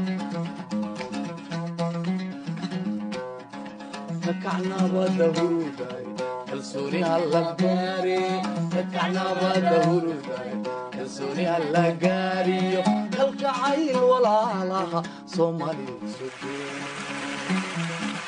kakacnabada huruday kalsooni alla gaare kakacnabada huruday kalsooni alla gaariyo kalgacayl walaalaha soomaali sugeen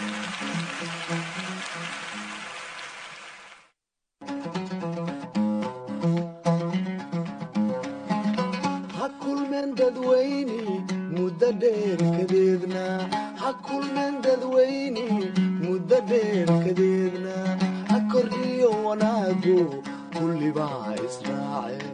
ha kulmeen dadweyne muddo dheer kadeedna ha kulmeen dadweyne muddo dheer kadeedna ha kordhiyo wanaagu kullibaa israaceen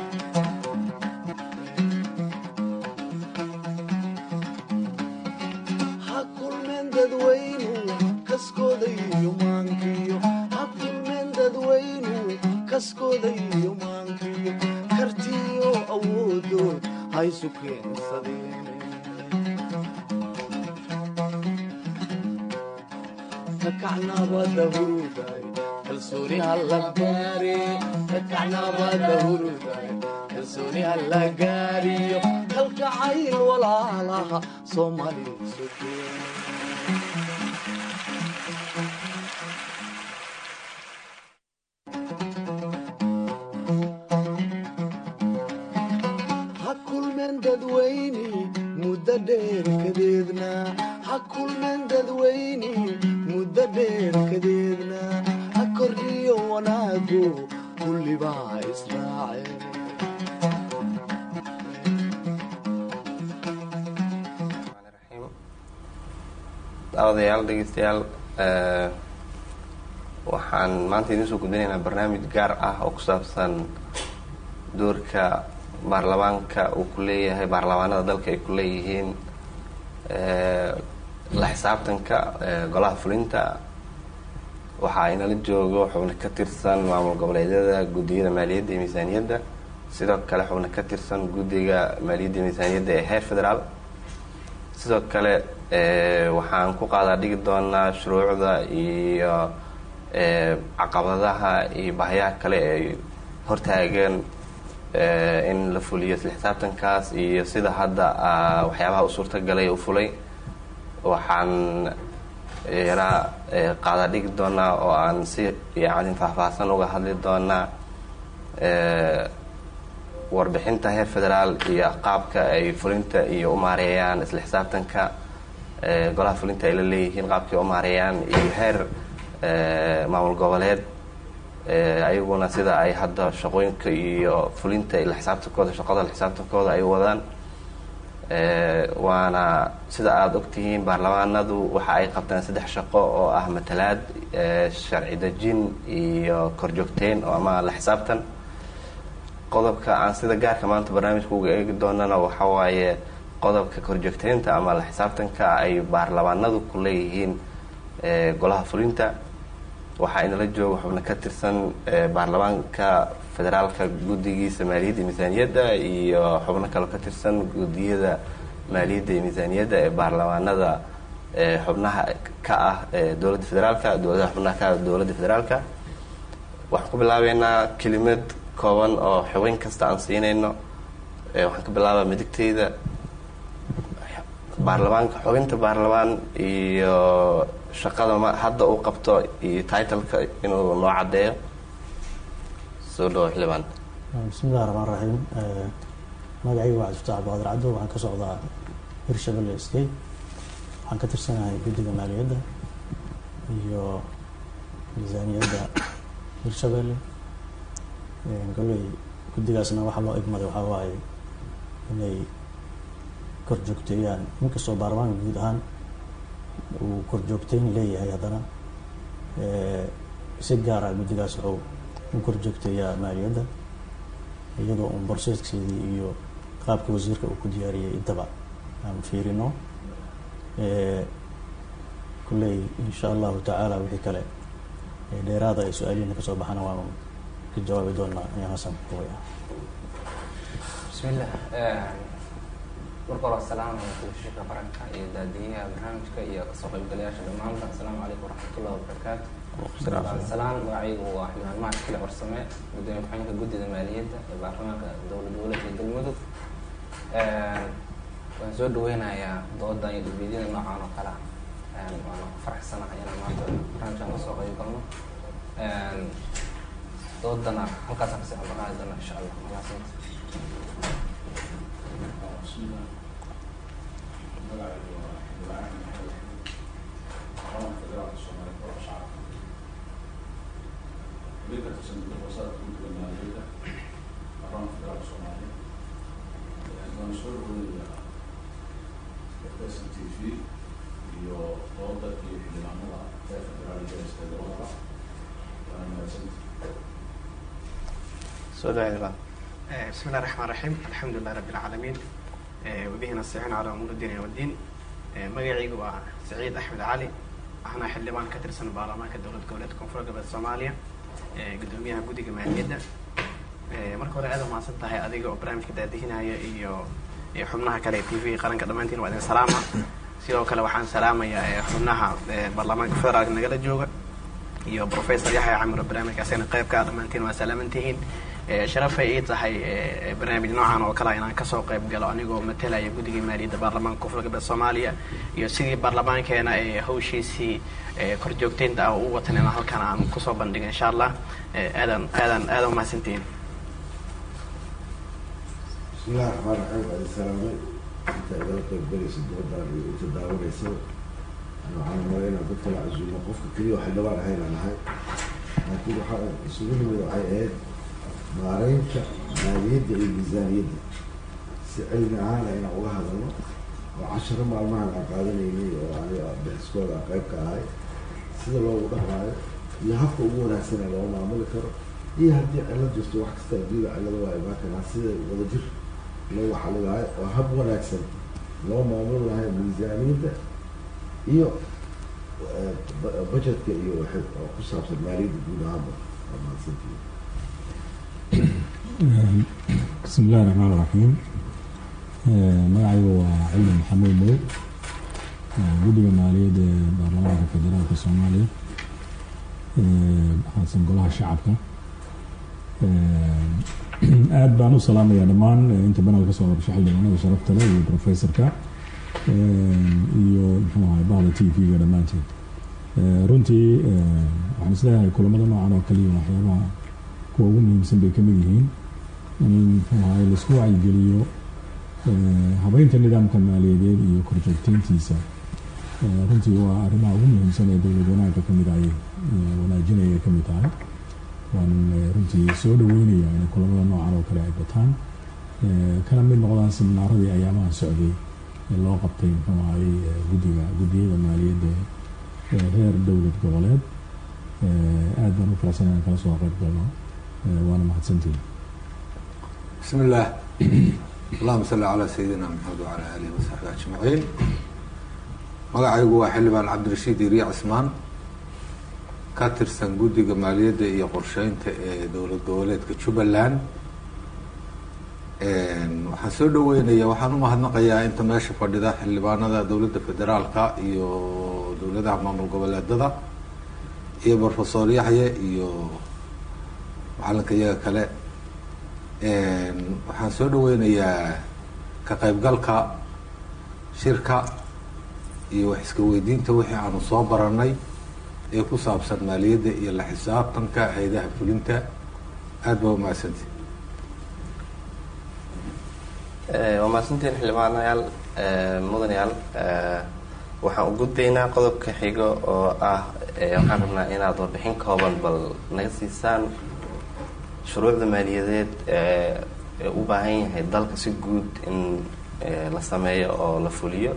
ha kulmeen dadweynu kaskooda iyo maankiyo ha kulmeen dadweynu kaskooda iyo maankiyo kartiyo awoodood haysu keensadeen kakacnabada huruday kalsooni alla gaare kakacnabada huruday kalsooni alla gaariyo kalgacayl walaalaha soomaali sugeen ha kulmeen dadweyne muddo dheer kadeedna ha kulmeen dadweyne muddo dheer kadeedna ha kordhiyo wanaagu kullibaa israaceen daawadayaal dhegeystayaal waxaan maanta idiin soo gudbinaynaa barnaamij gaar ah oo ku saabsan doorka baarlamaanka uu ku leeyahay baarlamaanada dalka ay ku leeyihiin la xisaabtanka golaha fulinta waxaa inala joogo xubno ka tirsan maamul goboleedyada guddiyada maaliyadda iyo miisaaniyadda sidoo kale xubno ka tirsan guddiga maaliyadda iyo miisaaniyadda ee heer federaal sidoo kale waxaan ku qaadaa dhigi doonaa shuruucda iyo caqabadaha iyo bahyaha kale ay hortaageen in la fuliyo isla xisaabtankaas iyo sida hadda waxyaabaha u suurtagalay u fulay waxaan yaraa qaadaa dhigi doonaa oo aan si yani faahfaahsan uga hadli doonaa warbixinta heer federaal iyo qaabka ay fulinta iyo u maareeyaan isla xisaabtanka golaha fulinta ay la leeyihiin qaabkay u maareeyaan iyo heer maamul goboleed ayaguna sida ay hadda shaqooyinka iyo fulinta la xisaabtankooda shaqada la xisaabtankooda ay wadaan waana sida aada ogtihiin baarlamaanadu waxa ay qabtaan saddex shaqo oo ah matalaad sharci dejin iyo korjoogteyn oo ama la xisaabtan qodobka aan sida gaarka maanta barnaamijka uga eegi doonana waxa waaye qodobka korjoogteynta ama la xisaabtanka ay baarlamaanadu ku leeyihiin golaha fulinta waxaa inala jooga xubno ka tirsan baarlamaanka federaalka guddigiisa maaliyadda iyo miisaaniyadda iyo xubno kaloo ka tirsan guddiyada maaliyadda iyo miisaaniyadda ee baarlamaanada xubnaha ka ah dowladda federaalka dowladaha xubnaha ka ah dowladda federaalka waxaan ku bilaabeynaa kelimad kooban oo xubin kasta aan siinayno waxaan ka bilaabaa midigteyda baarlamaanka xubinta baarlamaan iyo shaqada ma hadda uu qabto iyo titleka inuu noo caddeeyo soo dhawo xildhibaan bismillahi raxmaan raxiim magacayga waa cabdifataax abdiqaadir cabdo waxaan ka socdaa hirshabelle state waxaan ka tirsanahay guddiga maaliyadda iyo miisaaniyadda hirshabelle goley guddigaasna waxaa loo egmaday waxaa waaye inay korjoogteeyaan inkastoo baarlamaanka guud ahaan uu korjoogteyn leeyahay haddana si gaara guddigaas wuxuu u korjoogteeyaa maaliyadda iyadoo un borseedkeedii iyo qaabka wasiirka uu ku diyaariyey intaba aan fiirino kulley insha allahu tacaala wixii kale dheeraada ay su-aalihiina kasoo baxana waanu ka jawaabi doonaa ayaan hasan kuwaya bismillah marka hore asalaamaya telefishinka qaranka iyo daadiyaha barnaamijka iyo kasoo qaybgalayaasha dhammaanba asalaamu calaykum waraxmatullahi wabarakaatu salaan magacaygu waa xildhibaan mahad kile warsame gudoomiye ku-xigeenka guddida maaliyadda ee baarlamaanka dowlad goboleedka galmudug waan soo dhaweynayaa doodan iyo dhibeedyada noocan oo kale ah waana ku faraxsanahay inaan maanta barnaamijkan kasoo qayb galno doodana halkaasaan kasii ambaqaadi doona insha allah mahadsanti soo dhawaada بسم الله الرحمن الرحيم الحمد لله رب العالمين وبه نستعين على أمور الدين والدين magacaygu waa سعيد أحمد علي waxaana xildhibaan ka tirsan baarlamaanka dowlad goboleedka koonfur galbeed soomaaliya gudoomiyaha guddiga maaliyadda marka hore aad umahadsan tahay adiga oo barnaamijka daadihinaya iyo iyo xubnaha kale ee t v qaranka dhammaantiin waa idin salaama sidoo kale waxaan salaamayaa xubnaha baarlamaanka federaalka nagala jooga iyo professor yaxya camiro barnaamijka asagana qaybka dhammaantiin waa salaamantihiin sharafay ii tahay barnaamij noocan oo kale inaan kasoo qayb galo anigoo matalaya guddiga maaliyadda baarlamaanka koonfur galbeed soomaaliya iyo sidii baarlamaankeena ee hawshiisii korjoogteynta ah u watan inaan halkan aan kusoo bandhigo insha allah aadan aadan aadan umahadsantihiin بسم الله الرحمن الرحيم وعلى السلامة انت اذا قيب بليس الدودان انت داونيسو انا waxaan umaleyn inaan dadka la casuumo qofka keliya oo xildhibaan ahayn aan ahay laakiin waxaa isugu nimid waxay ahayd maareynta maaliyadda iyo miisaaniyadda si cilmi ahaana inaan uga hadalno oo casharo maalmahan aan qaadanaynay oo aniga bixiskooda aan qayb ka ahay sida loogu dhaqmaayo iyo habka ugu wanaagsan ee loo maamuli karo iyo haddii cilad jirto wax kasta adduuda cillada waa imaan karaa sida wadajir loogu xalilaayo oo hab wanaagsan loo maamuli lahay miisaaniyadda iyo budgetka iyo waxay oo ku saabsan maaliyadda guud ahaanba waa mahadsantihiin بسم الله الرحمن الرحيم magacaygu waa cilmi maxamuud mow guddiga maaliyadda ee baarlamaanka federaalka soomaaliya xasan golaha shacabka aad baan u salaamayaa dhammaan inta banal ka soo qabsho xildhibaanada sharafta leh iyo professorka iyo muxuu ahay bahda t v-ga dhammaanteed runtii waxaan isleeyahay kulamada noocan oo kaliya waxyaabaha kuwa ugu muhiimsan bay kamid yihiin in muxuu ahay laisku wacyigeliyo habeynta nidaamka maaliyadeed iyo korjoogteyntiisa runtii waa arrimaha ugu muhiimsan ee dowlad wanaagga kamid ay wanaajinaya kamid tahay waan runtii soo dhaweynaya in kulamada noocan oo kale ay bataan kana mid noqdaan seminaaradii ayaamaha socday ee loo qabtay muxuu ahay guddiga guddiyada maaliyadda heer dowlad goboleed aad baan u faraxsan inaan kala soo qayb galno waana mahadsantihin بسم الله اللهم صل على سيدنا محمد وعلى آله وصحبه أجمعين magacaygu waa xildhibaan cabdirashiid iriya cismaan ka tirsan guddiga maaliyadda iyo qorsheynta ee dowlad goboleedka jubbaland waxaan soo dhaweynaya waxaan umahadnaqayaa inta meesha fadhida xildhibaanada dowladda federaalka iyo dowladaha maamul goboleedada iyo professor yaxye iyo macalinka iyaga kale waxaan soo dhaweynayaa ka qaybgalka shirka iyo wax iska weydiinta wixii aanu soo baranay ee ku saabsan maaliyadda iyo la xisaabtanka hay-adaha fulinta aada baa umahadsanti waa mahadsantiin xildhibaanayaal mudanayaal waxaan u gudbaynaa qodobka xigo oo ah waxaan rabnaa inaad warbixin kooban bal naga siisaan shuruucda maaliyadeed ee u baahan yahay dalka si guud in la sameeyo oo la fuliyo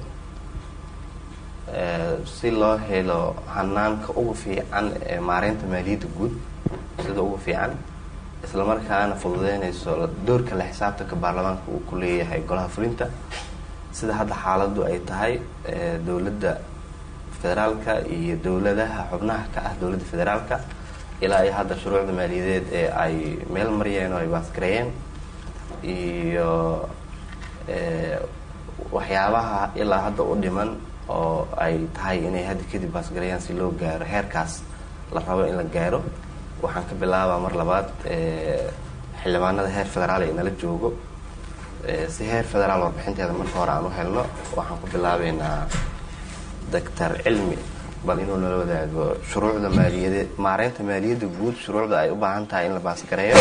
si loo helo hanaanka ugu fiican ee maareynta maaliyadda guud sida ugu fiican isla markaana fududeynayso doorka la xisaabtanka baarlamaanka uu ku leeyahay golaha fulinta sida hadda xaaladdu ay tahay dowladda federaalka iyo dowladaha xubnaha ka ah dowladda federaalka ilaa iyo hadda shuruucda maaliyadeed ee ay meel mariyeen oo ay baasgareeyeen iyo waxyaabaha ilaa hadda u dhiman oo ay tahay inay hadda kadib baasgareeyaan si loo gaaro heerkaas la rabo in la gaaro waxaan ka bilaabaa mar labaad xildhibaanada heer federaal ee nala joogo Eh, si heer federaal warbixinteeda marka hore aan u helno waxaan ku bilaabeynaa doctor cilmi bal inuu nala wadaago shuruucda maaliyade maareynta maaliyadda guud shuruucda ay u baahan tahay in la baasgareeyo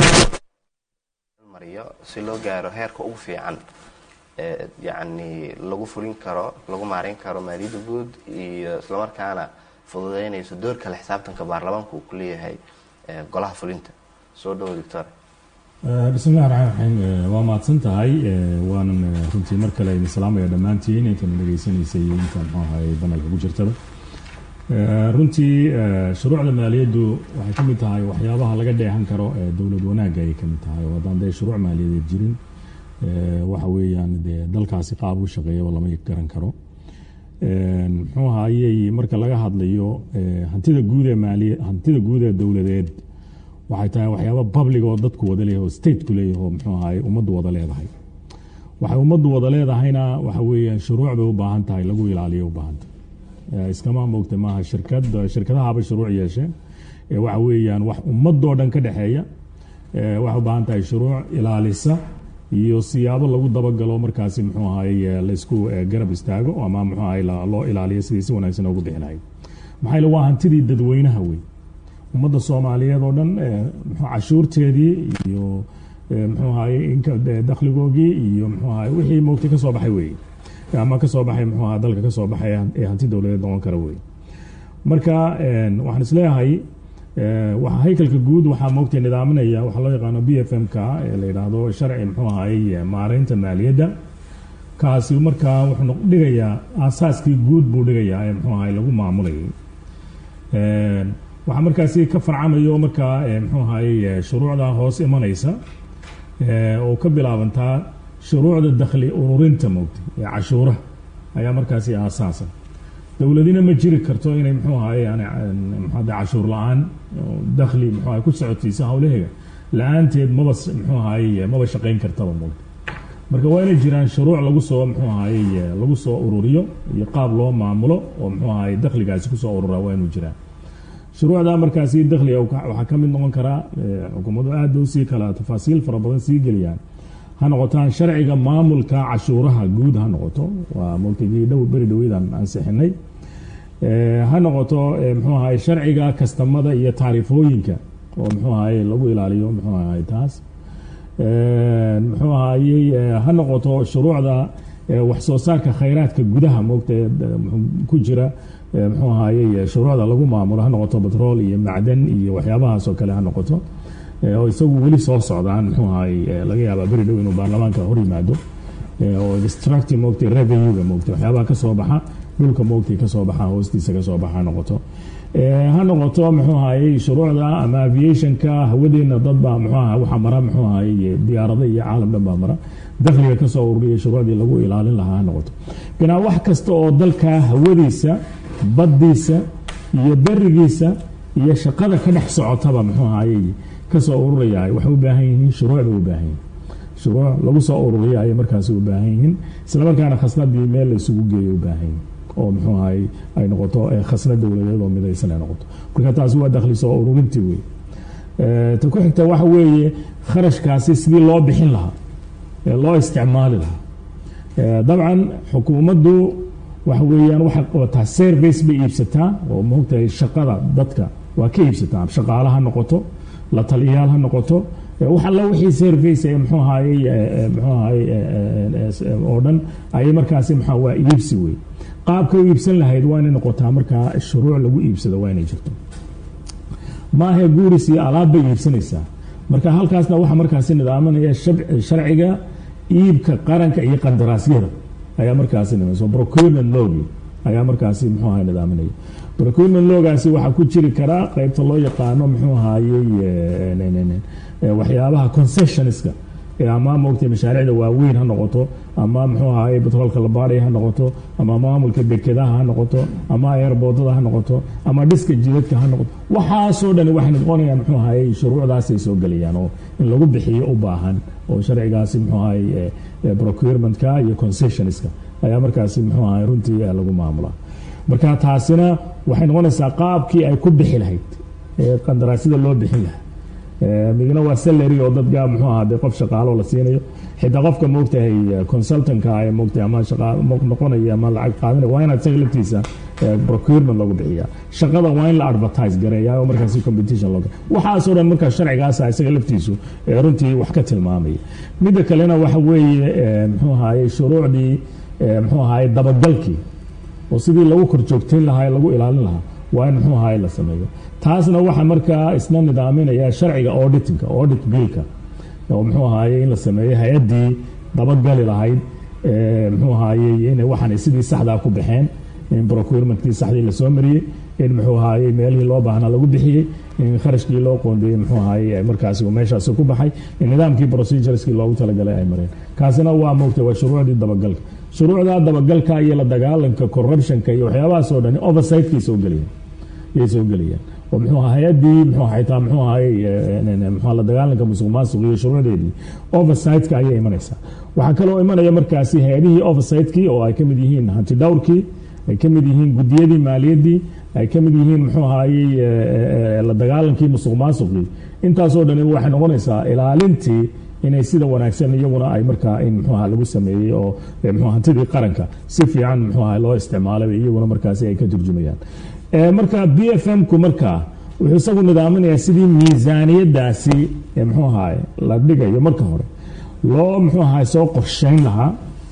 mariyo si loo gaaro heerka ugu fiican ee yacni lagu fulin karo lagu maareyn karo maaliyadda guud iyo islamarkaana fududeynayso doorka la xisaabtanka baarlamaanku uu ku leeyahay ee golaha fulinta soo dhawo doctor bismi illahi raxmaan raxiim Eh, waa mahadsan tahay Eh, waanan eh, runtii mar kale idin salaamaya dhammaantiin intan dhegaysanaysay iyo inta muxuu ahaye banalka ku jirtaba Eh, runtii eh, shuruucda maaliyaddu waxay ka mid tahay waxyaabaha laga dheehan karo ee dowlad wanaagga ayay ka mid tahay oo haddaan dee shuruuc maaliyadeed jirin eh, waxa weeyaan dee dalkaasi qaab u shaqeeyaba lama garan karo Eh, muxuu ahayey marka laga hadlayo eh, hantida guud ee maaliya hantida guud ee dowladeed waxay tahay waxyaaba public oo dadku wada leeyahay oo stateku leeyahay oo muxuu ahaye ummaddu wada leedahay waxay ummaddu wada leedahayna waxa weeyaan shuruuc bay u baahan tahay lagu ilaaliyo u baahan tahay Eh, iskama moogta maaha shirkad shirkadahaba shuruuc yeesheen Eh, waxa weeyaan wax ummadoo dhan ka dhexeeya Eh, waxay u baahan tahay shuruuc ilaalisa iyo siyaabo lagu dabagalo markaasi muxuu ahaye laysku eh, garab istaago ama muxuu ahaye la- loo ilaaliyo sidii si wanaagsan ugu bixi lahayd maxaa yeele waa hantidii dadweynaha wey ummadda soomaaliyeed oo dhan eh, muxuu cashuurteedii iyo eh, muxuu ahaye inka eh, dakhligoogii iyo muxuu ahaye wixii moogtay ka soo baxay weeye ama ka soo baxay muxuu ahaa dalka ka soo baxay ee hanti dowladeed noqon kara weeye marka eh, waxaan isleeyahay eh, waxa haykalka guud waxaa moogtay nidaaminaya waxaa loo yaqaano b f m ka ee la yidhaahdo sharci muxuu ahaye maareynta maaliyadda kaasi markaa wuxuu noq- dhigayaa aasaaskii guud buu dhigayaa ee muxuu ahaye lagu maamulayay Een, waxaa markaasi ka farcamayo markaa eh, muxuu ahaye shuruucda hoos imanaysa eh, oo ka bilaabantaa shuruucda dakhli ururinta moogtay ee cashuuraha ayaa markaasi aasaasa dowladina ma jiri karto inay muxuu ahaye yani maxaa cashuur la-aan oo dakhli muxuu ahaye ku socotiisa hawlaheega la-aanteed maba s- muxuu ahaye maba shaqayn kartaba moogtay marka waa inay jiraan shuruuc lagu soo muxuu ahaye lagu soo ururiyo iyo qaab loo maamulo oo muxuu ahaye dakhligaasi kusoo urura waa inuu jiraan shuruucda markaasi dakhliga waxa waxaa ka mid noqon karaa eh, xukuumaddu aad bay usii kala tafaasiil fara badan sii geliyaan ha noqotaan sharciga maamulka cashuuraha guud ha noqoto waa multigii dhow beri dhoweydan ansixinay Eh, ha noqoto eh, muxuu ahaye sharciga kastamada iyo taarifooyinka oo muxuu ahaye lagu ilaaliyo muxuu ahaye taas Eh, muxuu ahayey eh, ha noqoto shuruucda eh, wax soo saarka khayraadka gudaha moogta ee, eh, muxuu ku jira eh, muxuu ahayey eh, shuruucda lagu maamulo ha noqoto batrool iyo macdan iyo waxyaabahaas oo kale ha noqoto Eh, oo isagu weli soo socdaan muxuu ahayey eh, laga yaabaa beri dhow inuu baarlamaanka hor yimaado Eh, oo extractive moogtay revenue-ga moogtay waxyaabaha ka soo baxa dhulka moogtay ka soo baxa hoostiisa ka soo baxa ha noqoto Eh, ha noqoto muxuu ahayey shuruucda ama aviationka hawadeena dad baa muxuu aha waxa mara muxuu ahayey diyaarada iyo caalam dhan baa mara dakhliga ka soo ururiya shuruucdii lagu ilaalin lahaa ha noqoto binaa wax kasta oo dalka hawadiisa baddiisa iyo berigiisa iyo shaqada ka dhex socotaba muxuu ahayey ka soo ururaya waxay u baahan yihiin shuruuc bay u baahan yihiin shuruuc lagu soo ururiya ayay markaasi u baahan yihiin islamarkaana khasnadii meel la isugu geeyo u baahan yihiin oo muxuu ahay ay noqoto eh, khasnad dowladeed oo midaysan ay noqoto marka taasi waa dakhli soo ururintii wey Eh, ta ku xigta waxa weeye kharashkaasi sidii loo bixin lahaa ee loo isticmaali lahaa Eh, dabcan xukuumaddu waxa weeyaan waxay qabataa service bay iibsataa oo moogtahay shaqada dadka waa ka iibsataa shaqaale ha noqoto la taliyayaal ha noqoto Eh, wax alla wixii service ee muxuu ahaayey eh, eh, muxuu ahaayey eh, eh, eh, eh, oo dhan ayay markaasi maxaa waa iibsi wey qaabka u iibsan lahayd waa inay noqotaa markaa shuruuc lagu iibsado waa inay jirto maahe guuris iyo alaab bay iibsanaysaa marka halkaasna waxaa markaasi nidaaminaya shab- sharciga iibka qaranka iyo qandaraasyada ayaa markaasi nimayso procurement lowgi ayaa markaasi muxuu ahay nidaaminaya procurement lowgaasi waxaa ku jiri karaa qeybta loo yaqaano muxuu ahaayey eh, ne- ne- ne- eh, waxyaabaha concessionska ee ama moogtay mashaariicda waaweyn ha noqoto ama muxuu ahaye batroolka la baadhaya ha noqoto ama maamulka dekedaha ha noqoto ama airboodada ha noqoto ama dhiska jidadka ha noqoto waxaasoo dhan waxay noqonayaan muxuu ahaye shuruucdaasay soo gelayaan oo in lagu bixiyo u baahan oo sharcigaasi muxuu ahaye eh, eh, procurementka iyo concessionska ayaa markaasi muxuu ahaye runtii eh, lagu maamulaa marka taasina waxay noqonaysaa qaabkii ay ku bixi lahayd ee qandaraasyada loo bixin lahaa Eh, midna waa salary oo dadka muxuu ahaa dee qof shaqaalo la siinayo xitaa qofka moogtahay consultanka ee moogtahay ama shaqa noqonaya ama lacag qaadanaya waa inaad isaga laftiisa procurement lagu bixiya shaqada waa in la advertise gareeya oo markaasi competition loo waxaasoo dhan markaa sharcigaasa isaga laftiisu runtii wax ka tilmaamaya midda kalena waxa weeye muxuu ahaye shuruucdii muxuu ahaye dabagalkii oo sidii lagu korjoogtayn lahaa lagu ilaalin lahaa waa in muxuu ahaye la sameeyo taasna waxaa markaa isna nidaaminaya sharciga auditinka audit billka oo muxuu ahaye in la sameeyo hay-addii dabagali lahayd muxuu ahaye inay waxaan sidii saxdaa ku baxeen in procurementkii saxdii lasoo mariyey in muxuu ahaye meelihii loo baahnaa lagu bixiyey in kharashkii loo qoondeeyey muxuu ahaye markaasi uu meeshaasi ku baxay in nidaamkii procedureskii loogu talagalay ay mareen kaasina waa moogtay waa shuruucdii dabagalka shuruucda dabagalka iyo la dagaalanka corruptionka iyo waxyaabahaas oo dhan oversightkay soo gelayaan yay soo gelayaan oo muxuu ahaa hay-addii muxuu xitaa muxuu ahaye muxuu la dagaalanka musuq maasuq iyo shuruucdeedii oversightka ayay imanaysaa waxaa kaloo imanaya markaasi hay-adihii oversightkii oo ay ka mid yihiin hanti dhowrkii ay ka mid yihiin gudiyadii maaliyaddii ay ka mid yihiin muxuu ahaayey la dagaalankii musuq maasuqii intaasoo dhani waxay noqonaysaa ilaalintii inay sida wanaagsan iyaguna ay markaa in muxuu aha lagu sameeyey oo muxuu hantidii qaranka si fiican muxuu aha loo isticmaalay iyaguna markaasi ay ka turjumayaan marka b f m ku markaa wuxuu isagu nidaaminayaa sidii miisaaniyadaasi muxuu ahaay la dhigayo marka hore loo muxuu ahaay soo qorsheyn lahaa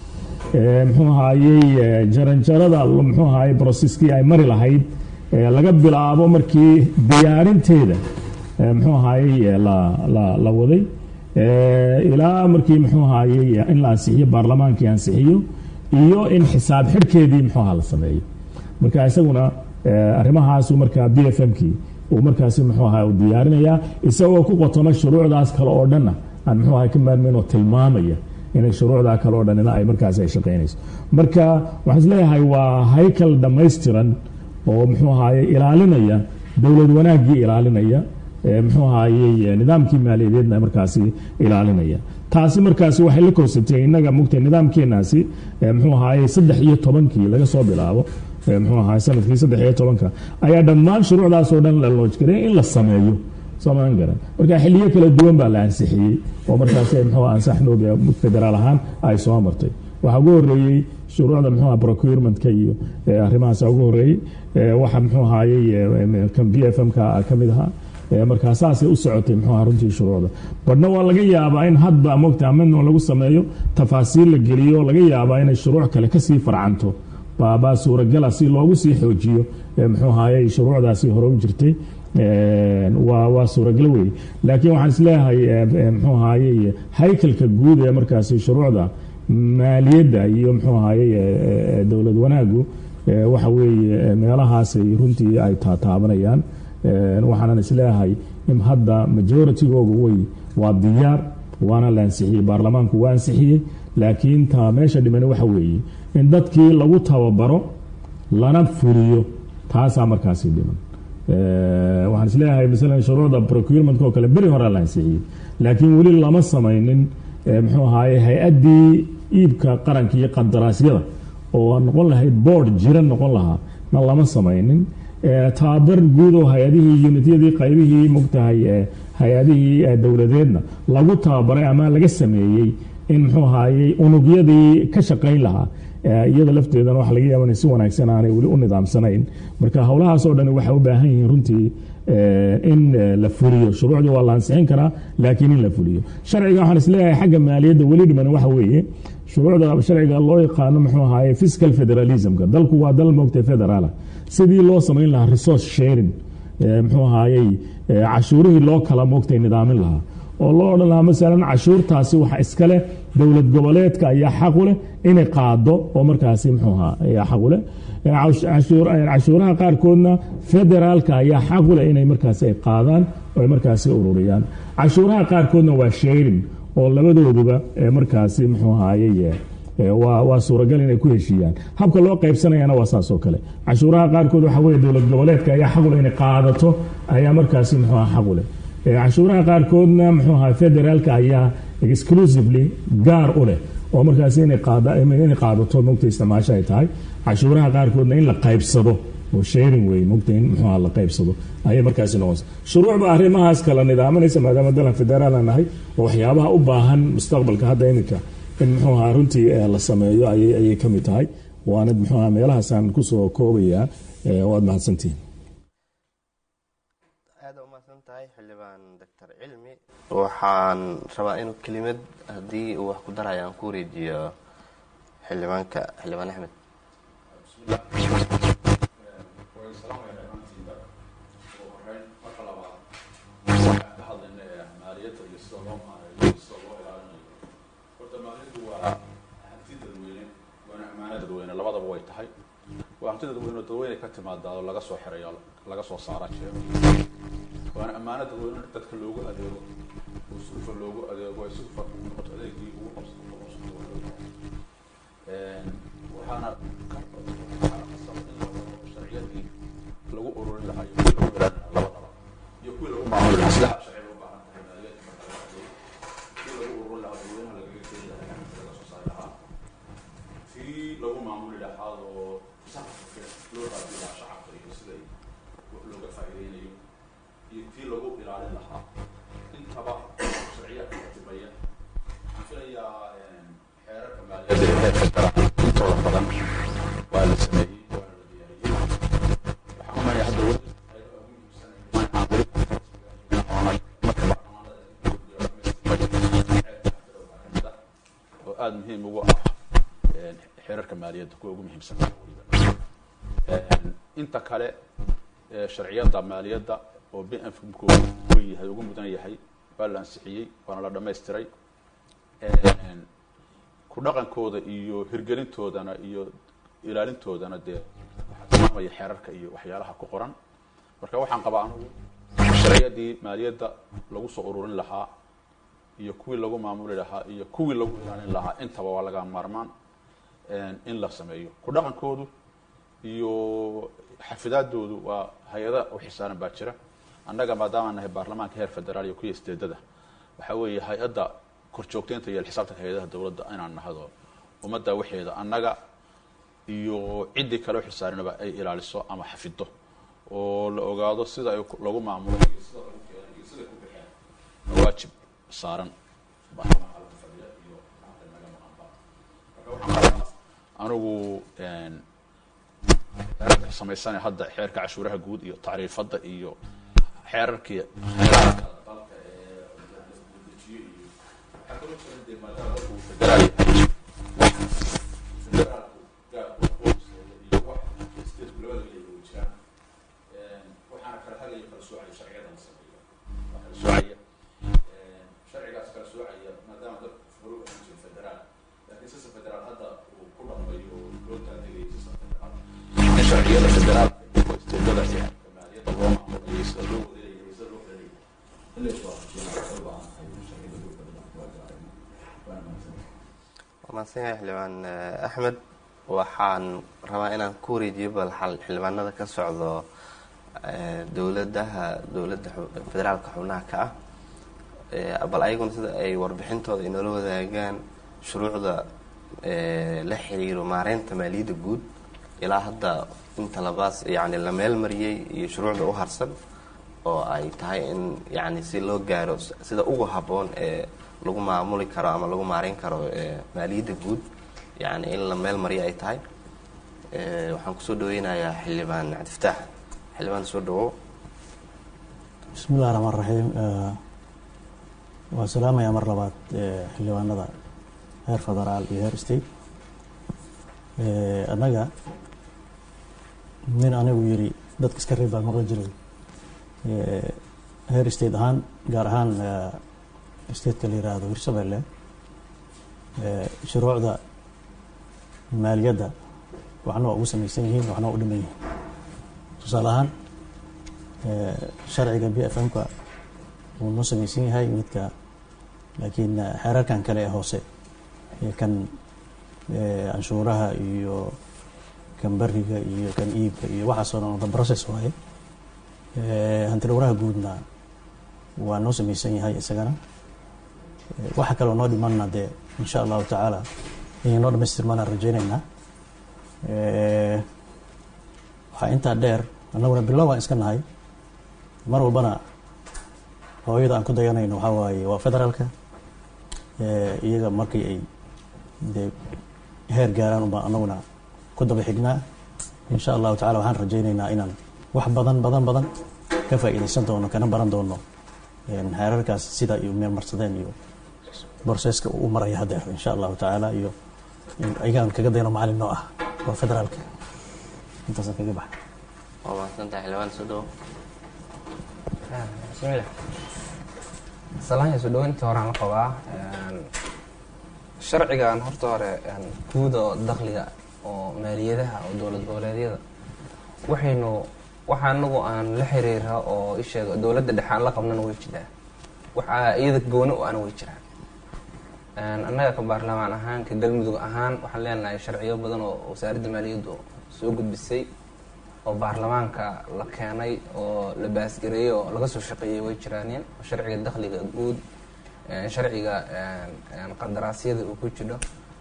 muxuu ahaayey jaranjarada muxuu ahaayey broseskii ay mari lahayd laga bilaabo markii diyaarinteeda muxuu ahaayey la waday ilaa markii muxuu ahaayey in la ansixiyo baarlamaankii ansixiyo iyo in xisaab xidhkeedii muxuu aha la sameeyo marka isaguna arrimahaasu markaa b f m kii uu markaasi muxuu aha u diyaarinayaa isagoo ku qotoma shuruucdaas kale oo dhanna aan muxuu aha ka maarmayn oo tilmaamaya inay shuruucdaa kale oo dhanina ay markaasi ay shaqaynayso marka waxaan isleeyahay waa haykal dhammaystiran oo muxuu ahaye ilaalinaya dowlad wanaaggii ilaalinaya muxuu ahaayey nidaamkii maaliyadeedna markaasi ilaalinaya taasi markaasi waxay la korsatay innaga mugtay nidaamkeenaasi muxuu ahaayey saddex iyo tobankii laga soo bilaabo muxuu ahaay sanadkii saddex iyo tobanka ayaa dhammaan shuruucdaasoo dhan la loojgaray in la sameeyo soomaan garan marka xiliyo kala duwan baa la ansixiyey oo markaasi muxuu ansaxnoob federaal ahaan ay soo martay waxaa ugu horeeyey shuruucda muxuu aha procurementka iyo arrimahaas ugu horeeyey waxa muxuu ahaayey kan b f m ka ka mid ahaa markaa saasay u socotay muxuu aha runtii shuruucda badhna waa laga yaabaa in hadba mogta amendment lagu sameeyo tafaasiil la geliyo laga yaabaa inay shuruuc kale kasii farcanto baabaa suuragala si loogu sii xoojiyo muxuu ahaayey shuruucdaasi hore u jirtay waa waa suuragalo wey laakiin waxaan isleeyahay muxuu ahaayey haykalka guud ee markaasi shuruucda maaliyadda iyo muxuu ahaayey dowlad wanaagu waxa weeye meelahaasay runtii ay taataabanayaan waxaanan isleeyahay in hadda majoritygooga way waa diyaar waana la ansixiyey baarlamaanku waa ansixiyey laakiin taa meesha dhimani waxa weeye in dadkii lagu tababaro lana fuliyo taasaa markaasi dhiman waxaan isleeyahay masalan shuruucda procurementka oo kale beri horea la ansixiyey laakiin weli lama samaynin muxuu ahaye hay-addii iibka qaranka iyo qadaraasyada oo noqon lahayd board jira noqon lahaa na lama samaynin tababar guud oo hay-adihii unityadii qaybihii mogtahay hay-adihii dowladeedna lagu tababaray ama laga sameeyey in muxuu ahaayey unugyadii ka shaqayn lahaa iyada lafteedana waxa laga yaaba inay si wanaagsan aanay weli u nidaamsanayn marka howlahaasoo dhan waxay u baahan yihiin runtii in la fuliyo shuruucdii waa la ansixin karaa laakiin in la fuliyo sharciga waxaan isleeyahay xagga maaliyadda weli dhiman waxa weeye shuruucda sharciga loo yaqaano muxuu ahaye fiscal federalismka dalku waa dal moogtay federaala sidii loo samayn lahaa resource sharing muxuu ahaayey cashuurihii loo kala moogtay nidaamin lahaa oo loo odhan lahaa masalan cashuurtaasi waxa iskale dowlad goboleedka ayaa xaqu leh inay qaado oo markaasi muxuu ahaa ayaa xaqu leh cashuuraha qaarkoodna federaalka ayaa xaqu leh inay markaasi ay qaadaan oo ay markaasi ururiyaan cashuuraha qaarkoodna waa sharing oo labadooduba markaasi muxuu ahaayey waa suuragal inay ku heshiiyaan habka loo qaybsanayana waa saas oo kale cashuuraha qaarkood waxa weye dowlad goboleedka ayaa xaqu leh inay qaadato ayaa markaasi muxuu aha xaqu leh cashuuraha qaarkoodna muxuu ahaa federaalka ayaa exclusively gaar u leh oo markaas inay qaada inay qaadato mogta isticmaasho ay tahay cashuuraha qaarkoodna in la qaybsado oo sharing wey mogta in muxuuha la qaybsado ayay markaasi noqonaysa shuruucba arrimahaas kala nidaaminaysa maadaama dalan federaalan nahay oo waxyaabaha u baahan mustaqbalka hadda iminka in muxuuha runtii la sameeyo ayay ayay ka mid tahay waana muxuuha meelahaasaan kusoo koobayaa waad mahadsantihin aada umahadsan tahay xildhibaan doctor cilmi waxaan rabaa inuu kelimad haddii uu wax ku daraya aan ku wareejiyo xildhibaanka xildhibaan axmed dadweyne labadaba way tahay waa hanti dadweyne dadweyne ka timaadaado laga soo xirayo laga soo saara jeero waana ammaano dadweyne in dadka loogu adeego oo sulfa loogu adeego ay sulfa noqoto adeegii ugu qabsan waxaana waxaana qasaba in la wado sharciyadii lagu ururin lahaa iyo kuwii lagu ilaalin lahaa labadaba iyo kuwii lagu maamuli lahaa sida sharci loo baahan tahay maaliyadda marka laga hadlayo kii lagu ururin lahaa dadweynaha lagaga keeni lahaa gacanta laga soo saari lahaa kii lagu maamuli lahaa oo saqafka loo raadi lahaa shacabka iyo sida wax looga faa'iideynayo iyo kii lagu ilaalin lahaa intaba sharciyaadka katibaya waxaan filayaa xeerarka maaliyadda ee heerka daran intooda badan waa la sameeyey waana la diyaariyey waxaan u malaya hadda weli ayadoo ugu muhiimsan aan weli marka baarlamaanada oo aada muhiim ugu ah xeerarka maaliyadda kuwa ugu muhiimsan inta kale sharciyada maaliyadda oo b f ku yahay ugu mudan yahay waa la ansixiyey waana la dhamaystiray ku dhaqankooda iyo hirgelintoodana iyo ilaalintoodana dee waxaa tilmaamaya xeerarka iyo waxyaalaha ku qoran marka waxaan qabaa anugu sharciyadii maaliyadda lagu soo ururin lahaa iyo kuwii lagu maamuli lahaa iyo kuwii lagu ilaalin lahaa intaba waa laga maarmaan in la sameeyo ku dhaqankoodu iyo xafidaadoodu waa hay-ada u xisaaran baa jira annaga maadaama nahay baarlamaanka heer federaal iyo kuya isteedada waxa weeye hay-adda korjoogteynta iyo xisaabtanka hay-adaha dowladda inaan nahdo ummadda waxeeda annaga iyo ciddii kale u xisaarinaba ay ilaaliso ama xafido oo la ogaado sida ay lagu maamulo iyo sida lagu keenay iyo sida ku bixeen waajib saaran baarlamaanka laga fadhiya iyo gacanta naga maqanba marka waxaan qabaa anigu xeerarka samaysana hadda xeerka cashuuraha guud iyo tacriifadda iyo xeerarkii xeerarka dalka ee la dejiyo iyo waxaa kaloo jira dee maadaama dalku uu federaal yahay federaalku gaar wax hooseeya iyo wax stateku labada leeyahay way jiraan waxaana kala hagaya kala soocaya sharciyada la sameeyo waa kala soocaya sharcigaas kala soocaya maadaama dalku hore u ahaan jiro federaal laakiin sisa federaal hadda uu ku dhaqmayo oo loo taageerayo sisa federaal in sharciyada federaalka iyo isteedada iyo maaliyadda loo maamulayo sida loo wadeeyayo sida loo xeleeyo in la iswaafajiyana waxay u baahan tahay in sharciyada loo bedelo waa gaarayna waana mahadsantahay waa mahadsan yahay xildhibaan axmed waxaan rabaa inaan ku wareejiyo bal xal- xildhibaanada ka socdo dowladaha dowladda xu- federaalka xubnaha ka ah Eh, bal ayaguna sida ay warbixintooda inoola wadaagaan shuruucda eh, la xiriiro maareynta maaliyadda guud ilaa hadda inta labaas yani la meel mariyey iyo shuruucda u harsan oo ay tahay in yani si loo gaaro s- sida ugu habboon ee lagu maamuli karo ama lagu maareyn karo eh, maaliyadda guud yani in la meel mariyo ay tahay Eh, waxaan kusoo dhaweynayaa xildhibaan cabdifataax xildhibaan soo dhawow bismi illahi raxmaan raxiim waan salaamayaa mar labaad eh, xildhibaanada heer federaal iyo heer state Eh, annaga nin anigu yiri dadka iska reeb baan maqli jiray Eh, heer state ahaan gaar ahaan eh, stateka la yiraahdo hirshabelle eh, shuruucda maaliyadda waxna waa ugu samaysan yihiin waxna waa u dhiman yihiin tusaale ahaan eh, sharciga b f m-ka wuu noo samaysan yahay midka laakiin eh, xeerarkan kale ee hoose ee kan eh, canshuuraha iyo kan bariga iyo kan iibka iyo waxaasoo dhan the process waaye Eh, hanti dhowraha guudna waa noo samaysan yahay isagana Eh, waxa kaloo noo dhimanna dee insha allahu tacaala inay noo dhamaystirmaan aan rajeyneynaa waxaa intaa dheer annaguna bilow aan iska nahay mar walbana hooyada aan ku dayanayno waxaa waaye waa federaalka iyaga markii ay dee heer gaaraan unbaan annaguna ku daba xignaa insha allahu tacala waxaan rajeyneynaa inaan wax badan badan badan ka faa'iidaysan doono kana baran doono heerarkaas sida iyo meel marsadeen iyo borseska uu u maraya haddeer insha allahu tacaala iyo ayagaan kaga dayno macalin noo ah waa federaalka intaasaan kaga baxa waa mahadsantahay xildhibaan soo dhawo bismillah salaanya soo dhaweynta horaan la qabaa sharcigan horta hore guud oo dakhliga oo maaliyadaha oo dowlad goboleedyada waxaynu waxa anagu aan la xiriira oo isheega dowladda dhexe aan la qabnana way jiraa waxaa iyada gooni u ana way jiraan annaga ka baarlamaan ahaan ka galmudug ahaan waxaan leenahay sharciyo badan oo wasaaradda maaliyaddu soo gudbisay oo baarlamaanka la keenay oo la baasgareeyey oo laga soo shaqeeyey way jiraaneen sharciga dakhliga guud sharciga qandaraasyada uu ku jiro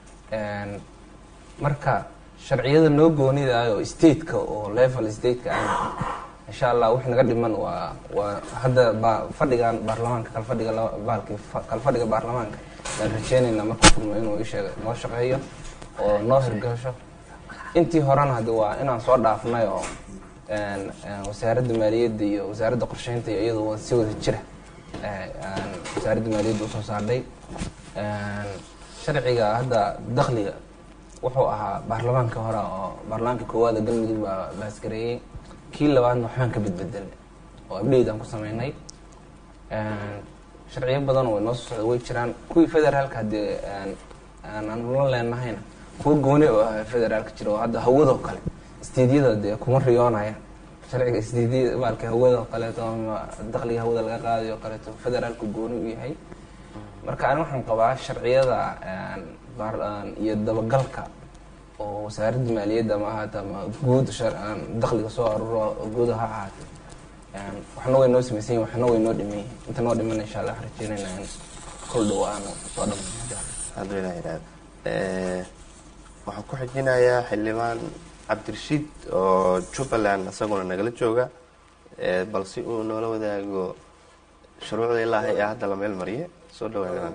marka sharciyada noo goonidaay oo stateka oo level stateka ah insha allah wix naga dhiman waa waa hadda ba fadhigan baarlamaanka kalfadhiga baalki kalfadhiga baarlamaanka aan rajeyneynaa markuu furmo inuu isheega noo shaqeeyo oo noo hirgasho intii horena haddi waa inaan soo dhaafnay oo wasaaradda maaliyadda iyo wasaaradda qorsheynta iyo iyadu si wada jira wasaaradda maaliyadda usoo saardhay sharciga hadda dakhliga wuxuu ahaa baarlamaanka hore oo baarlamaanka koowaada galmudug baa baasgareeyey kii labaadna waxbaan ka bedbedelay oo abdheyt aan ku sameynay sharciyo badan oo noo soo socda way jiraan kuwii federaalka haddii aan la leenahayna kuwa gooni oo ah federaalka jira oo hadda hawadoo kale isteedyada dee kuma riyoonaya sharciga isteedyada baalka hawada oo kaleeto ama dakhliga hawada laga qaadayo o kaleeto federaalku gooni u yahay marka ani waxaan qabaa sharciyada iyo dabagalka oo wasaaradda maaliyadda ma ahaata ama guud dakhliga soo aruro guud ha ahaate waxna way noo samaysan yihin waxna way noo dhiman yihin inta noo dhiman insha allah waxaan rajeynayna in kol dhow aanu soo dhamayno hadduu ilaah yidhahdo waxaan ku xijinayaa xildhibaan cabdirashiid oo jubbaland isaguna nagala jooga bal si uu noola wadaago shuruucda ilaahay ee hadda la meel mariye soo dhawa xildhibaan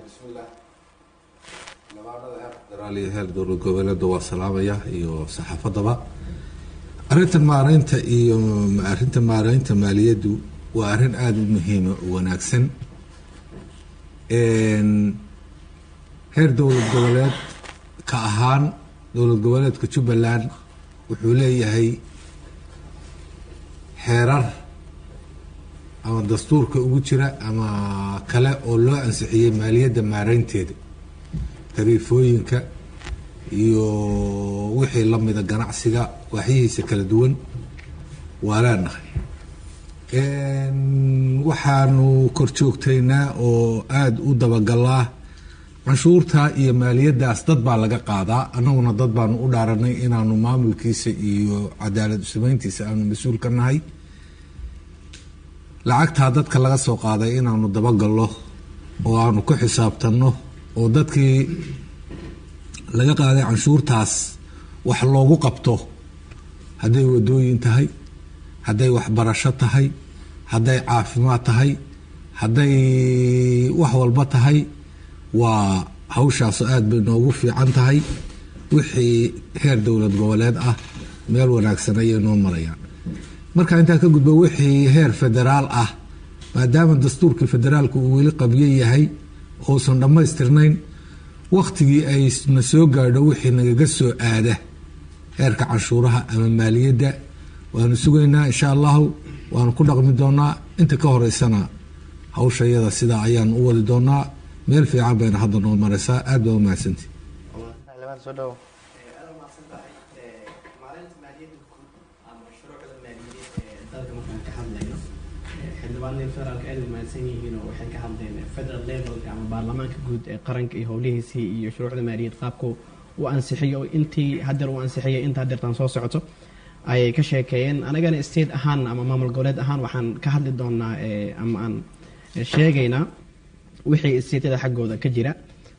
federaal iyo heer dowlad goboleedda waa salaamaya iyo saxaafadaba arrinta maareynta iyo arrinta maareynta maaliyaddu waa arrin aada u muhiima u wanaagsan heer dowlad goboleed ka ahaan dowlad goboleedka jubbaland wuxuu leeyahay xeerar ama dastuurka ugu jira ama kale oo loo ansixiyey maaliyadda maareynteeda tariifooyinka iyo wixii lamida ganacsiga waaxyihiisa kala duwan waa leenahay waxaanu kor joogtaynaa oo aada u dabagalaa canshuurta iyo maaliyaddaas dad baa laga qaadaa annaguna dad baanu u dhaaranay inaanu maamulkiisa iyo cadaalad usamayntiisa aanu mas-uul ka nahay lacagtaa dadka laga soo qaaday inaanu dabagalno oo aanu ku xisaabtanno oo dadkii laga qaaday canshuurtaas wax loogu qabto hadday wadooyin tahay hadday waxbarasho tahay hadday caafimaad tahay hadday wax walba tahay waa hawshaasu aada bay noogu fiican tahay wixii heer dowlad goboleed ah meel wanaagsan ayay noo marayaan marka intaa ka gudbo wixii heer federaal ah maadaama dastuurkii federaalku uu weli qabyo yahay uusan dhammaystirnayn wakhtigii ayna soo gaadho wixii nagaga soo aada heerka canshuuraha ama maaliyadda waanu sugaynaa insha allahu waanu ku dhaqmi doonaa inta ka horeysana hawsha iyada sidaa ayaanu u wadi doonaa meel fiican bayna hadda noo mareysaa aada baa umahadsanti xildhibaan soo dhawo maalinta maaliyadda guud ama shuruucda maaliyadeed ee dalka markaan ka hadlayno xildhibaanada federaalka aada umahadsan yihiin oo waxay ka hadleen federal levelka ama baarlamaanka guud ee qaranka iyo howlihiisii iyo shuruucda maaliyadeed qaabku u ansixiyo intii hadeer uu ansixiyay inta hadeertaan soo socoto ayay ka sheekeeyeen anagana state ahaan ama maamul goboleed ahaan waxaan ka hadli doonaa ama aan sheegaynaa wixii stateyada xaggooda ka jira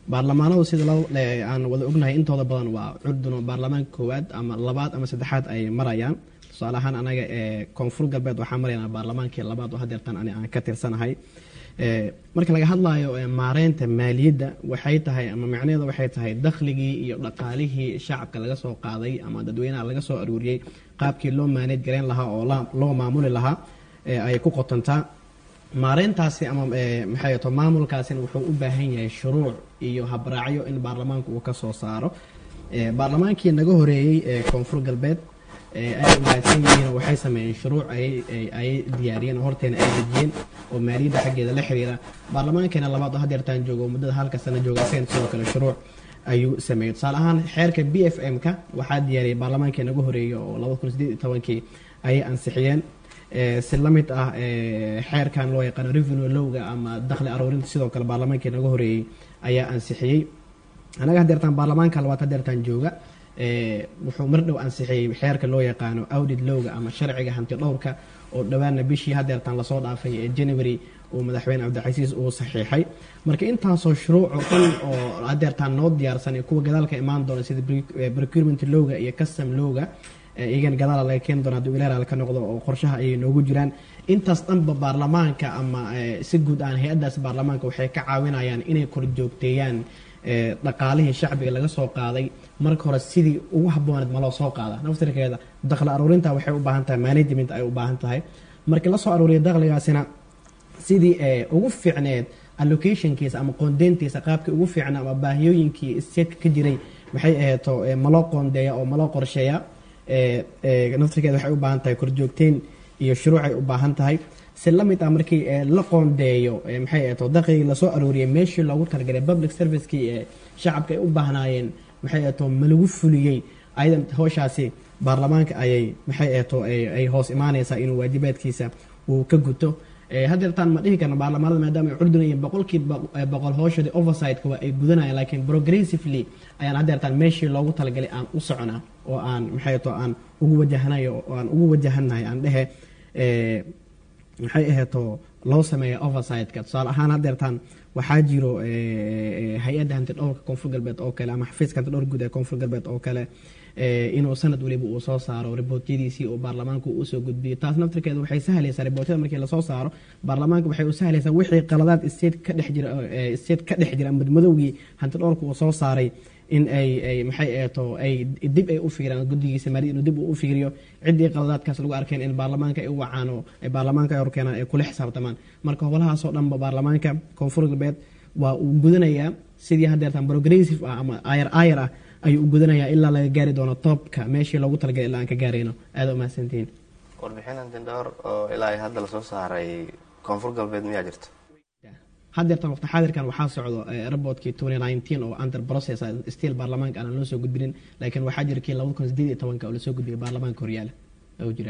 baarlamaanadu sida loo- le- aan wada ognahay intooda badan waa curdun oo baarlamaanka koowaad ama labaad ama saddexaad ay marayaan tusaale ahaan anaga ee koonfur galbeed waxaa maraynaa baarlamaankii labaad oo hadeertan ani aan ka tirsanahay Ee, marka laga hadlayo ee, maareynta maaliyadda waxay tahay ama macnaheedu waxay tahay dakhligii iyo dhaqaalihii shacabka laga soo qaaday ama dadweynaha laga soo aruuriyey qaabkii loo maaneed garayn lahaa oo la- loo maamuli lahaa ee, ay ku qotontaa maareyntaasi ama ee, maxay to maamulkaasina wuxuu u baahan yahay shuruuc iyo habraacyo in baarlamaanku uu ka soo saaro Ee, baarlamaankii naga horeeyey ee koonfur galbeed ee ay umaadsan yihiin waxay sameeyeen shuruuc ay ay- ay diyaariyeen oo horteena ay dejiyeen oo maaliyadda xaggeeda la xiriira baarlamaankeena labaad oo hadeertaan joogo oo muddada halka sano jooga isagana sidoo kale shuruuc ayuu sameeyey tusaale ahaan xeerka b f m ka waxaa diyaariyey baarlamaankii naga horeeyey oo labada kun sideed iyo tobankii ayay ansixiyeen Ee, si la mid ah ee, xeerkan loo yaqaano revenue lowga ama dakhli aruurinta sidoo kale baarlamaankii naga horeeyey ayaa ansixiyey anaga hadeertaan baarlamaanka labaad hadeertaan jooga ee, wuxuu mar dhow ansixiyey xeerka loo yaqaano audit lowga ama sharciga hanti dhowrka oo dhowaana bishii hadeertaan lasoo dhaafay ee january uu madaxweyne cabdicasiis uu saxiixay marka intaasoo shuruuc oo dhan oo hadeertaan noo diyaarsan iyo kuwa gadaalka imaan doona sida pre- eh, procurement lowga iyo custom lowga ee iyagana gadaala laga keeni doona hadduu ilaaral ka noqdo oo qorshaha ayay noogu jiraan intaas dhanba baarlamaanka ama ee, si guud aan hay-addaas baarlamaanka waxay ka caawinayaan inay korjoogteeyaan ee, dhaqaalihii shacbiga laga soo qaaday marka hore sidii ugu habbooneed ma loo soo qaada naftirkeeda dakhli aruurinta waxay u baahan tahay management ay u baahan tahay markii la soo aruuriya dakhligaasina sidii ee, ugu fiicneed allocationkiisa ama qoondeyntiisa qaabkii ugu fiicnaa ama baahiyooyinkii statka ka jiray maxay aheeto ee, ma loo qoondeeya oo ma loo qorsheeya ee, ee, naftirkeeda waxay u baahan tahay korjoogteyn iyo shuruucay u baahan tahay si la mid ah markii ee, la qoondeeyo ee, maxay aheeto dakhligii lasoo aruuriyay meeshii loogu talagalay public servicekii ee shacabka ay u baahnaayeen maxay aheeto ma lagu fuliyey ayadan howshaasi baarlamaanka ayay maxay aheeto ay ay hoos imaanaysaa inuu waajibaadkiisa uu ka guto Ee, hadeertaan ma dhihi karno baarlamaanada maadaama ay curdunayeen boqolkiiba eh, boqol hooshadii oversight-ka waa ay gudanayaan laakiin progressively ayaan hadeertaan meeshii loogu talagalay aan u soconaa oo aan maxay to aan ugu wajahanayo oo aan ugu wajahannahay aan dhehe ee, maxay aheeto loo sameeya oversight-ka tusaale ahaan hadeertaan waxaa jiro ee, ee, hay-adda hanti dhowrka koonfur galbeed oo kale ama xafiiska hanti dhowr guud ee koonfur galbeed oo kale ee, inuu sanad waliba uu soo saaro ribootyadiisii oo baarlamaanku uu usoo gudbiyo taas naftirkeeda waxay sahlaysaa ribootyada markii lasoo saaro baarlamaanka waxay u sahlaysaa wixii qaladaad state ka dhex jira ee, state ka dhex jira madmadowgii hanti dhowrka uu soo saaray in ay ay maxay eeto ay dib ay u fiiraan guddigiisa maaliyad inuu dib uu u fiiriyo ciddii qaladaadkaas lagu arkeen in baarlamaanka ay u wacaan oo ay baarlamaanka ay horkeenaan ay kula xisaabtamaan marka howlahaasoo dhanba baarlamaanka koonfur galbeed waa uu gudanayaa sidii hadeertan progressive ah ama ayar ayar ah ayuu u gudanayaa ilaa laga gaari doono toobka meeshii loogu talagalay ilaa aan ka gaarayno aada u mahadsantihiin warbixin antindhowr oo ilaa ay hadda lasoo saaray koonfur galbeed miyaa jirta hadeertan waqti xaadirkan waxaa socdo eh, rabotkii 2019 oo under process ah, still baarlamaanka aanan loo soo gudbinin laakiin waxaa jira kii 2018 oo lasoo gudbiyay baarlamaanka horyaala oo jira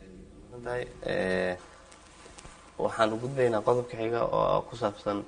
tahay ee, waxaan u gudbaynaa qodobka xiga oo ku saabsan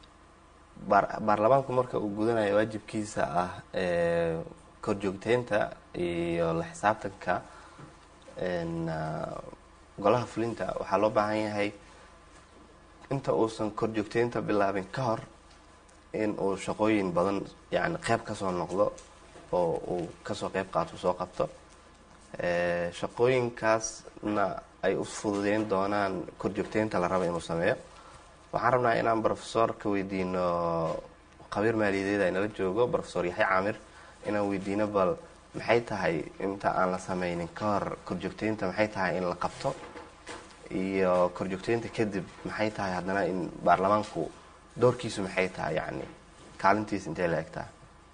baar- baarlamaanku marka uu gudanayo waajibkiisa ah ee, korjoogteynta iyo la xisaabtanka een, ah, golaha fulinta waxaa loo baahan yahay inta uusan korjoogteynta bilaabin ka hor in uu shaqooyin badan yani qeyb kasoo noqdo oo uu kasoo qeyb qaato soo qabto Ee, shaqooyinkaasna ay u fududeyn doonaan korjoogteynta la raba inuu sameeyo waxaan rabnaa inaan professor ka weydiino khabiir maaliyadeed ay nala joogo professor yaxya caamir inaan weydiino bal maxay tahay inta aan la sameynin ka hor korjoogteynta maxay tahay in la qabto iyo korjoogteynta kadib maxay tahay haddana in baarlamaanku doorkiisu maxay tahay yani kaalintiisa intee la eg tahay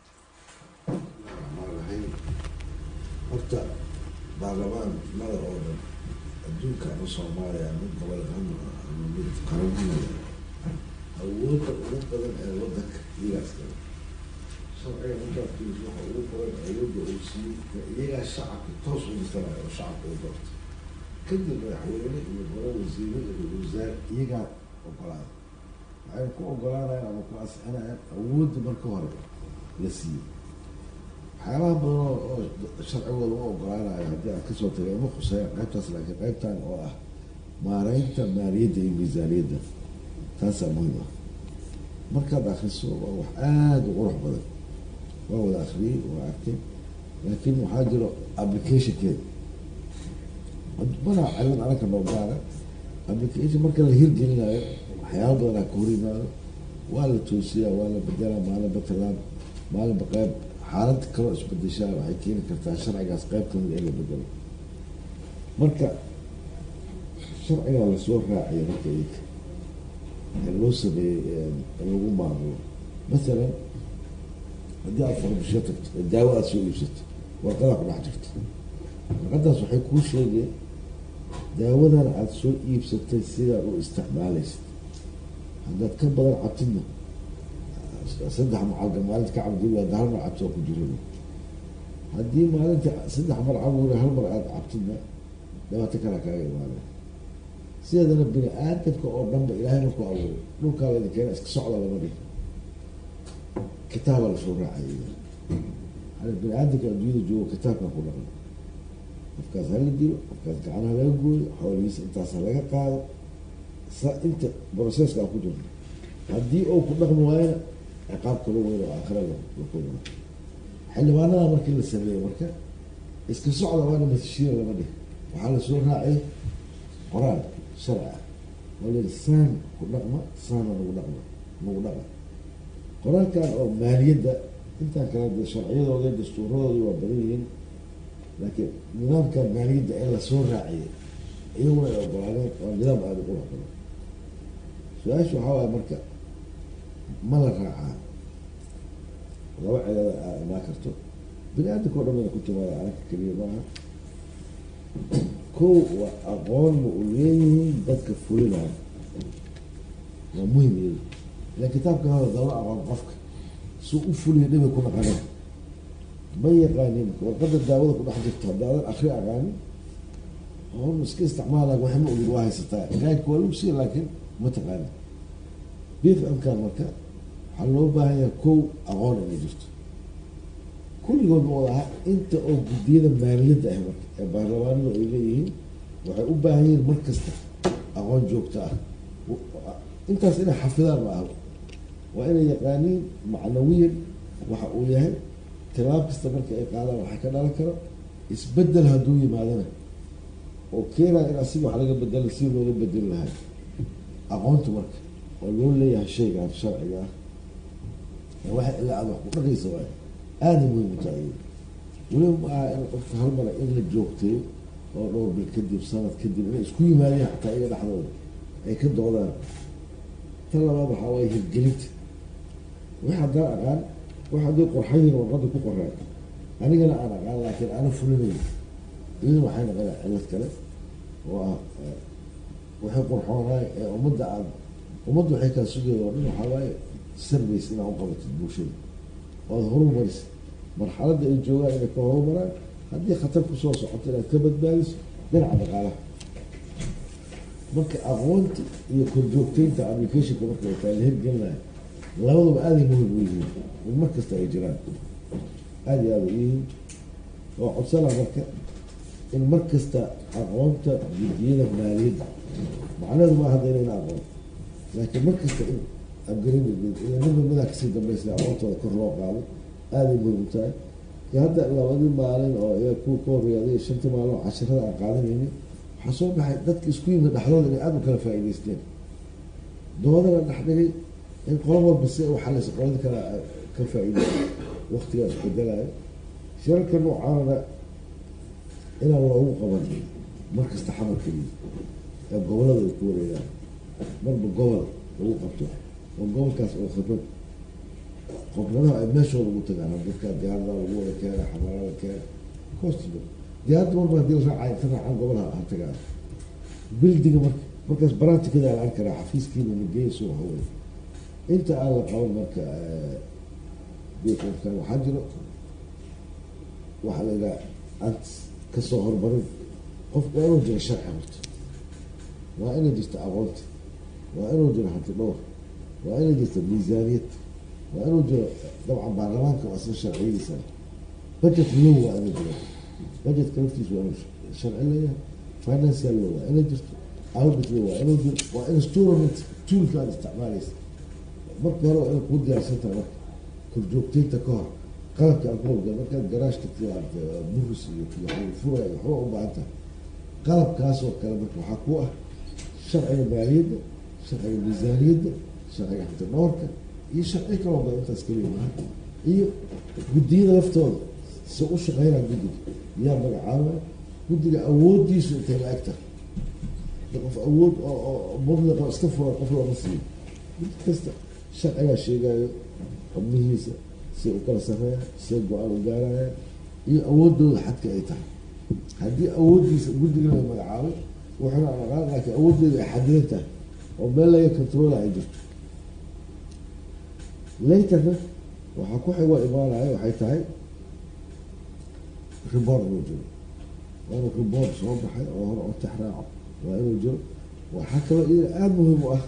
raxiim horta baarlamaan mada oo dhan adduunka ama soomaaliya ama gobol ama ama mid qaranimada awoodda ugu badan ee wadanka iyagaas gala sharciga markaad fiiriso waxa ugu badan awoodda uu siiyey iyagaa shacabka toos u dhisanayo oo shacabka u doorto kadib madaxweyne iyo golo wasiire iyo wasaare iyagaa ogolaada waxay ku ogolaanayaan ama ku ansixinayaan awoodda marka hore la siiyey waxyaabaha badan oo oo sharcigooda u ogolaanayo haddii aan kasoo tagay uma khuseeya qaybtaas laakiin qaybtan oo ah maareynta maaliyadda iyo miisaaniyadda taasaa muhiim ah markaad akriso waa wax aada u qurux badan waa wada akriyey waa arkay laakiin waxaa jiro applicationkeeda mana cilad anaka noo gaara application marka la hirgelinayo waxyaaba badanaa ka hor yimaado waa la toosiyaa waa la bedelaa maalinba talaan maalinba qeyb xaalad kaloo isbedeshaa waxay keeni kartaa sharcigaas qeyb kamida in la bedelo marka sharcigaa lasoo raaciya marka iyaka ee loo sameeyey lagu maamulo masalan haddii aad farmashiyo tagto ee daawo aada soo iibsato warqadaa ku dhex jirto warqadaas waxay kuu sheegeen daawadan aada soo iibsatay sidaad u isticmaalaysid haddaad ka badan cabtidna saddex macalga maalinta ka cabdi waa hal mar cabtoo ku jira haddii maalinta saddex mar caburi hal mar aada cabtidna dhibaato kalaa kaaga imaanaya sideedana bini aadamka oo dhanba ilaahay markuu abuuray dhulkaa laydin keena iska socda lama dhihi kitaaba lasoo raacay hada bini aadamka adduunyada joogo kitaabkaa ku dhaqan qofkaas hala dilo qofkaas gacanaha laga gooyo xoolihiisa intaas ha laga qaado sa inta proceskaa ku jirto haddii uu ku dhaqmi waayona ciqaab kalo weyn oo aakhira lakulma xildhibaanada markii la sameeyey marka iska socda waana masashiina lama dhihi waxaa lasoo raacay qoraal sharci ah oo la yihi saan ku dhaqma saana nagu dhaqma nagu dhaqa qoraalkan oo maaliyadda intaan kale de sharciyadooda dastuuradoodii waa badan yihiin laakiin nidaamka maaliyadda ee lasoo raaciyay iyaguna ay ogolaadeen waa nidaam aada u qurux badan su-aasha waxaa waaya marka ma la raacaa laba cilada aa imaan karto bini aadamka o dhan bayna ku timaada anaka keliya maaha kow waa aqoon ma u leeyihiin dadka fulinaya waa muhim iyada ila kitaabka hada dawla aqoon qofka suu u fuliya dhibay ku naqaneen ma yaqaanin warqada daawada ku dhex jirto haddaadan akri aqaanin on iska isticmaala wax ma ogid waa haysataa gaadka waa lagu siiya laakiin ma taqaanin b f m-kan marka waxaa loo baahan yahay kow aqoon inay jirto kulligood ma wada aha inta oo guddiyada maaliyadda ah marka ee baarlamaanadu ay leeyihiin waxay u baahan yihiin mar kasta aqoon joogto ah intaas inay xafidaan ma aha waa inay yaqaaniin macnawiyan waxa uu yahay tilaab kasta marka ay qaadaan waxaa ka dhalan karo isbedel hadduu yimaadana oo keenaa in asiga wax laga bedela si looga bedeli lahay aqoonta marka oo loo leeyahay shaygaan sharciga ah waxa ilaa aada wax ku dhaqaysa waay aada muhim u tahay weliba ma aha in qofka hal mara in la joogteeyo oo dhowr bil kadib sanad kadib inay isku yimaadeen xataa iyaga dhexdooda ay ka doodaan tan labaad waxaa waaye hirgelinta wax haddaan aqaan wax haddii qorxayin warqada ku qoraan anigana aan aqaan laakiin ana fulinayn iyaduna waxay noqonaa cilad kale oo ah waxay qorxoonaay ee ummadda aad ummadda waxay kaa sugaya oo dhan waxaa waaye service inaad u qabatid bulshada oad horumarisa marxaladda ay joogaan inay ka horumaraan haddii khatar kusoo socoto inaad ka badbaadiso dhinaca dhaqaalaha marka aqoonta iyo korjoogteynta applicationka marka ay tahay la hirgelinayo labaduba aaday muhim u yihiin in mar kasta ay jiraan aada iyo aada u yihiin oo codsana marka in mar kasta aqoonta guddiyada maaliyadda macnaheedu ma hadda inayna aqoon laakiin mar kasta in abgarin ila midba midaa kasii dambaysa aqoontooda kor loo qaado aaday muhim u tahay iyo hadda labadii maalin oo iyaga kuwa ka horreeday shantii maalin oo cashirada aan qaadanaynin waxaa soo baxay dadka isku yimid dhexdooda inay aada u kala faa'iidaysteen doodana dhex dhigay in qola walba si u xalaysa qolada kale ka faa'iiday waktigaa isbedelayo shirarka noocaanana inaan loogu qaban mar kasta xamar keliya ee gobolada ay ku wareegaan marba gobol lagu qabto oo gobolkaas oo khibrad khibradaha ay meeshooda ugu tagaan dadka diyaaradaha lagu wada keena xamarada keena costiba diyaaradda marba hadii la raacay inta raacaan gobolaha ha tagaan bildiga marka markaas baratikada la arki karaa xafiiskiina nageeya soo hawey inta aan la qaban marka bkan waxaa jiro waxaa la yidhaha ant kasoo hormarin qofku waa inuu jiro sharci horta waa inay jirto aqoonta waa inuu jiro hanti dhowr waa inay jirto miisaaniyad waa inuu jiro dabcan baarlamaanka waa isla sharciyadiisa budget low waa inuu jiro budgetka laftiisa waa inuu sharci leeyahay financial law waa inay jirto audit law waa inuu jiro waa instrument toolka aad isticmaalaysa marka hore waa inay kuu diyaarsan tahay marka korjoogteynta ka hor qalabka alkoholka markaad garaash tagtay aad buris iyo furaya waxba u baahan tahay qalabkaas oo kale marka waxaa ku ah sharciga maaliyadda sharciga miisaaniyadda sharciga xantidhoorka iyo sharci kaloo badan intaas keliya maaha iyo guddiyada laftooda se u shaqeynaa guddiga yaa magacaabaya guddiga awoodiisu intay la eg tahay de qof awood oo mudliqa iska furan qof lama siiyo guddi kasta sharcigaa sheegayo xubnihiisa say u kala sareeyaan say go-aan u gaarayaan iyo awoodooda xadka ay tahay haddii awooddiisa guddigana la magacaabay wuxuuna aqaan laakiin awooddeeda ay xadidan tahay oo meel laga controla ay jirto laterna waxaa ku xigoo imaanaya waxay tahay report inuu jiro waa inuu report soo baxay oo hore oo tax raaco waa inuu jiro waxaa kaloo iyada aada muhiim u ah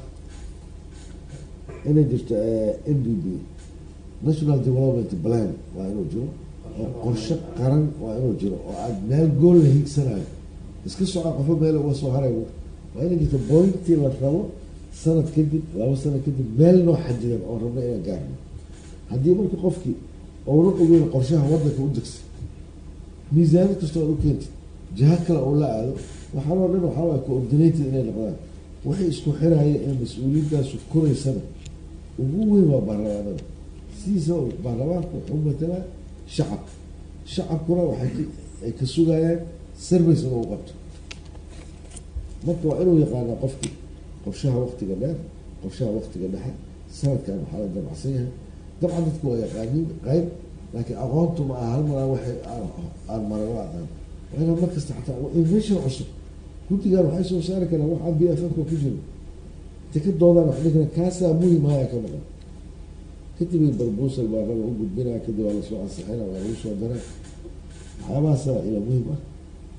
inay jirto n d b national development plan waa inuu jiro oo qorshe qaran waa inuu jiro oo aada meel gool la hiigsanayo iska soco qofo meel uga soo haray waa inay jirto bointii la rabo sanad kadib laba sanad kadib meel noo xadidan oo rabna inaan gaarno haddii marka qofkii ouna ogeyn qorshaha wadanka u degsa miisaanid kastoo aad u keentid jiha kale oo la aado waxaanoo dhan waxaa waay coordinated inay noqdaan waxay isku xiraya ee mas-uuliyadaasu koraysana ugu weyn waa baarlamaanada sidiisa baarlamaanka wuxuu matalaa shacab shacabkuna waxay ay ka sugayaan service inuu qabto marka waa inuu yaqaanaa qofkii qorshaha waktiga dheer qorshaha waktiga dhexe sanadkan waxaa la damacsan yahay dabcan dadku waa yaqaaniin qayb laakiin aqoontu ma aha hal maraa waxay aan maran la aqaan waa inaa mar kasta xataa invention cusub guddigan waxay soo saari karaan wax aan b f f-ka ku jiro intay ka doodaan wax dhigna kaasaa muhim haya ka maqan kadib ay barbusal baa raba u gudbinaa kadib waa lasoo ansixina waa lagu soo daraa waxyaabahaasa ila muhim ah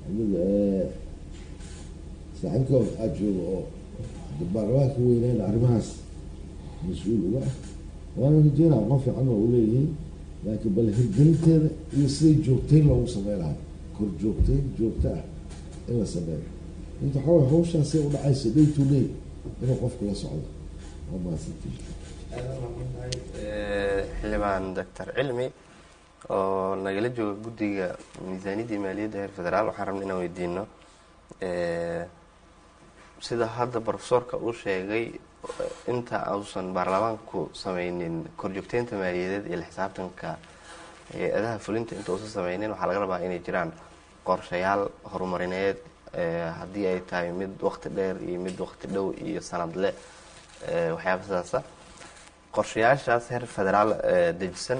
saaxiibka aada jooga oo baarlamaanka weynaan arrimahaas mas-uul uga ah waana rajeynaa aqoon fiican waa uleeyihiin laakiin bal hirgelinteeda iyo siday joogteyn loogu samey lahaa kor joogteyn joogto ah in la sameeyo inta waxaa way hawshaasay u dhacaysa day to day inuu qofku la socdo waa mahadsantii xildhibaan doctor cilmi oo nagala jooga guddiga miisaaniyadda iyo maaliyadda heer federaal waxaan rabna inaan weydiino sida hadda profesorka uu sheegay inta uusan baarlamaanku sameynin korjoogteynta maaliyadeed iyo la xisaabtanka hay-adaha fulinta inta uusan sameynin waxaa laga rabaa inay jiraan qorshayaal horumarineed haddii ay tahay mid waqti dheer iyo mid waqti dhow iyo sanadle waxyaaba sidaasa qorshayaashaas heer federaal dejisan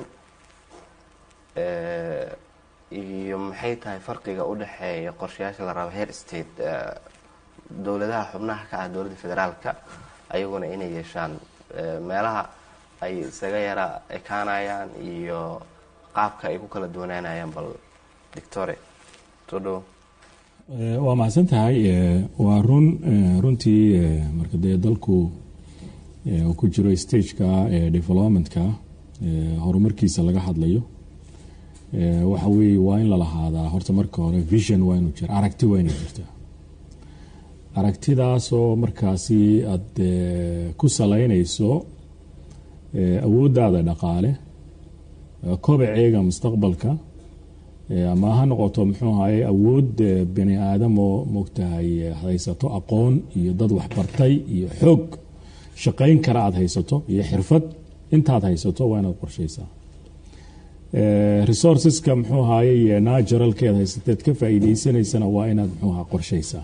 iyo maxay tahay farqiga u dhexeeya qorshayaasha la rabo heer state dowladaha xubnaha ka ah dowladda federaalka ayaguna inay yeeshaan meelaha ay isaga yara ekaanayaan iyo qaabka ay ku kala duwanaanayaan bal dictore soo dhowo waa mahadsan tahay waa run runtii marka dee dalku uu ku jiro stageka developmentka horumarkiisa laga hadlayo waxa weeye waa in la lahaadaa horta marka hore vision waa inuu jira aragti waa inay jirtaa aragtidaasoo markaasi aada ku salaynayso awooddaada dhaqaale kobaceega mustaqbalka ama ha noqoto muxuu ahaye awood bani aadamoo moogtahay haysato aqoon iyo dad waxbartay iyo xoog shaqayn kara aada haysato iyo xirfad intaad haysato waa inaad qorshaysaa resourceska muxuu ahaye naturalkeed haysateed ka faa'iideysanaysana waa inaad muxuu aha qorshaysaa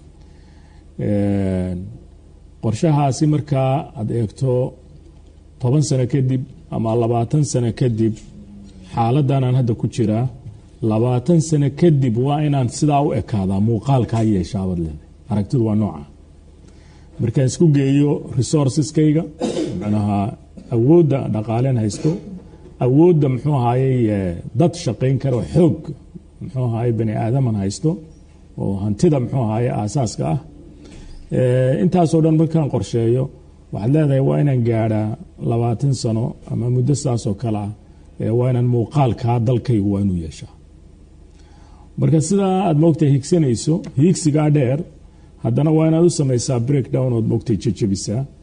qorshahaasi markaa aada eegto toban sano kadib ama labaatan sano kadib xaaladan aan hadda ku jiraa labaatan sano kadib waa inaan sidaa u ekaadaa muuqaalkaa yeeshaabaad leedahay aragtidu waa nooca markaan isku geeyo resourceskayga macnaha awoodda dhaqaaleen haysto awoodda muxuu ahaayey dad shaqayn karo xoog muxuu ahaye bani aadaman haysto oo hantida muxuu ahaye aasaaska ah intaasoo dhan markaan qorsheeyo waxaad leedahay waa inaan gaadhaa labaatan sano ama muddo saasoo kale ah waa inaan muuqaalkaa dalkaygu waa inuu yeeshaa marka sidaa aad moogtay higsanayso hiigsigaa dheer haddana waa inaad u samaysaa breakdown ood moogtay jajabisaa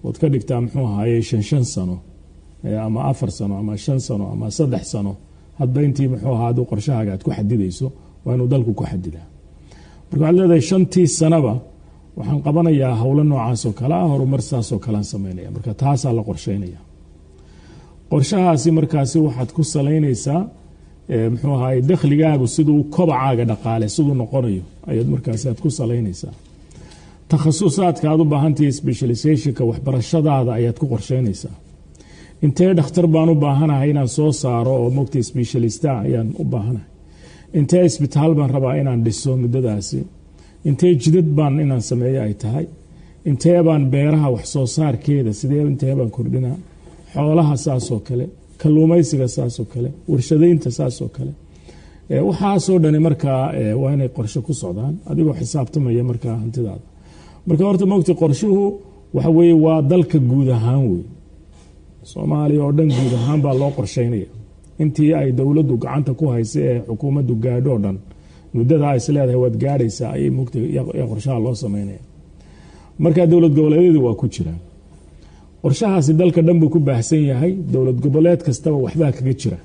ood ka dhigtaa muxuu ahaye shan shan sano ama afar sano ama shan sano ama saddex sano hadba intii muxuu ahaa aduu qorshahaaga aad ku xadidayso waa inuu dalku ku xadidaa marka waxaad leedahay shantii sanaba waxaan qabanayaa howlo noocaasoo kale ah horumar saasoo kalean sameynaya marka taasaa la qorsheynaya qorshahaasi markaasi waxaad ku salaynaysaa muxuu ahaye dakhligaagu siduu kobacaaga dhaqaale siduu noqonayo ayaad markaasi aad ku salaynaysaa takhasusaadka aad u baahantahay specializationka waxbarashadaada ayaad ku qorsheynaysaa intee dhakhtar baan u baahanahay inaan soo saaro oo mogta specialista ayaan u baahanahay intee isbitaal baan rabaa inaan dhiso muddadaasi intee jidad baan inaan sameeyo ay tahay intee baan beeraha wax soo saarkeeda sidee intee baan kordhinaa xoolaha saasoo kale kalluumaysiga saasoo kale warshadaynta saasoo kale waxaasoo dhani markaa waa inay qorshe ku socdaan adigoo xisaabtamaya markaa hantidaada marka horta mogta qorshuhu waxa weye waa dalka guud ahaan wey soomaaliya oo dhan guud ahaan baa loo qorsheynaya intii ay dowladdu gacanta ku haysa ee xukuumaddu gaadho dhan muddada is leedahay waad gaadhaysaa ayay mugta qorshaha loo sameynaya markaa dowlad goboleedyadu waa ku jiraan qorshahaasi dalka dhan buu ku baahsan yahay dowlad goboleed kastaba waxbaa kaga jira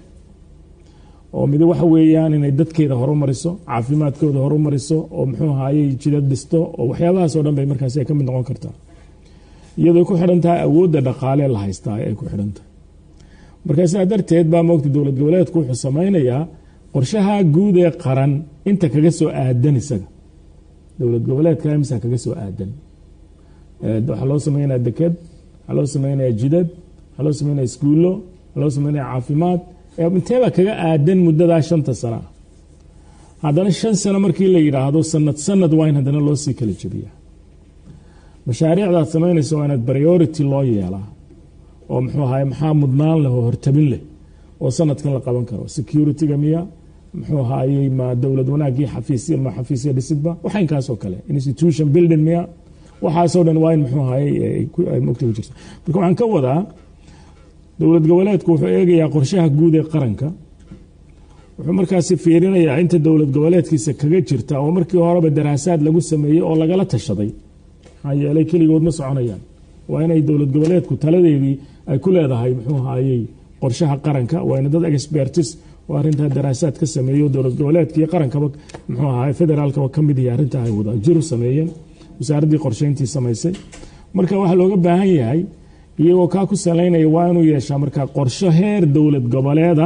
oo mid waxa weeyaan inay dadkeeda horumariso caafimaadkooda horumariso oo muxuu ahaayey jidad dhisto oo waxyaabahaasoo dhan bay markaasi ka mid noqon kartaa iyadoo ku xidhan tahay awoodda dhaqaale la haystaa ay ku xidhan tahay marka sidaa darteed baa moogta dowlad goboleedku wuxuu sameynayaa qorshaha guud ee qaran inta kaga soo aadan isaga dowlad goboleedka imsa kaga soo aadan waxaa loo sameynaya deked waxaa loo sameynaya jidad waxaa loo sameynaya iskuullo waxaa loo sameynaya caafimaad inteebaa kaga aadan muddadaa shanta sana haddana shan sano markii la yidhaahdo sanad sanad waa in haddana loo sii kala jebiyaa mashaariicdaad samaynaysa waa inaad priority loo yeelaa oo muxuu ahaye maxaa mudnaan leh oo hortabin leh oo sanadkan la qaban karo securityga miya muxuu ahaayey ma dowlad wanaagii xafiisya ma xafiisya dhisidba waxaynkaasoo kale institution building miya waxaasoo dhan waa in muxuu ahaye ay mogta ku jirta marka waxaan ka wadaa dowlad goboleedku wuxuu eegayaa qorshaha guud ee qaranka wuxuu markaasi fiirinayaa inta dowlad goboleedkiisa kaga jirta oo markii horeba daraasaad lagu sameeyey oo lagala tashaday maxaa yeelay keligood ma soconayaan waa inay dowlad goboleedku taladeedii ay ku leedahay muxuu ahaayey qorshaha qaranka waa ina dad expertis oo arrintaa daraasaad ka sameeyo dowlad goboleedka iyo qarankaba muxuu ahaay federaalkaba ka mid yahay arrintaa ay wada jiru sameeyeen wasaaraddii qorsheyntii samaysay marka waxaa looga baahan yahay iyagoo kaa ku salaynaya waa inuu yeeshaa markaa qorsho heer dowlad goboleeda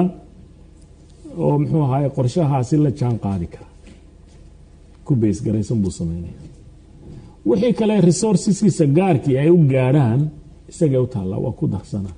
oo muxuu ahaay qorshahaasi la jaan qaadi kara ku beysgaraysan buu sameynaya wixii kale resourceskiisa gaarkii ay u gaadhaan isagay u taallaa waa ku darsanaa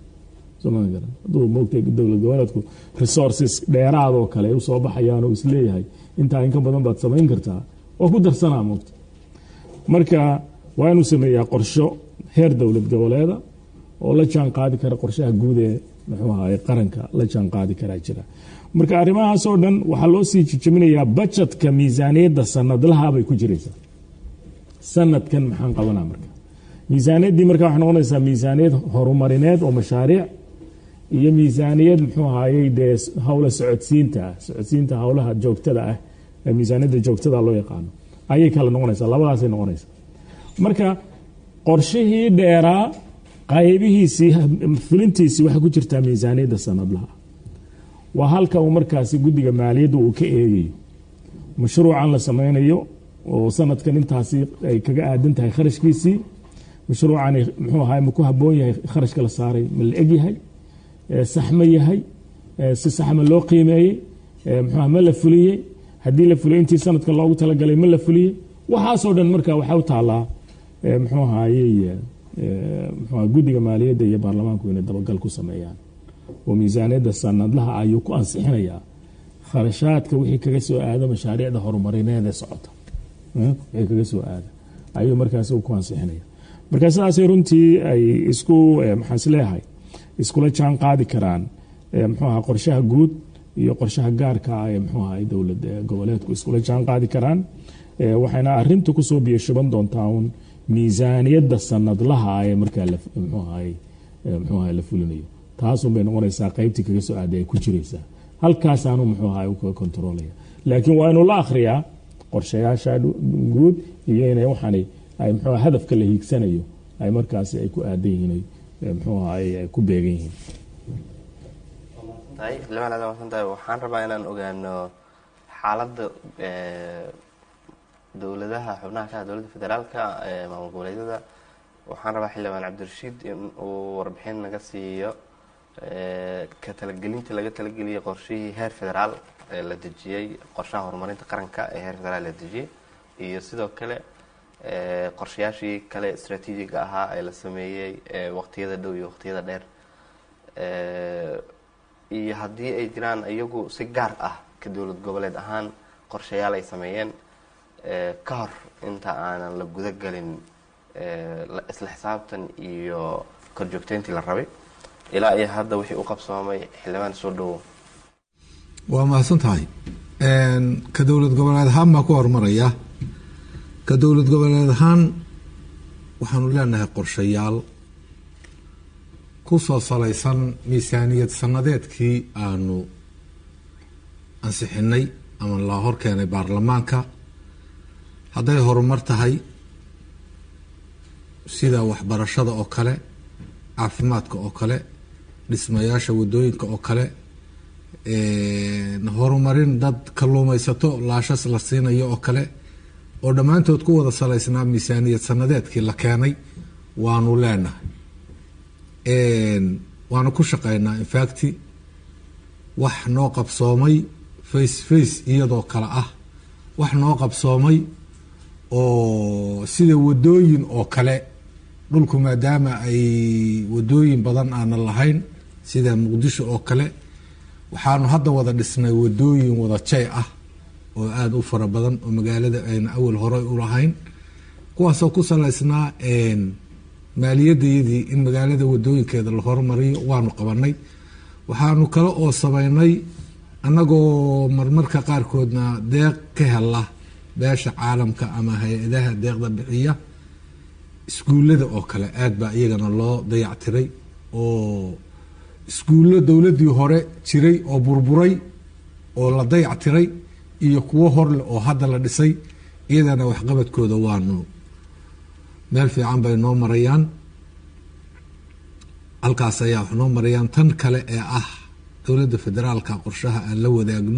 haduu moogtay dowlad goboleedku resources dheeraadoo kale ay usoo baxayaan oo isleeyahay intaa inka badan baad samayn kartaa waa ku darsanaa moogta marka waa inuu sameeyaa qorsho heer dowlad goboleeda oo la jaan qaadi kara qorshaha guud ee muxuu ahaay qaranka la jaan qaadi karaa jira marka arrimahaasoo dhan waxaa loo sii jijabinayaa bajetka miisaaniyadda sanadlaha bay ku jiraysaa sanadkan maxaan qabanaa marka miisaaniyaddii marka waxay noqonaysaa miisaaniyad horumarineed oo mashaariic iyo miisaaniyad muxuu ahaayey dee howla socodsiinta ah socodsiinta howlaha joogtada ah ee miisaaniyadda joogtada loo yaqaano ayay kala noqonaysaa labadaasay noqonaysaa marka qorshihii dheeraa qaybihiisii fulintiisii waxay ku jirtaa miisaaniyadda sanadlaha waa halka uu markaasi guddiga maaliyadda uu ka eegayo mashruucan la sameynayo oo sanadkan intaasi ay kaga aadan tahay kharashkiisii mashruucani muxuu ahaay ma ku haboon yahay kharashka la saaray ma la egyahay sax ma yahay si saxma loo qiimeeyey mxuu ma la fuliyey haddii la fuliyey intii sanadkan loogu talagalay ma la fuliyey waxaasoo dhan marka waxaa u taalaa muxuu ahaayey mxuu guddiga maaliyadda iyo baarlamaanku inay dabagal ku sameeyaan oo miisaaniyadda sanadlaha ayuu ku ansixinayaa kharashaadka wixii kaga soo aado mashaariicda horumarineed ee socota wixii kaga soo aada ayuu markaas ku ansixinaya marka sidaasay runtii ay isku maxaan isleeyahay iskula jaan qaadi karaan muxuu aha qorshaha guud iyo qorshaha gaarka ah ee muxuu ahay dowlad goboleedku iskula jaan qaadi karaan waxayna arintu kusoo biyashuban doontaa uun miisaaniyadda sanadlaha ee markaa mxuu ahay muxuu ahay la fulinayo taasun bay noqonaysaa qaybtii kaga soo aaday ay ku jiraysaa halkaasaanu muxuu ahay u kontroolaya laakiin waa inuu la akhriyaa qorshayaasha guud iyo inay waxaani ay muxuu hadafka la hiigsanayo ay markaasi ay ku aadan yihiin ay eh, muxuu ahaay ay ku beegan yihiin tahay xildhibaan aad maadsan tahay waxaan rabaa inaan ogaano xaaladda eh, dowladaha xubnaha ka ah dowladda federaalka ee maamul goboleedyada waxaan rabaa xildhibaan cabdirashiid in uu warbixin naga siiyo eh, ka talagelinta laga talageliyay qorshihii heer federaal ee la dejiyey qorshaha horumarinta qaranka ee heer federaal la dejiyey iyo sidoo kale eh, qorshayaashii kale istraatiijiga ahaa ee la sameeyey ee waqtiyada dhow iyo waqtiyada dheer Eh, iyo haddii ay jiraan iyagu si gaar ah ka dowlad goboleed ahaan qorshayaal ay sameeyeen eh, ka hor inta aanan la guda gelin eh, la- isla xisaabtan iyo korjoogteyntii la rabay ilaa iyo hadda wixii u qabsoomay xildhibaan soo dhowo waa mahadsan tahay ka dowlad goboleed ahaan baan ku horumaraya ka dowlad goboleed ahaan waxaanu leenahay qorshayaal ku soo salaysan miisaaniyad sanadeedkii aanu ansixinay ama la hor keenay baarlamaanka hadday horumar tahay sida waxbarashada oo kale caafimaadka oo kale dhismayaasha wadooyinka oo kale horumarin dad kalluumaysato laashas la siinayo oo kale oo dhammaantood ku wada salaysnaa miisaaniyad sanadeedkii la keenay waanu leenahay waanu ku shaqeynaa infacti wax noo qabsoomay face face iyadoo kale ah wax noo qabsoomay oo sida wadooyin oo kale dhulku maadaama ay wadooyin badan aanan lahayn sida muqdisho oo kale waxaanu hadda wada dhisnay wadooyin wada jay ah oo aada u fara badan oo magaalada ayna awal hore u lahayn kuwaasoo ku salaysnaa maaliyadayadii in magaalada wadooyinkeeda la horumariyo waanu qabanay waxaanu kale oo sameynay annagoo marmarka qaarkoodna deeq ka hela beesha caalamka ama hay-adaha deeqda bixiya iskuullada oo kale aada baa iyagana loo dayactiray oo iskuullo dowladdii hore jiray oo burburay oo la dayactiray iyo kuwo horleh oo hadda la dhisay iyadana waxqabadkooda waanu meel fiican bay noo marayaan halkaas ayaa wax noo marayaan tan kale ee ah dowladda federaalka qorshaha aan la wadaagno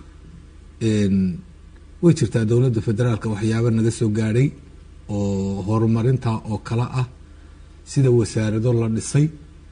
way jirtaa dowladda federaalka waxyaabo naga soo gaadhay oo horumarinta oo kale ah sida wasaarado la dhisay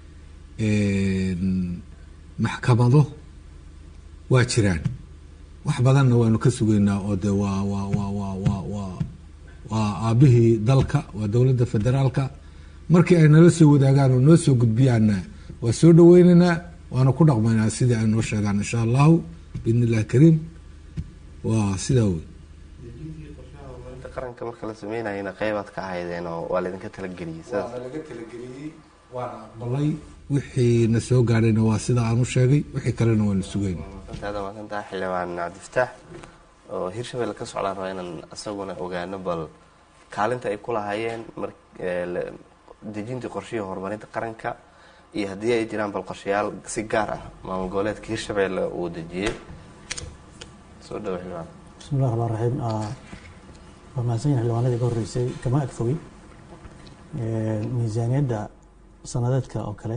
maxkamado waa jiraan wax badanna waanu ka sugaynaa oo de waa waa waa waa waa waa waa aabihii dalka waa dowladda federaalka markii ay nala soo wadaagaan oo noo soo gudbiyaanna waa soo dhaweyneynaa waana ku dhaqmaynaa sidii ay noo sheegaan insha allahu biidn illahi kariim waa sidaa wey qaranka marka la sameynayana qeybaad ka ahaydeen oo waa laydinka talageliyey sidaas waana laga talageliyey waana aqbalay wixii na soo gaadhayna waa sida aan u sheegay wixii kalena waanu sugayna aada maasantaha xildhibaan cabdifataax oo hirshabelle ka socdaan rabaa inaan isaguna ogaano bal kaalinta ay ku lahaayeen mar dejintii qorshihii horumarinta qaranka iyo haddii ay jiraan bal qorshayaal si gaar ah maamul goboleedka hirshabelle uu dejiyey soo dhawo xildhibaan bismi llahi raxmaan raxiim waa mahadsan yahin xildhibaanadii ka horreysay kama ag fogey miisaaniyadda sanadeedka oo kale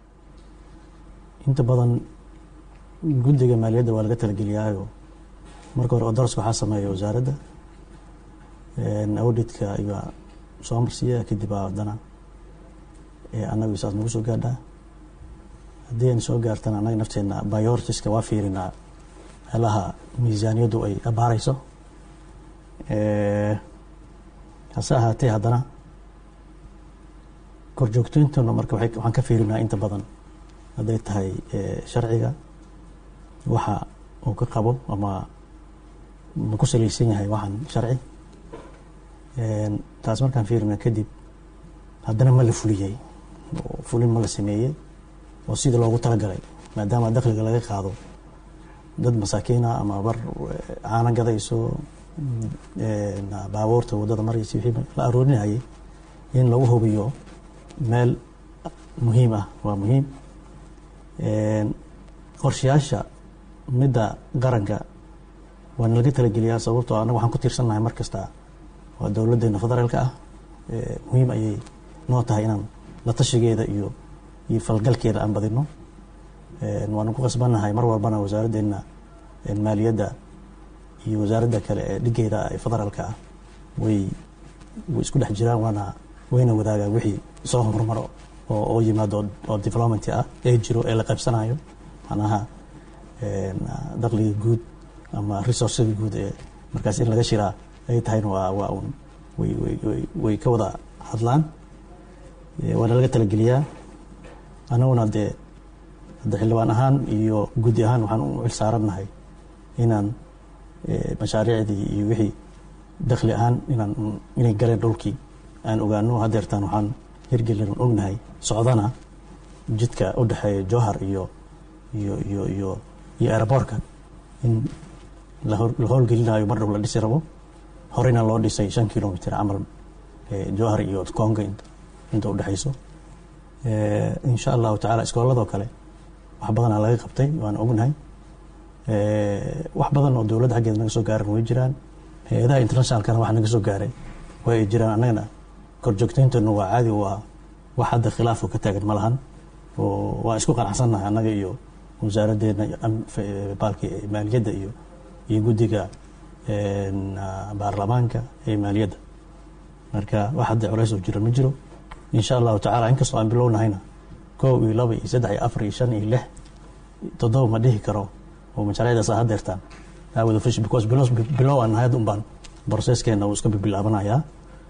inta badan guddiga maaliyadda waa laga talageliyaayo marka hore odaraska waxaa sameeya wasaaradda auditka ayaa soo marsiiya kadib aa haddana annagu saas nagu soo gaadhaa haddii ayna soo gaartana annaga nafteena biortiska waa fiirinaa meelaha miisaaniyaddu ay abaareyso hase ahaatee haddana korjoogtooyintana marka waxaan ka fiirinaa inta badan hadday tahay sharciga waxa uu ka qabo ama ma ku salaysan yahay waxaan sharci taas markaan fiirina kadib haddana ma la fuliyey oo fulin ma la sameeyey oo sidii loogu talagalay maadaama dakhliga laga qaado dad masaakiina ama bar caana gadayso baabuurta waddada maraysa wixii la aroorinayay in lagu hubiyo meel muhiim ah waa muhiim qorshayaasha midda qaranka waana laga talageliyaa sababtoo annaga waxaan ku tiirsannahay mar kasta waa dowladdeena federaalka ah muhiim ayay noo tahay inaan la tashigeeda iyo iyo falgalkeeda aan badino waanu ku qasbannahay mar walbana wasaaraddeena maaliyadda iyo wasaaradda kale ee dhigeeda ee federaalka ah way way isku dhex jiraan waana wayna wadaagaan wixii soo horumaro oo oo yimaado oo development ah ee jiro ee la qaybsanayo macnaha dakhliga guud ama resourcega guud ee markaas in laga shiraa ay tahayna waa waa un way way way way ka wada hadlaan waana laga talageliyaa annaguna dee hadda xildhibaan ahaan iyo guddi ahaan waxaan u cil saarannahay inaan mashaariicdii iyo wixii dakhli ahaan inaan inay galeen dhulkii aan ogaano hadeertaan waxaan hirgelin ognahay socdana jidka u dhexeeya jowhar iyo iyo iyo iyo iyo aeroboortka in la howlgelinayo mar dhow la dhisi rabo horeyna loo dhisay shan kilomitr camal jowhar iyo conga inta udhexayso insha allahu tacala iskooladoo kale wax badanaa laga qabtay waan ognahay wax badan oo dowladda xaggeeda naga soo gaaran way jiraan hay-adaha internationalkana wax naga soo gaaray way ay jiraan annagana korjoogtayntanu waa caadi waa wax hadda khilaafo ka taagan ma lahan oo waan isku qanacsannahay annaga iyo wasaaraddeena baalki maaliyadda iyo iyo guddiga baarlamaanka ee maaliyadda marka wax hadda culays oo jira ma jiro insha allahu tacala inkastoo aan bilownahayna kow iyo laba iyo saddex iyo afar iyo shan iyo lix toddoba ma dhihi karo oo mashaariicdaas aa hadeertaan aawada fish because bilow bilow aan nahay un baan processkeena uu iska bilaabanayaa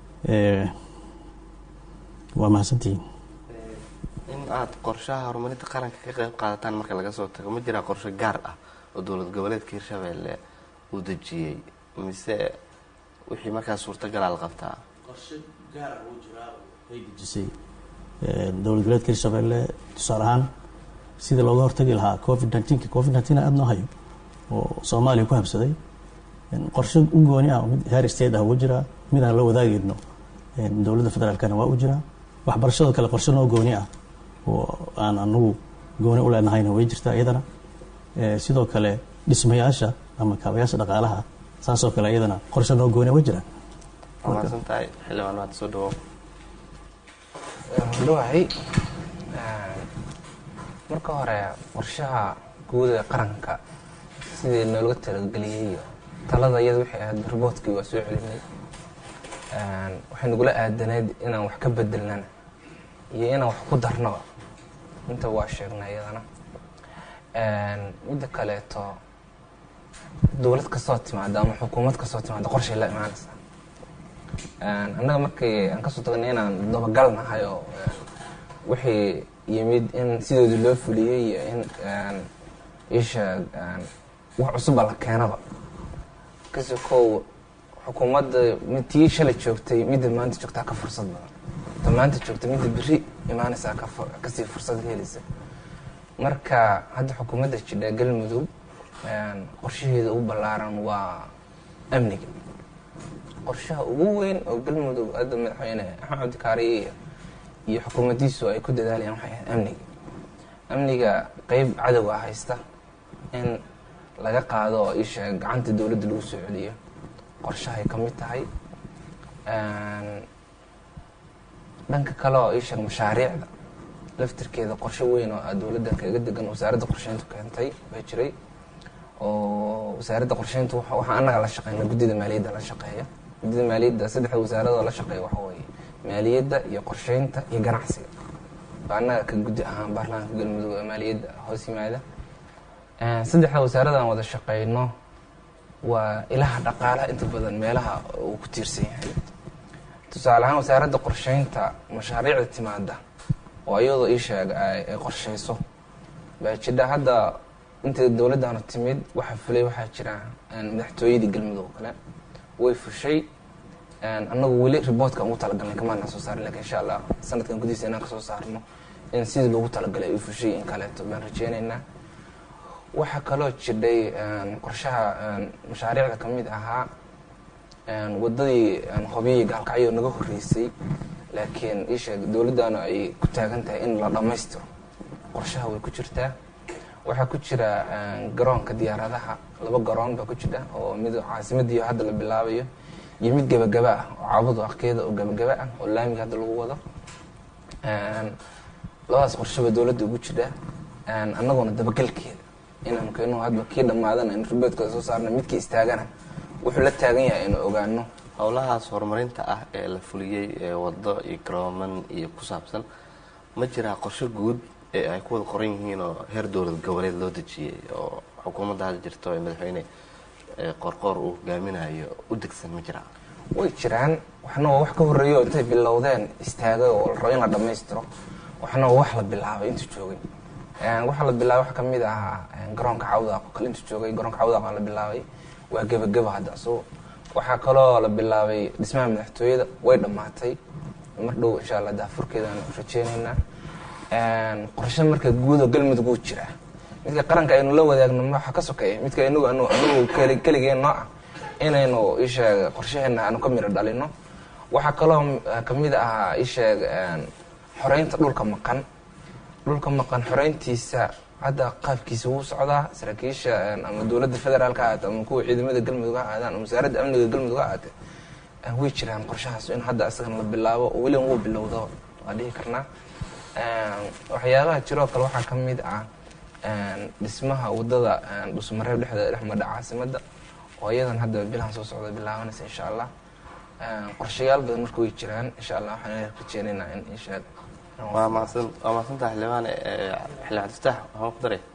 waa mahadsantihiin in aada qorshaha horumarinta qaranka ka qeyb qaadataan marka laga soo tago ma jiraa qorshe gaar ah oo dowlad goboleedka hirshabeelle uu dejiyey mise wixii markaas suurtagalaa la qabtaa qorshe gaar uu jiraa ay dejisay dowlad goboleedka hirshabeelle tusaale ahaan sidii looga hortagi lahaa covid nineteenka covid nineteen aada noo hayo oo soomaaliya ku habsaday qorshe u gooni ah mid heer state ah uga jiraa mid aan la wadaagayno dowladda federaalkana waa u jiraa waxbarashadoo kale qorshe noo gooni ah oo aan anagu gooni u leenahayna way jirtaa iyadana sidoo kale dhismayaasha ama kaabayaasha dhaqaalaha saasoo kale iyadana qorshe noo gooni way jiraan waa mahadsan tahay xildhibaan maad soo dhawow dhawahay marka hore qorshaha guud ee qaranka sidii noolaga talageliyey iyo talada iyada waxay ahayd riboodkii waa soo celinay waxay nagula aadanayd inaan wax ka bedelnana iyo inaan wax ku darnaba inta waa sheegnay iyadana midda kaleeto dowlad kastoo timaada ama xukuumad kastoo timaada qorshay la imaanaysaa annaga markii aan kasoo tagnay inaan dabagal nahay oo wixii yimid in sidoodii loo fuliyey iyo in isha wax cusuba la keenaba kasi kow xukuumadda tii shalay joogtay midda maanta joogtaa ka fursad badan ta maanta joogta midda beri imaanaysaa kasii fursad helaysa marka hadda xukuumadda jidha galmudug qorshaheeda ugu ballaaran waa amniga qorshaha ugu weyn oo galmudug hadda madaxweyne axmed cabdikaariye iyo xukuumaddiisu ay ku dadaalayaan waxay ahayd amniga amniga qeyb cadowga haysta in laga qaado oo isha gacanta dowladda lagu soo celiyo qorshahay ka mid tahay dhanka kale oo isheeg mashaariicda laftirkeeda qorshe weyn oo dowladda kaga degan wasaaradda qorsheyntu keentay baa jiray oo wasaaradda qorsheyntu waxaa annaga la shaqeyna guddida maaliyadda la shaqeeya guddida maaliyadda saddexda wasaaradoo la shaqeeya waxa weeye maaliyadda iyo qorsheynta iyo ganacsiga baa annaga ka guddi ahaan baarlamaanka galmudug ee maaliyadda hoos yimaada saddexda wasaaradan wada shaqeyno waa ilaha dhaqaalaha inta badan meelaha uu ku tiirsan yahay tusaale ahaan wasaaradda qorsheynta mashaariicda timaada oo iyadoo ii sheeg ay qorsheyso baa jidha hadda inta dowladdanu timid waxaa fulay waxaa jira madaxtooyadii galmudug oo kale way fushay annagu weli riboortka ugu talagalnay kamaana soo saarin lakin insha allah sanadkan gudihiisa inaan kasoo saarno in sidii loogu talagalay ay fushay in kaleeto baan rajeyneynaa waxaa kaloo jidhay qorshaha mashaariicda ka mid ahaa waddadii hobyihii gaalkacyo naga horreysay laakiin isheeg dowladdanu ay ku taagan tahay in la dhammaystiro qorshaha way ku jirtaa waxaa ku jira garoonka diyaaradaha laba garoon baa ku jira oo mid caasimadii hadda la bilaabayo iyo mid gebagaba ah oo caabadu aqeeda oo gebagaba ah oo laamiga hadda lagu wado labadaas qorshaba dowladda ugu jira annagoona dabagalkeeda inaan keeno hadba kii dhammaadana in riboodkooda soo saarna midkii istaagana wuxuu la taagan yahay inuu ogaano howlahaas horumarinta ah ee la fuliyey ee wado iyo garooman iyo ku saabsan ma jiraa qorshe guud ee ay ku wada qoran yihiin oo heer dowlad goboleed loo dejiyey oo xukuumadda hadda jirto ee madaxweyne ee qorqoor uu hogaaminayo u degsan ma jiraa way jiraan waxna waa wax ka horreeya oo intay bilowdeen istaagay oo la rabo in la dhammaystiro waxna waa wax la bilaabay intuu joogay waxa la bilaabay waxa kamid ahaa garoonka cawdaaq oo kale intuu joogay garoonka cawdaaq waa la bilaabay waa gebageba hadda asugu waxaa kaloo la bilaabay dhismaha madaxtooyada way dhammaatay mar dhow insha allah daafurkeedaan rajeyneynaa qorshe marka guud oo galmudug uu jiraa midka qaranka aynu la wadaagno waxa ka sokeeya midka inagu anagu keligeen noo ah inaynu isheeg qorshaheena aanu ka miro dhalino waxaa kaloo kamid ahaa isheeg xoreynta dhulka maqan dhulka maqan xoreyntiisa hadda qaabkiisa wuu socdaa saraakiisha ama dowladda federaalka ha ahaate ama kuwa ciidamada galmudug ha ahaadaan ama wasaaradda amniga galmudug ha ahaate way jiraan qorshahaas in hadda isagana la bilaabo oo weliba wuu bilowdo waa dhihi karnaa waxyaabaha jiroo kale waxaa ka mid ah dhismaha wadada dhusmareeb dhexdeeda dhex madha caasimada oo iyadan hadda bilahan soo socda bilaabanaysa insha allah qorshayaal badan marka way jiraan insha allah waxaan rajeynaynaa in insha waa mahadsan waa mahadsantaha xildhibaan xildhibaan cabdifataax waxaan ku daray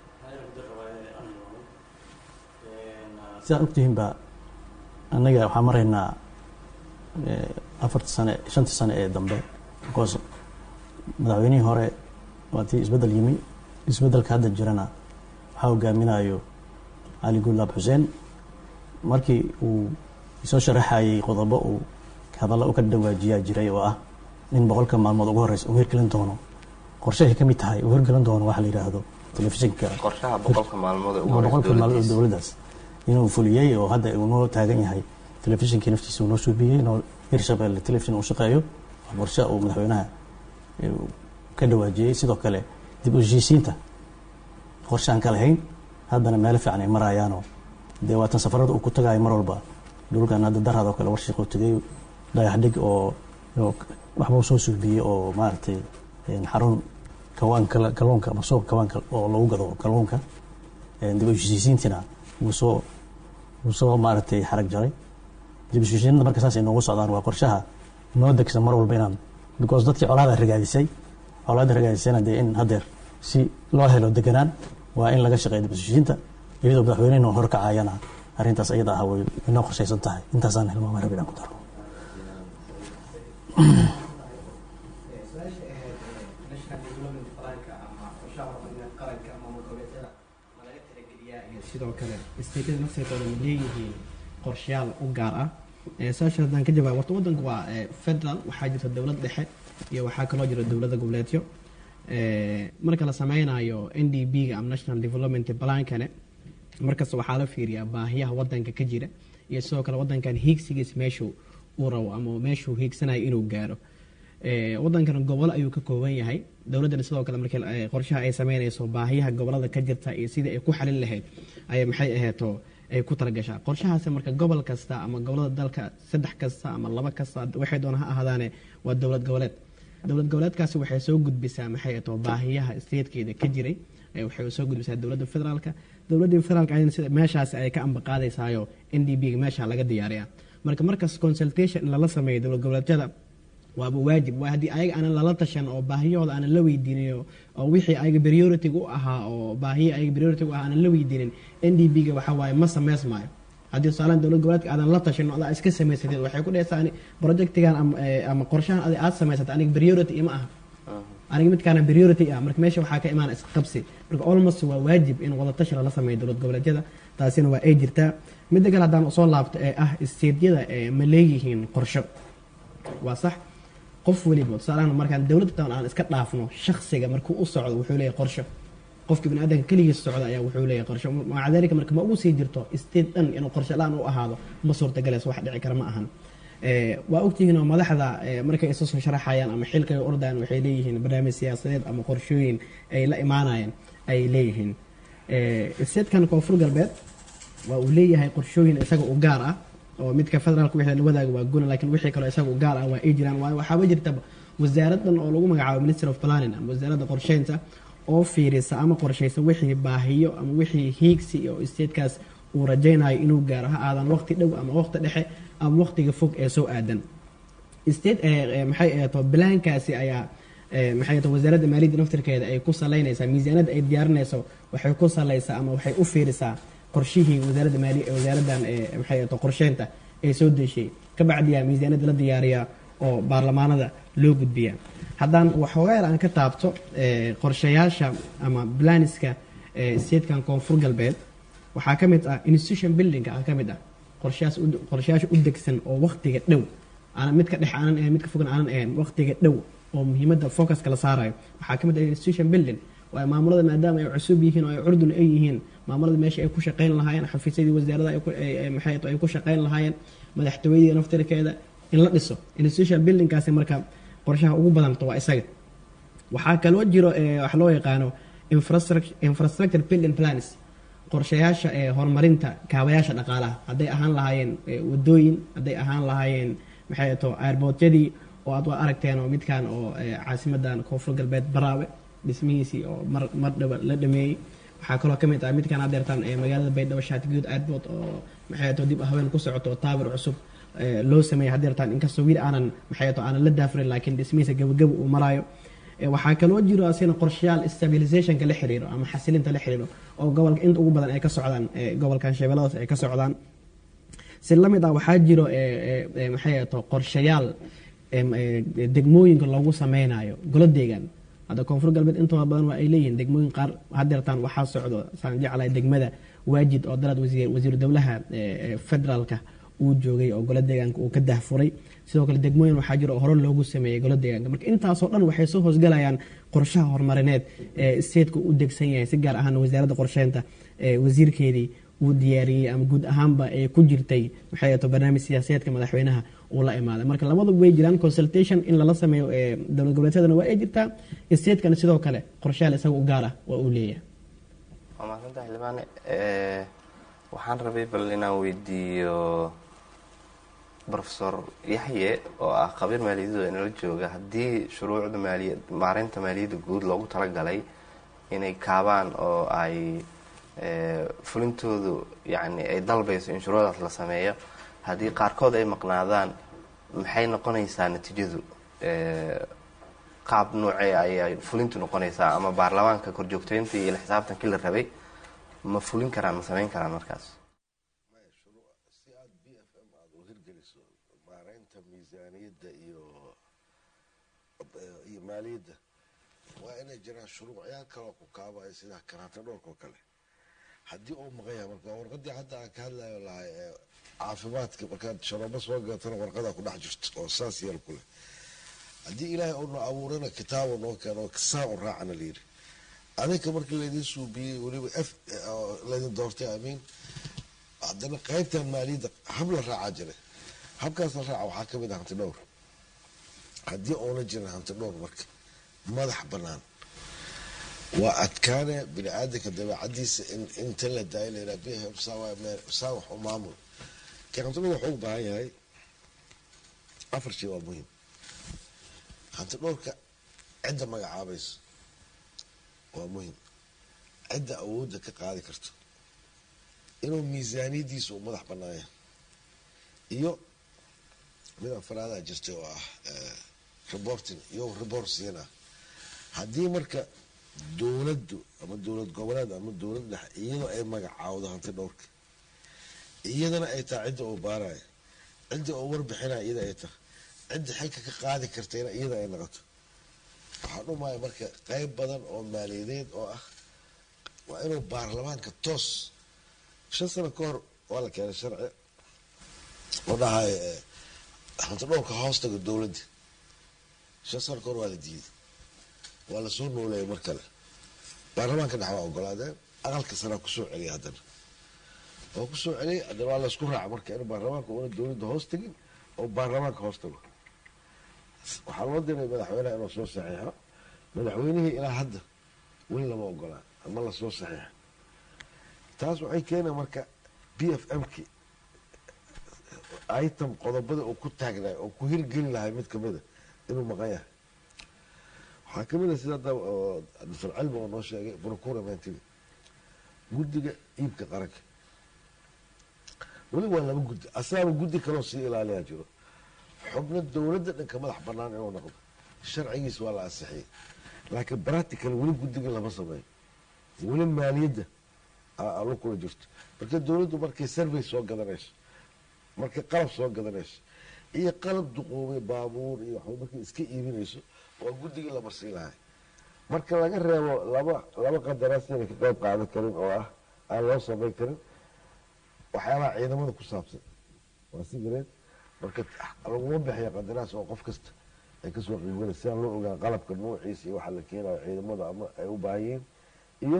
sidaad ogtihiinba annaga waxaan maraynaa afarta sane shantii sane ee dambe because madaxweynihii hore waa tii isbeddel yimi isbeddelka hadda jirana waxaa hogaaminayo cali guulaab xuseen markii uu soo sharaxayay qodobo uu hadalla u ka dhawaajiyaa jiray oo ah in boqolka maalmood ugu horeysa uu hirgelin doono qorshahay ka mid tahay uu hirgelin doono waxa la yidhaahdo telefishinka qorshaha boqolka maalmood ee ugu boqolka horeysa maalmood dowladdiisa. dowladdaas inuu fuliyey oo hadda uu noo taagan yahay telefishinkii naftiisa uu noo suubiyey noo hirshabelle telefishin uu shaqeeyo waa qorshe uu madaxweynaha eh, uu ka dhawaajiyey sidoo kale dib u heshiisiinta qorshe aan ka lahayn haddana meelo fiican ay marayaanoo dee waatan safarada uu ku tagaayo mar walba dhulkan hadda daraad oo kale warshiq uu tegay dhagax dhig oo oo waxba uu soo suubiyey oo maaragtay een, xarun kawaanka kalluunka ama suuq kawaanka oo lagu gado kalluunka een, dib u heshiisiintiina wuu soo wuu soo maaragtay xarag jaray dib u heshiisiinada marka saas ay noogu socdaan waa qorshaha noo degsan mar walba inaan because dadkii colaada ragaadisay colaada ragaadisayna dee in haddeer si loo helo deganaan waa in laga shaqeeyo dib u heshiisiinta iyadoo madaxweynehina horkacayana arrintaas iyada ah way inoo qorshaysan tahay intaasaan hilmaama rabin aan ku daro sidoo kale isteedyada nafteedooda ma leeyihiin qorshayaal u gaar ah saasha haddaan ka jawaab horta waddanku waa eh, federal waxaa jirta dowlad dhexe iyo waxaa kaloo jira dowladda goboleedyo Eh, marka la sameynayo n d b ga ama national development plankane markasta waxaa la fiiriyaa baahiyaha wadanka ka jira iyo sidoo kale wadankan hiigsigiis meeshuu uu rabo ama meeshuu hiigsanayo inuu gaaro Eh, wadankan gobolo ayuu ka kooban yahay dowladdana sidoo kale markii eh, qorshaha ay sameynayso baahiyaha gobolada ka jirta iyo sidii ay ku xalin lahayd ayay maxay aheeto ay ku talagashaa qorshahaasi marka gobol kasta ama gobolada dalka saddex kasta ama laba kasta waxay doona ha ahaadaane waa dowlad goboleed dowlad goboleedkaasi waxay soo gudbisaa maxay ahato baahiyaha statekeeda ka jiray eh, waxay soo gudbisaa dowladda federaalka dowladda federaalka ayadana sida meeshaasi ay ka ambaqaadaysaayo n d b ga meesha laga diyaariyaa marka markas consultation in lala sameeyo dowlad goboleedyada waaba waajib waa haddii ayaga aanan lala tashan oo baahiyahooda aanan la weydiinin oo- oo wixii ayaga priority u ahaa oo baahiya ayaga priority u ahaa aanan la weydiinin n d b ga waxa waaye ma sameysmaayo haddii tusaalaan dowlad goboleedka aadan la tashan oo adaa iska samaysatid waxay ku dhehaysaa ani projectigan ama, eh, ama qorshahan adi aad samaysatay aniga priority ima aha aniga midkaana priority ah marka meesha waxaa ka imaana isqabsi marka almost waa waajib in wadatashi lala sameeyo dowlad goboleedyada taasina waa ay jirtaa midda kale haddaan usoo laabto ee ah isteedyada ee ma leeyihiin qorsho waa sax qof weliba tusaalahan markaan dowladda tan aan iska dhaafno shaksiga markuu u socdo wuxuu leeyahay qorsho qofka bini aadamka keligiis socda ayaa wuxuu leeyahay qorsho maca dalika marka ma ugu sii jirto state dhan inuu qorsho la-aan u ahaado ma suurtagalayso wax dhici kara ma ahan Eh, waa ogtihiin oo madaxda eh, markay isu soo sharaxayaan ama xilka ay ordayaan waxay leeyihiin barnaamij siyaasadeed ama qorshooyin ay la imaanayaan ay leeyihiin statekan koonfur galbeed waa uu leeyahay qorshooyin isaga u gaar ah oo midka federaalka wixii la wadaaga waa guna laakiin wixii kaloo isaga u gaar ah waa ay jiraan waayo waxaaba jirta wasaaradan oo lagu magacaabo minister of planning ama wasaaradda qorsheynta oo fiirisa ama qorshaysa wixii baahiyo ama wixii hiigsi oo statekaas uu rajaynayo inuu gaaro ha aadan waqti dhow ama waqti dhexe ama waqtiga fog ee soo aadan state maxay ahato balaankaasi ayaa maxay ahato wasaaradda maaliyadda naftirkeeda ay ku salaynaysaa miisaanada ay diyaarinayso waxay ku salaysaa ama waxay u fiirisaa qorshihii wasaaradda maaliya wasaaraddan maxay ahato qorsheynta ee soo deshay ka bacdiyaa miisaanada la diyaariyaa oo baarlamaanada loo gudbiyaa haddaan waxoogaa yar aan ka taabto qorshayaasha ama blaniska statekan koonfur galbeed waxaa ka mid ah institution building ah ka mid ah qorshayaas qorshayaasha u degsan oo waqtiga dhow aanan midka dhex aanan ahayn midka fogan aanan ahayn waqtiga dhow oo muhiimadda focuska la saarayo waxaa ka mid ah institution building waayo maamulada maadaama ay cusub yihiin oo ay curdun ay yihiin maamulada meesha ay ku shaqayn lahaayeen xafiisyadii wasaarada maxay ay ku shaqayn lahaayeen madaxtooyadii naftirkeeda in la dhiso institution buildingkaasi marka qorshaha ugu badanto waa isaga waxaa kaloo jiro wax loo yaqaano infrastructure building plans qorshayaasha ee horumarinta kaabayaasha dhaqaalaha hadday ahaan lahaayeen wadooyin hadday ahaan lahaayeen maxay to airboortyadii oo aad waa aragteen oo midkan oo caasimadan koonfur galbeed baraawe dhismihiisii oo mar mar dhaba la dhameeyey waxaa kaloo ka mid ah midkan adeertan ee magaalada baydhabo shaatigood airport oo maxay to dib haween ku socoto oo taabir cusub loo sameeyey hadeertan inkastoo wiil aanan maxay to aanan la daafurin laakiin dhismihiisa gabagaba uu maraayo waxaa kaloo jiro asina qorshayaal stabilizationka la xiriiro ama xasilinta la xiriiro oo gobolka inta ugu badan ay ka socdaan gobolkan shabeelladaas ay ka socdaan si lamid ah waxaa jiro maxay to qorshayaal degmooyinka loogu sameynayo golo deegaan hadda koonfur galbeed intooda badan waa ay leeyihiin degmooyin qaar hadeertaan waxaa socdo saan jeclahay degmada waajid oo daraad wasiiru dowlaha federaalka uu joogay oo golo deegaanka uu ka dahfuray sidoo kale degmooyin waxaa jiro oo hore loogu sameeyey golo deegaanka marka intaasoo dhan waxay soo hoosgalayaan qorshaha horumarineed ee stateku u degsan yahay si gaar ahaan wasaaradda qorsheynta wasiirkeedii uu diyaariyey ama guud ahaanba ee ku jirtay maxay ahato barnaamij siyaasadeedka madaxweynaha uu la imaaday marka labaduba way jiraan consultation in lala sameeyo dowlad goboleedyadana waa ay jirtaa statekana sidoo kale qorshayaal isaga u gaar ah waa uu leeyahay waa maasanta xildhibaane waxaan rabay bal inaan weydiiyo rofesor yaxye oo ah khabiir maaliyadooda inala jooga haddii shuruucda maaliya maareynta maaliyadda guud loogu talagalay inay kaabaan oo ay fulintoodu yani ay dalbayso in shuruucdaas la sameeyo haddii qaarkood ay maqnaadaan maxay noqonaysaa natiijadu qaab noocee ayay fulintu noqonaysaa ama baarlamaanka korjoogteynta iyo xisaabtankii la rabay ma fulin karaan ma sameyn karaan markaas si aad b f m aada u hirgeliso maareynta miisaaniyadda iyo iyo maaliyadda waa inay jiraan shuruucyaal kaloo ku kaabaya sida karaanta dhoolka oo kale haddii uu maqan yahay marka warqadii hadda aan ka hadlayo lahay ee caafimaadka markaad sharoobo soo gaatana warqadaa ku dhex jirto oo saas yeel ku leh haddii ilaahay uuna abuurana kitaabo noo keeno saa u raacana layidhi adinka markii laydin suubiyey weliba f laydin doortay amiin haddana qaybtan maaliyadda hab la raacaa jira habkaas la raaca waxaa ka mid ah hanti dhowr haddii uuna jirin hanti dhowr marka madax bannaan waa adkaane bini aadanka dabeecadiisa in inta la daayo layidhaha biham saa wax u maamul ka hanti dhowr wuxuu u baahan yahay afar shay waa muhiim hanti dhowrka cidda magacaabayso waa muhim cidda awoodda ka qaadi karto inuu miisaaniyadiisa uu madax bannaaya iyo mid afraadaa jirtay oo ah reporting iyo report siina haddii marka dowladdu ama dowlad goboleed ama dowlad dhexe iyadoo ay magacaawdo hanti dhowrka iyadana ay tahay cidda uu baaraya cidda uu warbixinaya iyada ay tahay cidda xilka ka qaadi kartayna iyada ay noqoto waxaa dhumaya marka qeyb badan oo maaliyadeed oo ah waa inuu baarlamaanka toos shan sano ka hor waa la keenay sharci oo dhahay hanti dhowrka hoostaga dowladda shan sano ka hor waa la diiday waa lasoo nooleeyay mar kale baarlamaanka dhex waa ogolaadeen aqalka sanaa kusoo celiyay haddana waa kusoo celiyay haddana waa laysku raaca marka in baarlamaanka una dowladda hoos tegin oo baarlamaanka hoos tago waxaa loo diray madaxweyneha inuu soo saxiixo madaxweynihii ilaa hadda weli lama ogolaa ama lasoo saxiixa taas waxay keenaa marka b f m ki item qodobada uu ku taagnaay oo ku hirgeli lahay mid kamida inuu maqan yahay waxaa kamid a sida hadda oo dr cilmi oo noo sheegay procurementiga guddiga iibka qaranka weli waa laba guddi asaaba guddi kaloo sii ilaaliyaa jiro xubno dowladda dhanka madax banaan inuu noqdo sharcigiis waa la ansixiyey laakiin practical weli guddiga lama sameeyo weli maaliyadda alo kula jirto marka dowladdu markay survey soo gadanayso markay qalab soo gadanayso iyo qalab duqoobay baabuur iyo waxba markay iska iibinayso waa guddigii la marsiin lahay marka laga reebo laba laba qandaraas inay ka qayb qaadan karin oo ah aan loo samayn karin waxyaabaha ciidamada ku saabsan waa si gareed marka laguma bixiya qandaraas oo qof kasta ay kasoo qiibgala si aan loo ogaan qalabka noociisa iyo waxa la keenayo ciidamada ama ay u baahan yihiin iyo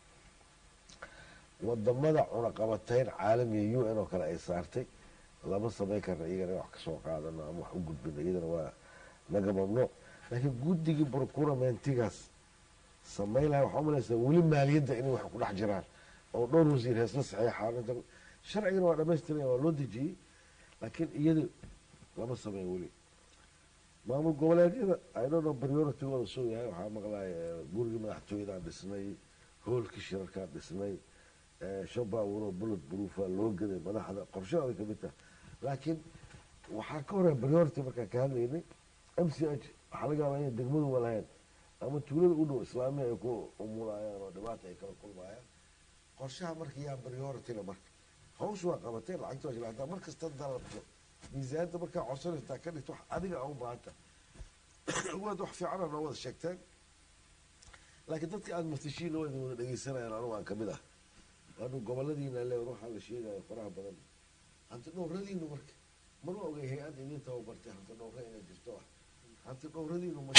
wadamada cunaqabatayn caalamiga u n oo kale ay saartay lama samayn karna iyagana wax kasoo qaadano ama wax u gudbino iyadana waa naga mamnuuc laakiin guddigii procurementigaas samayn lahay waxaa umalaysaa weli maaliyadda inay wax ku dhex jiraan oo dhowr wasiir heesla saxeexaan inta sharcigana waa dhamaystiraya waa loo dejiyey laakiin iyada lama sameyn weli maamul goboleedyada idhono prioritigooda soo yahay waxaa maqlay gurigii madaxtooyadaan dhisnay hoolkii shirarkaan dhisnay shan baabuuroo bullet proofa loo gaday madaxda qorshahooda kamid taha laakiin waxaa ka horeya priority markaan ka hadlaynay m c h waxaa laga yaabaa inay degmadu walahayn ama tuulada u dhow islaamiya ay ku umulayaan oo dhibaata ay kala kulmayaan qorshaha marka yaa priorityna marka hawsha waa qabatay lacagta waa shilaataa mar kasta dalabto miisaaniyadda markaa codsanaysaa ka dhigto wax adiga a u baahanta waad wax fiicana noo wada sheegteen laakiin dadka aada maftishiin wada wada dhegeysanayaan anugu aan kamid ah waanu goboladiina le waxaa la sheegayo faraha badan hanti dhowradiinu marka mana ogay hay-ad idin tababartay hanti dhowra inay jirto ah hanti dhowradiinu ma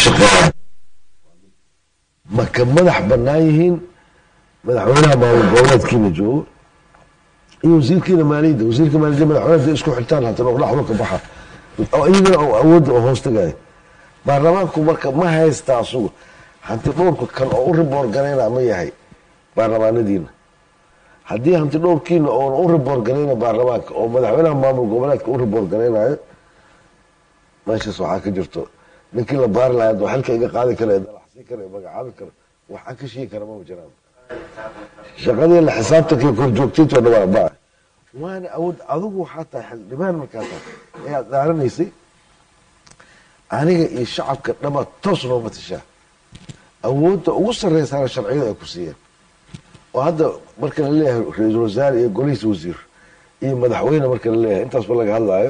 maka madax banaan yihiin madaxweynaha maamul goboleedkiina joogo iyo wasiirkiina maaliyadda wasiirka maaliyadda madaxweyne isku xirtaan hanti dhowr dhaxdo ka baxa oo iyagana awoodda oo hoos tagayo baarlamaanku marka ma haysta asugu hanti dhowrka kan oo u riboor garayna ma yahay baarlamaanadiina haddii hanti dhowrkiina oon u riboor garayna baarlamaanka oo madaxweynaha maamul goboleedka u riboor garaynayo meeshaas waxaa ka jirto ninkii la baari lahaa oo xilka iga qaadi kara dalaxsii kara magacaabi kara waxaan ka sheegi kara mama jiraan shaqadii la xisaabtankii korjoogtayto dhawaa baa waana awood adigu waxaa tahay xildhibaan markaa tahay ayaad dhaaranaysay aniga iyo shacabka dhama toos noo matashaa awoodda ugu sarreysaana sharciyada ay ku siiyeen oo hadda marka la leeyahay ra-iisul wasaare iyo golihiisa wasiir iyo madaxweyne marka la leeyahay intaasba laga hadlaayo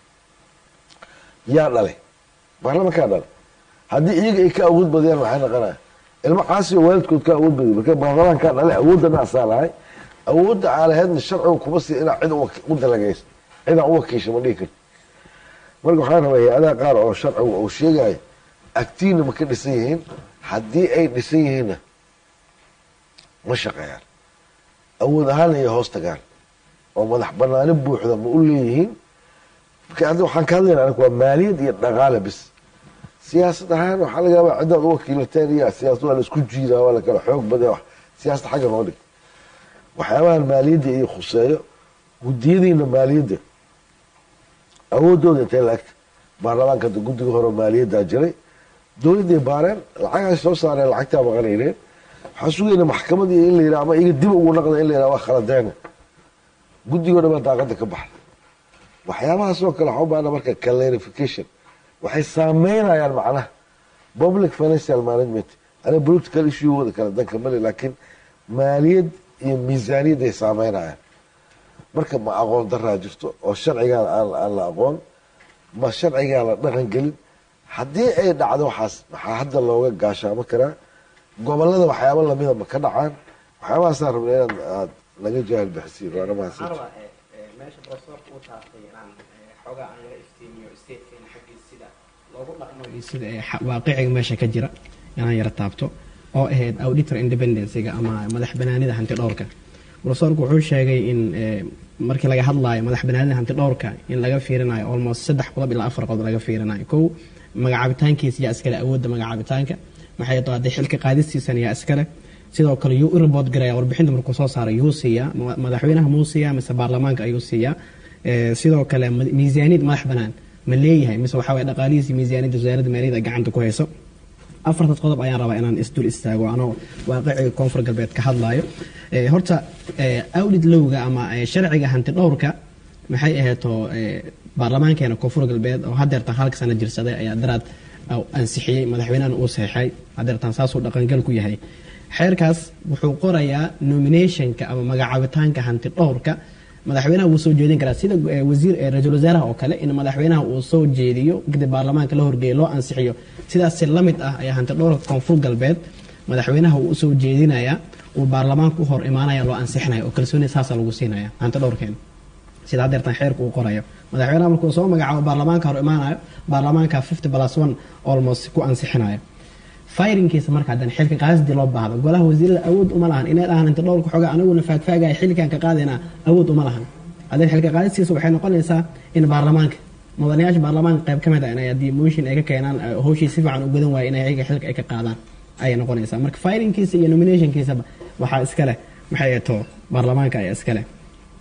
yaa dhalay baarlamankaa dhalay haddii iyaga ay ka awood badiyaan waxay naqanaya ilmo caasi oo waalidkood ka awood badiy marka baarlamaankaa dhalay awooddana asaa lahay awoodda aalaheedna sharcigu kuma sii inaa cid u dalagayso cidaan u wakiisha ma dhihi karti marka waxaan rabaa hay-adaha qaar oo sharcigu uu sheegayo agtiina ma ka dhisan yihiin haddii ay dhisan yihiinna ma shaqeeyaan awood ahaana iyo hoos tagaan oo madax banaani buuxda ma u leeyihiin marka hadda waxaan ka hadlayna aniga waa maaliyad iyo dhaqaale bis siyaasad ahaan waxaa laga yaabaa ciddaad u wakiilateen iyo siyaasad waa la isku jiidaa waa la kala xoog badaya siyaasad xagga noo dhig waxyaabahan maaliyadda iyo khuseeyo guddiyadiina maaliyadda awooddooda intay la egta baarlamaanka hadda guddiga hore maaliyaddaa jiray dowladday baareen lacagaas soo saareen lacagtaa maqanayneen waxaa sugayna maxkamadii in la yidhaha ama iga dib ugu naqda in la yidhaha waa khaladeena guddigoo dhan baa daaqada ka baxda waxyaabahaas oo kale waxaa u baahna marka clarification waxay saameynayaan macnaha public financial management ana political issuegooda kale danka male laakiin maaliyad iyo miisaaniyad ay saameynayaan marka ma aqoon daraa jirto oo sharcigaan aan la aqoon ma sharcigaan la dhaqan gelin haddii ay dhacdo waxaas maxaa hadda looga gaashaamo karaa gobolada waxyaaba lamida ma ka dhacaan waxyaabahaasaan rabna inaad aad naga jaahil bixisiin waana mahadsan meesha profesorka uu taabtay inaan xoogaa aan laga iftiimiyo statekeena xaggiisa sida loogu dhaqmo iyo sida waaqiciga meesha ka jira inaan yara taabto oo ahayd auditor independencyga ama madax banaanida hanti dhowrka profesorku wuxuu sheegay in markii laga hadlaayo madax banaanida hanti dhowrka in laga fiirinayo almost saddex qodob ilaa afar qodob laga fiirinayo kow magacaabitaankiisa yaa iskale awoodda magacaabitaanka maxay tahay xilka qaadistiisana yaa iskale sidoo kale yuu u report garaya warbixinta markuu soo saaray yuu siiyaa madaxweynaha muu siiyaa mise baarlamaanka ayuu siiyaa sidoo kale miisaaniyad madax banaan ma leeyahay mise waxaa waye dhaqaalihiisi miisaaniyadda wasaaradda maaliyadda gacanta ku hayso afartaas qodob ayaan rabaa inaan isdul istaago anoo waaqiciga koonfur galbeed ka hadlaayo Eh, horta eh, awlid lowga ama eh, sharciga hanti dhowrka maxay aheeto eh, baarlamaankeena koonfur galbeed oo hadeertan halka sana jirsaday ayaa daraad uh, ansixiyey madaxweynahan uu saxeexay hadeertan saasuu dhaqangal ku yahay xeerkaas wuxuu qorayaa nominationka ama magacaabitaanka hanti dhowrka madaxweynaha wuu soo jeedin karaa sida eh, wasiir eh, ra-iisul wasaaraha oo kale in madaxweynaha uu soo jeediyo kadib baarlamaanka la horgeeyo loo ansixiyo sidaasi la mid ah ayaa hanti dhowrka koonfur galbeed madaxweynaha uu usoo jeedinaya uu baarlamaanka u hor imaanaya loo ansixinaya oo kalsooni saasa lagu siinaya hanti dhowrkeena sida hadeertan xeerka uu qorayo madaxweynaha markuu soo magacaabo baarlamaanka hor imaanayo baarlamaanka fifty plus one almost ku ansixinayo firinkiisa marka haddana xilka qaadisdii loo baahdo golaha wasiirada awood uma lahan inay dhahaan inta dhowrka xooga anaguna faagfaagaya xilkan ka qaadayna awood uma lahan haddana xilka qaadistiisa waxay noqonaysaa in baarlamaanka mudanayaasha baarlamaanka qayb ka mid ah inay haddii motion ay ka keenaan eh, howshii si fiican u gudan waayo inay ayaga xilka ay ka qaadaan ayay noqonaysaa marka firinkiisa iyo nominationkiisaba waxaa iska leh maxay ato baarlamaanka ayaa iska leh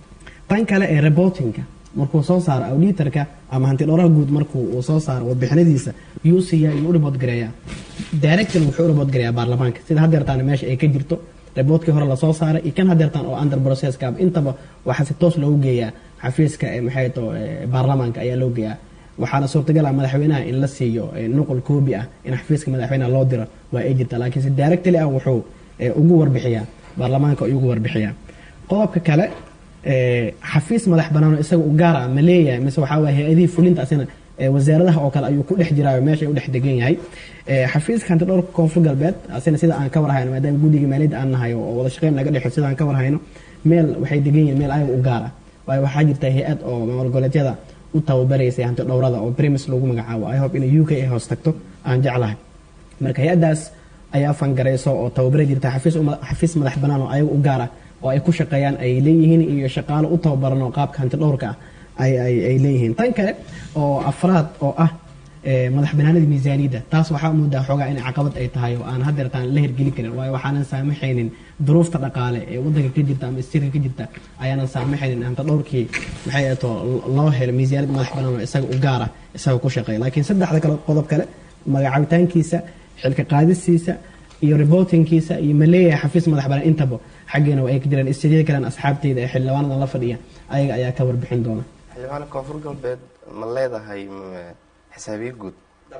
tan kale ee reportingka markuu soo saaro auditorka ama hanti dhowraha guud markuu uu soo saaro warbixinadiisa yuu siiyaa yuu u report gareeyaa directly wuxuu u report gareeyaa baarlamaanka sida hadeertaan meesha ay ka jirto reportkii hore lasoo saaray iyo kan hadeertaan oo under processka intaba waxaa si toos loogu geeyaa xafiiska ee maxay to baarlamaanka ayaa loo geeyaa waxaana suurtagal ah madaxweynaha in la siiyo eh, nuqul koobi ah in xafiiska madaxweynaha loo diro waa ay jirtaa laakiin si directly ah wuxuu eh, ugu warbixiyaa baarlamaanka ayuu ugu warbixiyaa qodobka kale eh, xafiis madax banaan oo isaga u gaar ah ma leeyahay mise waxaa waye hay-adihii fulinta asina eh, wasaaradaha oo kale ayuu ku dhex jiraayo meesha u dhex degan yahay Eh, xafiiska hanti dhowrka koonfur galbeed asina sida aan ka warhayno maadaama guddiga maaliyadda aan nahay oo wada shaqeyn naga dhexo sida aan ka warhayno meel waxay degan yihiin meel ayaga u gaar ah waayo waxaa jirta hay-ad oo maamul goboleedyada u tababaraysay hanti dhowrada oo primis lagu magacaabo i hope inay u k ay hoos tagto aan jeclahay marka hay-addaas ayaa fangarayso oo tababari jirta xafiis uma- xafiis madax banaan oo ayaga u gaar ah oo ay ku shaqeeyaan ay leeyihiin iyo shaqaalo u tababaran oo qaabka hanti dhowrka ah ay ay ay leeyihiin tan kale oo afraad oo ah eh, madax banaanida miisaaniyadda taas waxaa moodaa xoogaa inay caqabad ay tahay oo aan hadeertaan la hirgelin karin waayo waxaanan saamaxaynin duruufta dhaqaale ee wadanka ka jirta ama istirka ka jirta ayaanan saamaxaynin hanta dhowrkii maxay ahato loo helo miisaaniyad madax banaan oo isaga u gaara isaga ku shaqeeya laakiin saddexda kale qodob kale magacaabitaankiisa xilka qaadistiisa iyo reportingkiisa iyo maleeyahay xafiis madax banaan intaba xaggeena waa ay ka jiraan istijada kalen asxaabteyda ee xildhibaanadan la fadhiya ayaga ayaa ka warbixin doona xildhibaan koonfur galbeed ma leedahay m- xisaabiye guud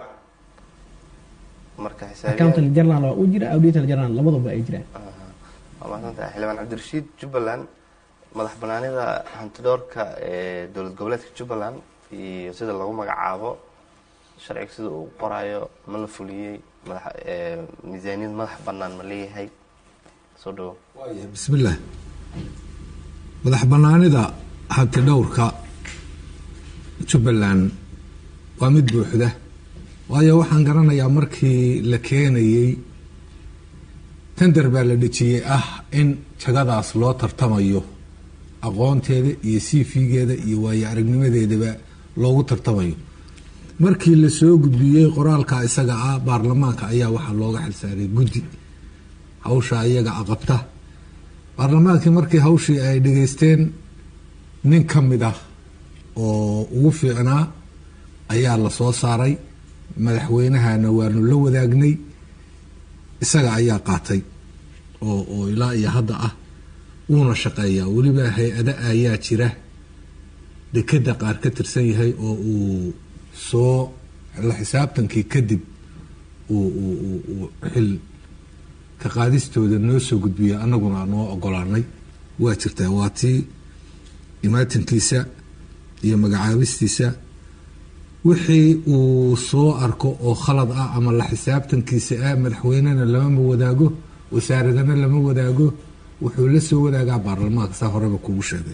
marka xisaabiye accountant general waa u jira auditor general labaduba ay jiraan waa mahadsantahay xildhibaan cabdirashiid jubbaland madax banaanida hantidhoorka ee dowlad goboleedka jubbaland iyo sida lagu magacaabo sharciga sida uu qorayo ma la fuliyey madax ee, miisaaniyad madax banaan ma leeyahay soo dhawo bismillaah madax banaanida hanti dhowrka jubbaland waa mid buuxda waayo waxaan garanayaa markii la keenayey tender baa la dhejiyey ah in jagadaas loo tartamayo aqoonteeda iyo cv-geeda iyo waayo aragnimadeedaba loogu tartamayo markii la soo gudbiyey qoraalka isaga ah baarlamaanka ayaa waxaa looga xilsaaray guddi hawsha iyaga aqabta baarlamaankii markii hawshii ay dhageysteen nin ka mid ah oo ugu fiicnaa ayaa la soo saaray madaxweynahana waanu la wadaagnay isaga ayaa qaatay oo oo ilaa iyo hadda ah wuuna shaqeeyaa weliba hay-ada ayaa jira dekeda qaar ka tirsan yahay oo uu soo la xisaabtankii kadib uu uu uu- uu xil ka qaadistooda noo soo gudbiya annaguna noo ogolaanay waa jirtaa waa tii imaatinkiisa iyo magacaabistiisa wixii uu soo arko oo khalad ah ama la xisaabtankiisa ah madaxweynena lamama wadaago wasaaradana lama wadaago wuxuu la soo wadaagaa baarlamaanka saa horeba kugu sheegay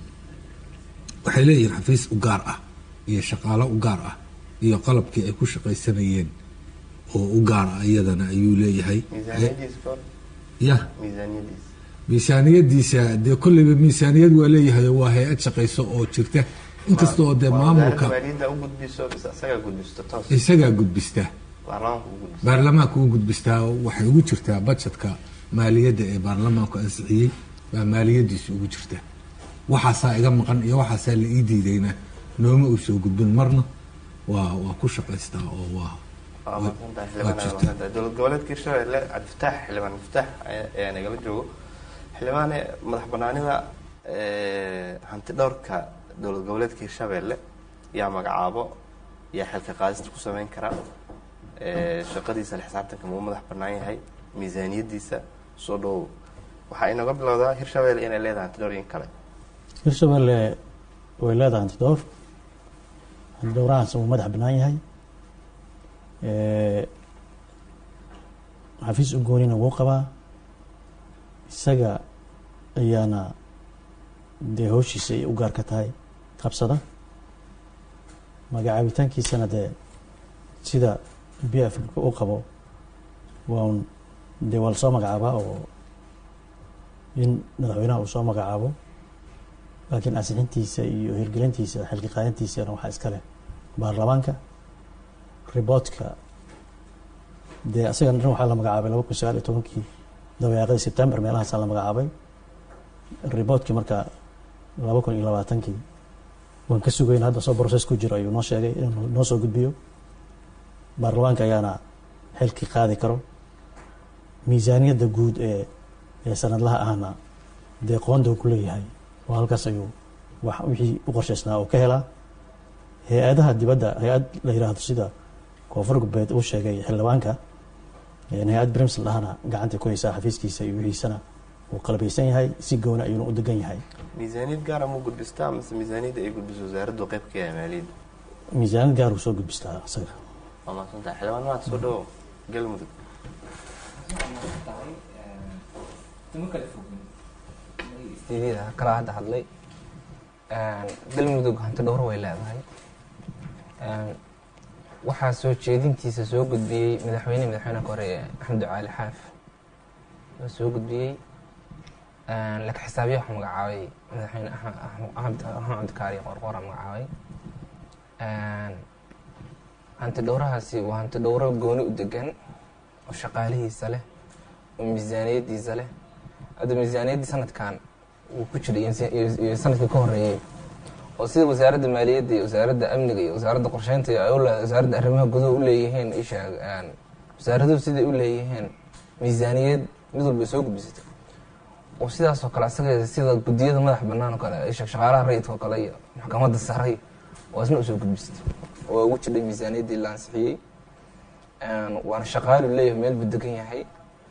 waxay leeyihiin xafiis u gaar ah iyo shaqaalo u gaar ah iyo qalabkii ay ku shaqaysanayeen oo u gaar ah iyadana ayuu leeyahay miisaaniyadiisa ka hor ya miisaaniyadiisa miisaaniyadiisa dee kolleyba miisaaniyad waa leeyahay oo waa hay-ad shaqayso oo jirta inkasta oo dee Waa maamulka wasaaradda maaliyadda u gudbiso mise isagaa gudbisto toos isagaa gudbista baarlamaanka u gudbiso baarlamaanka u gudbistaa waxay ugu jirtaa bajetka maaliyadda ee baarlamaanku ansixiyey baa maaliyadiisa ugu jirta waxaasaa iga maqan iyo waxaasaa la ii diidayna nooma uu soo gudbin marna waa waa ku shaqaystaa oo waa waa mahadsantahay xildhibaan aad mahadsantahay dowlad goboleedka hirshabelle cabdifataax xildhibaan cabdifataax ayaa ayaa nagala joogo xildhibaane madax banaanida hanti dhowrka dowlad goboleedka hirshabelle yaa magacaabo yaa xilka qaadista ku sameyn kara shaqadiisa la xisaabtanka muu madax banaan yahay miisaaniyadiisa soo dhowow waxaa inooga bilowdaa hirshabelle inay leedahay hanti dhowr in kale hirshabelle way leedahay hanti dhowr hanti dhowrahaas uu madax bannaan yahay xafiis u goonina wuu qabaa isaga ayaana dee howshiisa ay u gaar ka tahay qabsada magacaabitaankiisana dee sida b f u qabo waa un dee waa lasoo magacaabaa oo in madaxweynaha uu soo magacaabo laakiin ansixintiisa iyo hirgelintiisa xilki qaadintiisana waxaa iska leh baarlamaanka riboodka dee asagan dhan waxaa la magacaabay laba kun sagaal iyo tobankii dabayaaqadii september meelahaasaa la magacaabay riboodkii marka laba kun iyo labaatankii waan ka sugayn hadda soo process ku jiro ayuu noo sheegay inuu noo soo gudbiyo baarlamaanka ayaana xilkii qaadi karo miisaaniyadda guud ee ee sanadlaha ahna dee qoonda ku leeyahay oo halkaas ayuu wax wixii u qorshaysnaa oo ka helaa hay-adaha dibadda hay-ad la yiraahdo sida koonfur galbeed uu sheegay xildhibaanka hay-ad brimsl ahna gacanta ku haysaa xafiiskiisa iyo wixiisana uu qalbaysan yahay si gooni ayuuna u degan yahay miisaaniyad gaara muu gudbistaa mise miisaaniyadda ay gudbiso wasaaraddu qayb ka yahay maaliyadda miisaaniyad gaar uu soo gudbistaa isaga waa mahadsantahay xildhibaan maad soo dhowow galmudug istiidyada kala hadda hadlay galmudug hanti dhowro way leedahay waxaa soo jeedintiisa soo gudbiyey madaxweyne madaxweynaha hore ee axmed ducaali xaaf oo soo gudbiyey laka xisaabiya waxaa magacaabay madaxweyne axmed cabdikaari qorqora magacaabay hanti dhowrahaasi waa hanti dhowro gooni u degan oo shaqaalihiisa leh oo miisaaniyadiisa leh hadda miisaaniyaddii sanadkan uu ku jiray iyo sanadkii ka horeeyey oo sida wasaaradda maaliyadda iyo wasaaradda amniga iyo wasaaradda qorsheynta iyo wasaaradda arrimaha guduhu u leeyihiin isheeg wasaaraduhu siday u leeyihiin miisaaniyad mid walba soo gudbisatay oo sidaas oo kale asaga sida guddiyada madax banaan oo kale isheeg shaqaalaha rayidka oo kale iyo maxkamadda saray oo isna usoo gudbisatay oo ugu jidhay miisaaniyaddii la ansixiyey waana shaqaalu leeyahay meel buu degan yahay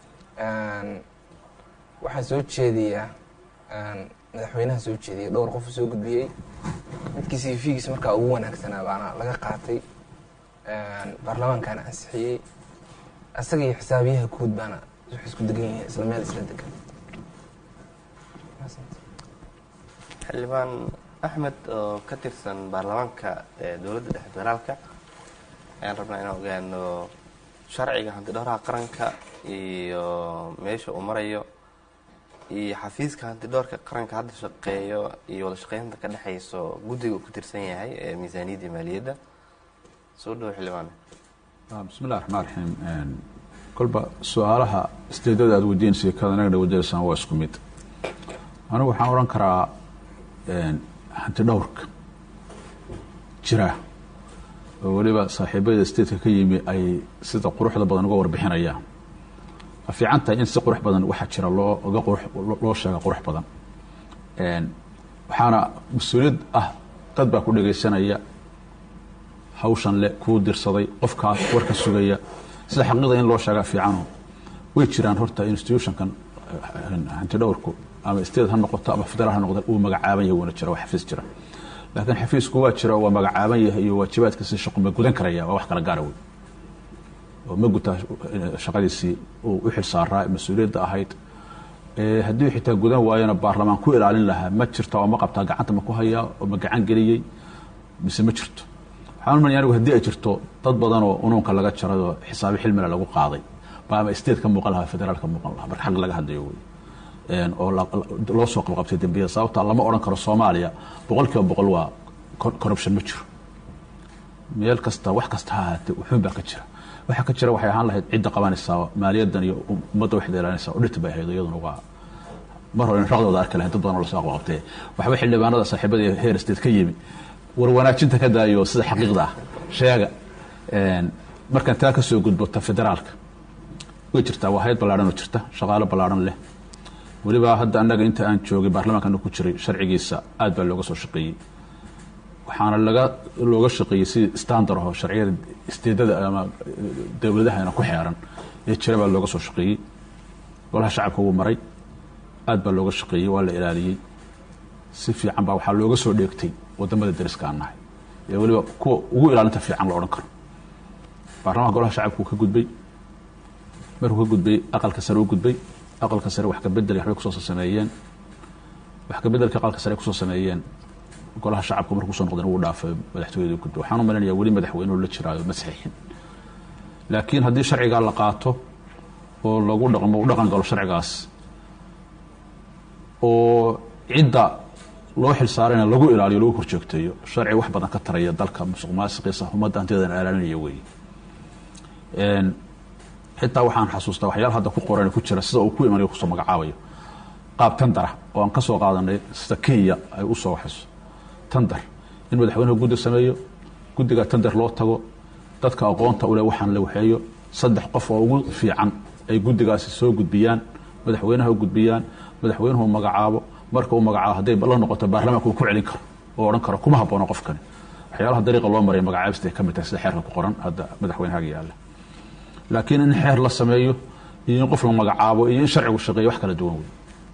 waxaa soo jeediyaa madaxweynaha soo jeediyay dhowr qof soo gudbiyey midkii cvgiis markaa ugu wanaagsanaa baana laga qaatay baarlamaankana ansixiyey asaga iyo xisaabiyaha guud baana wax isku degan yihiin isla meel isla degan xildhibaan axmed oo ka tirsan baarlamaanka ee dowladda dhexe federaalka ayaan rabnaa inaan ogaano sharciga hanti dhowraha qaranka iyo meesha uu marayo iyo xafiiska hanti dhowrka qaranka hadda shaqeeyo iyo wada shaqeynta ka dhexeyso guddiga uu ku tirsan yahay ee miisaaniyadda maaliyadda soo dhawo xildhibaan bismi illahi raxmaan raxiim kolba su-aalaha isjeedada aad weydiinaysa kada nagana weydiinaysaan waa isku mid anigu waxaan odhan karaa hanti dhowrka jira oo weliba saaxiibada stateka ka yimi ay sida quruxda badan uga warbixinayaan waa fiican tahay in si qurux badan waxaa jira loo uga qurux loo sheega qurux badan waxaana mas-uuliyad ah dad baa ku dhegaysanaya hawshan le kuu dirsaday qofkaas warka sugaya sida xaqiiqda in loo sheegaa fiicano way jiraan horta institutionkan hanti dhowrku ama state ha noqoto ama federaal ha noqoto uu magacaaban yahay wuuna jira waa xafiis jira laakiin xafiisku waa jira waa magacaaban yahay iyo waajibaadkiisi shaqo ma gudan karaya waa wax kala gaara wey oo ma gutaa shaqadiisii uu u xil saaraa mas-uuliyadda ahayd haddii xitaa gudan waayona baarlamaan ku ilaalin lahaa ma jirta oo ma qabtaa gacanta ma ku hayaa oo ma gacan geliyey mise ma jirto waxaan umanya anigu haddii ay jirto dad badan oo unuunka laga jaray oo xisaabi xilmila lagu qaaday ba ama state ka muuqan lahaa federaal ka muuqan lahaa marka xaq laga hadlayo wey oo loo soo qabqabtay dembiyada sababta lama odhan karo soomaaliya boqol kiiba boqol waa corruption ma jiro meel kasta wax kasta ha ahaatee wuxuun baa ka jira waxa ka jira waxay ahaan lahayd cidda qabanaysaa maaliyaddan iyo ummadda waxda ilaalinaysaa udhita bay ahayd iyaduna waa mar hore raqdooda arki lahayn dad badan oo lasoo qabqabtee waxba xildhibaanada saaxiibada iyo heer state ka yimi war wanaajinta ka daayo sida xaqiiqda ah sheega markaan taa kasoo gudbo ta federaalka way jirtaa waa hay-ad ballaadhan oo jirta shaqaalo ballaadhan leh weliba hadda annaga inta aan joogay baarlamaanka anu ku jiray sharcigiisa aad baa looga soo shaqeeyey waxaana laga looga shaqeeyey si standard aho sharciyada isteedada ama dowladahana ku xeeran ee jira baa looga soo shaqeeyey golaha shacabka wuu maray aad baa looga shaqeeyey waa la ilaaliyey si fiican baa waxaa looga soo dheegtay wadamada dariska aan nahay ee weliba kuwa ugu ilaalinta fiican la odhan karo baarlamaanka golaha shacabka wuu ka gudbay markuu ka gudbay aqalka sare u gudbay aqalka sare wax ka bedel waxbay kusoo sameeyeen wax ka bedelka aqalka sare kusoo sameeyeen golaha shacabka markuu kusoo noqdeen wuu dhaafay madaxtooyada u gudbay waxaan u malaynayaa weli madaxweynuhu la jiraayo ma saxiixin laakiin haddii sharcigaa la qaato oo lagu dhaqmo u dhaqan galo sharcigaas oo cidda loo xilsaarayna lagu ilaaliyo lagu horjoogteeyo sharci wax badan ka taraya dalka musuq maasiqiisa ummadda hantiyadan ilaalinaya weeye xitaa waxaan xasuustaa waxyaala hadda ku qoran ku jira sida uu ku imanayo kusoo magacaabayo qaab tandara oo aan ka soo qaadanay sida kenya ay u soo waxayso tandar in madaxweynuhu guddi sameeyo guddiga tandar loo tago dadka aqoonta ule waxaan la waxeeyo saddex qof oo ugu fiican ay guddigaasi soo gudbiyaan madaxweynaha u gudbiyaan madaxweynuhu magacaabo marka uu magacaabo hadday la noqoto baarlamaanka uu ku celin karo oo odhan karo kuma haboono qofkani waxyaalaha dariiqa loo maraya magacaabista ay ka mid tahay sida xeerka ku qoran hadda madaxweynahaga yaalla laakiin in xeer la sameeyo iyo in qof la magacaabo iyo in sharcigu shaqeeyo wax kala duwan wey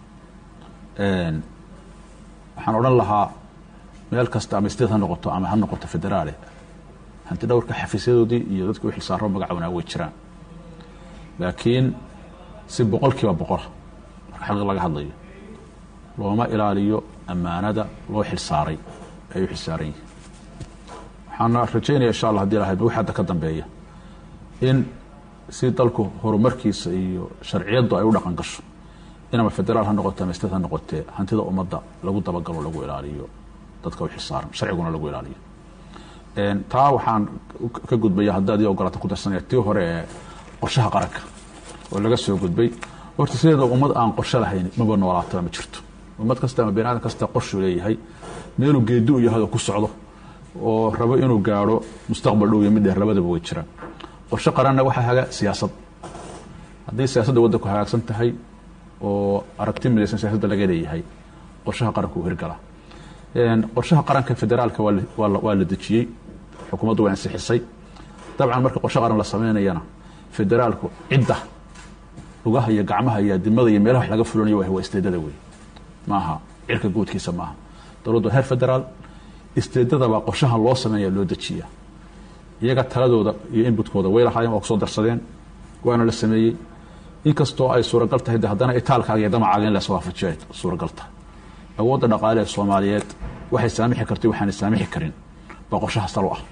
waxaan odhan lahaa meel kasta ama state ha noqoto ama ha noqoto federaale hanti dhowrka xafiisyadoodii iyo dadkii u xilsaaro magacawnaa way jiraan laakiin si boqol kiiba boqola marka xaqi laga hadlayo looma ilaaliyo ammaanada loo xilsaaray ay u xilsaaran yihiin waxaana rajaynaya insha allah hadii lahayd wix hadda ka dambeeya in si dalku horumarkiisa iyo sharciyaddu ay u dhaqan gasho in ama federaal ha noqote ama state ha noqotee hantida ummadda lagu dabagalo lagu ilaaliyo dadka u xilsaaran sharciguna lagu ilaaliyo taa waxaan ka gudbaya haddii adii ogolaata ku darsanaya tii hore ee qorshaha qaranka oo laga soo gudbay horta sideeda ummad aan qorshe lahayn maba noolaataba ma jirto ummad kasta ama bani aadam kasta qorshuu leeyahay meeluu geedi u yahay oo ku socdo oo rabo inuu gaadho mustaqbal dhow iyo mid dheer labadaba way jiraan qorshe qaranna waxaa haga siyaasad haddii siyaasadda waddanku hagaagsan tahay oo aragti midaysan siyaasadda laga leeyahay qorshaha qaranka uu hirgalaa qorshaha qaranka federaalka waa la dejiyey xukuumaddu waa ansixisay dabcan marka qorshe qaran la sameynayana federaalku cidda lugaha iyo gacmaha iyo adimada iyo meelaha wax laga fulanayo waa isteedada wey maaha cirka guudkiisa maaha dowladdu heer federaal isteedadabaa qorshahan loo sameynaya loo dejiya iyaga taladooda iyo inbutkooda way lahaayeen waa kusoo darsadeen waana la sameeyey inkastoo ay suuragal tahay de haddana itaalkaaga iyo damacaaga in las waafajiyo ay suuragal tahay awoodda dhaqaale ee soomaaliyeed waxay saamixi kartay waxaanay saamixi karin baa qorshaha salo ah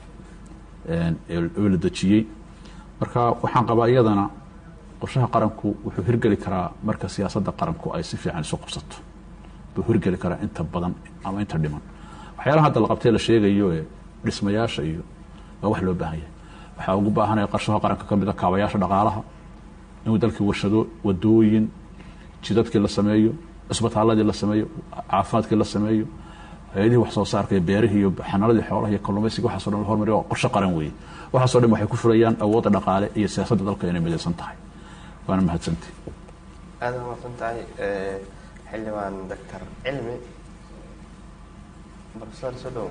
oo la dejiyey marka waxaan qabaa iyadana qorshaha qaranku wuxuu hirgeli karaa marka siyaasadda qaranku ay si fiican isu qabsato buu hirgeli karaa inta badan ama inta dhiman waxyaalaha hadda la qabtee la sheegayo ee dhismayaasha iyo waa wax loo baahan yahay waxaa ugu baahanaya qarshaha qaranka ka mid a kaabayaasha dhaqaalaha inuu dalkii warshado wadooyin jidadkii la sameeyo cisbitaaladii la sameeyo caafimaadkii la sameeyo hay-adihii wax soo saarka iyo beerihii iyo xanaaladii xoolaha iyo kalluumaysiga waxaaso dhan la hormariyo waa qorshe qaran weeye waxaasoo dhan waxay ku fulayaan awoodda dhaqaale iyo siyaasadda dalka inay midaysan tahay waana mahadsantii aada u mahadsan tahay xildhibaan doctor cilmi professor sodow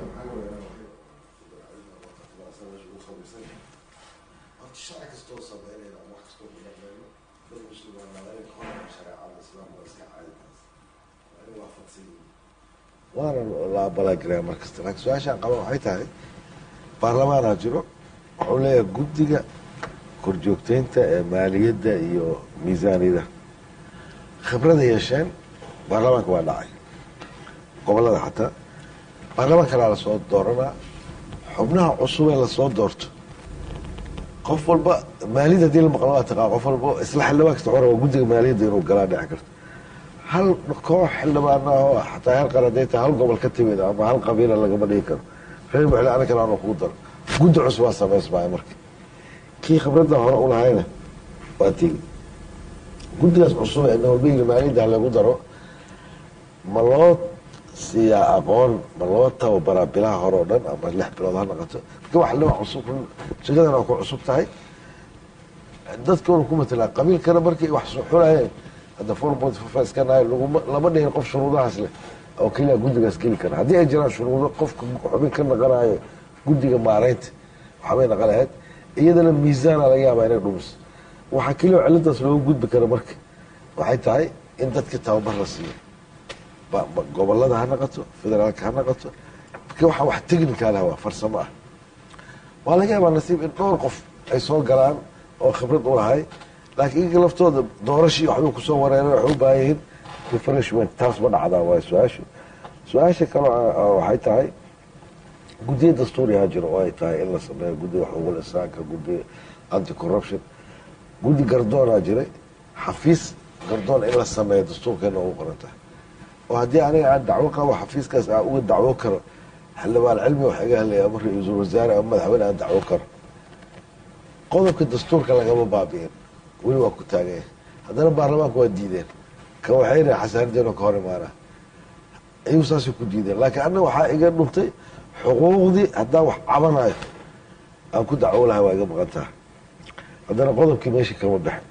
sharci kastoo sameynayna ama wax kastoo kudameeno dad muslimaan naadana ka hormar shareecada islaamka waa iska caaditaas waa in waafaqsan yihiin waana la abalagelaya mar kasta laakiin su-aashaan qaba waxay tahay baarlamaanaa jiro wuxuu leeyahay guddiga korjoogteynta ee maaliyadda iyo miisaaniyada khibrada yeesheen baarlamaanka waa dhacay gobolada xataa baarlamaan kalaa lasoo dooranaa xubnaha cusub ee lasoo doorto qof walba maaliyadda hadii la maqlo waa taqaa qof walba isla xildhibaan kasta xora waa guddiga maaliyadda inuu galaa dhici karto hal koox xildhibaana oo xataa hal qar haday tahay hal gobol ka timid ama hal qabiila lagama dhigi karo reer muxle ana kale aanu kugu daro guddi cusub waa samaysmaya marka kii khibradda hore u lahayna waa tegi guddigaas cusub ee nabadgelyga maaliyadda lagu daro ma loo siiyaa aqoon ma loo tababaraa bilaha hore oo dhan ama lix bilood ha noqoto marka wax liba cusub shaqadan waa ku cusub tahay dadkuna ku matelaa qabiilkana markay wax soo xulayeen hadda four point five iska nahay laguma lama dhihin qof shuruudahaas leh oo keliya guddigaas geli kara haddii ay jiraan shuruudo qofka xubin ka naqanayo guddiga maaraynta waxbay naqan lahayd iyadana miisaana laga yaabaa inay dhumiso waxaa keliya oo ciladaas looga gudbi kara marka waxay tahay in dadka tababar la siiyo ba- ba- gobolada ha naqato federaalka ha naqato marka waxaa wax technical ah waa farsamo ah waa laga yaabaa nasiib in dhowr qof ay soo galaan oo khibrad u lahay laakiin iyaga laftooda doorashii waxbay kusoo wareereen waxay u baahan yihiin refreshment taas ma dhacdaa waa su-aashu su-aasha kale waxay tahay guddiyo dastuurihaa jiro oo ay tahay in la sameeyo guddiga xuquuqul insaanka guddiga anti corruption guddi gardoonaa jiray xafiis gardoon in la sameeyo dastuurkeena ugu qoran tahay oo haddii aniga aan dacwo qabo xafiiskaas aan uga dacwo karo xildhibaan cilmi wax iga helaya ama ra-iisul wasaare ama madaxweyne aan dacwo karo qodobka dastuurka lagama baabi'in weli waa ku taaganya haddana baarlamaanka waa diideen ka waxay yihahen xasaanadeen oo ka hor imaana ayuu saasay ku diideen laakiin anna waxaa iga dhuntay xuquuqdii haddaan wax cabanayo aan ku dacwo lahay waa iga maqan taha haddana qodobkii meeshii kama baxin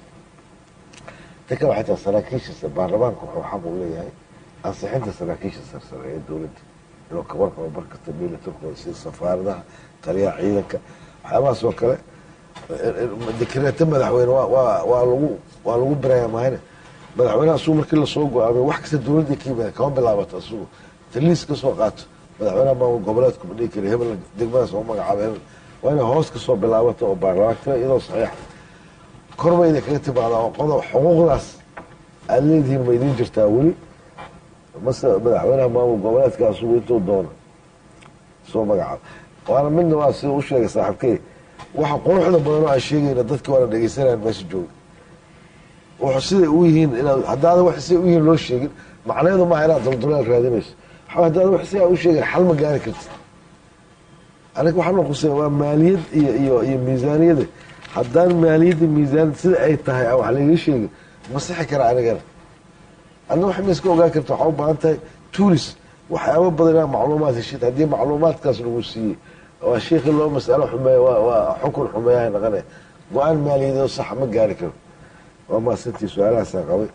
ta kale waxay tahay saraakiisha baarlamaanka wuxuu xaq u leeyahay ansixinta saraakiisha sarsare ee dowladda inuu ka warqabo markasta milatarkooda sida safaaradaha taliyaha ciidanka waxyaabahaas oo kale dekreeto madaxweyne waa waa waa lagu waa lagu biraya mahayne madaxweyneha asugu markii lasoo go-aamay wax kasta dowladda ka yimid kama bilaabato asugu taliis ka soo qaato madaxweynaha maamul goboleedku ma dhihi kari hebel degmadaas oo magacaaba hebel waa inay hoos ka soo bilaabato oo baarlamaanka iyadoo saxiixa korba idin kaga timaadaa oo qodob xuquuqdaas aada leedihiin ma idiin jirtaa weli mase madaxweynaha maamul goboleedka asugu intuu doono soo magacaabo waana midna waa sida u sheegay saaxiibkey waxa quruxda badan oo aan sheegayna dadki waana dhegeysanayaan meesha jooga wuxuu siday u yihiin inaad haddaadan wax siday u yihiin loo sheegin macnaheedu maaha inaad daldulaal raadinayso waxaa haddaadan wax sidaa u sheegin xal ma gaari kartid aniga waxaa noo qusaya waa maaliyad iyo iyo iyo miisaaniyada haddaan maaliyadda miisaaniyad sida ay tahay aan wax laiga sheegin ma sixi kara anigana adna wax ma iska ogaan karta waxaa u baahan tahay tuulis waxyaaba badan inaa macluumaad heshid haddii macluumaadkaas lagu siiyey waa sheikhi loo masalo xumeeya waa waa xukun xumeeyaha naqanaya go-aan maaliyadeed saxa ma gaari karo waa maasantii su-aalahaasaan qabay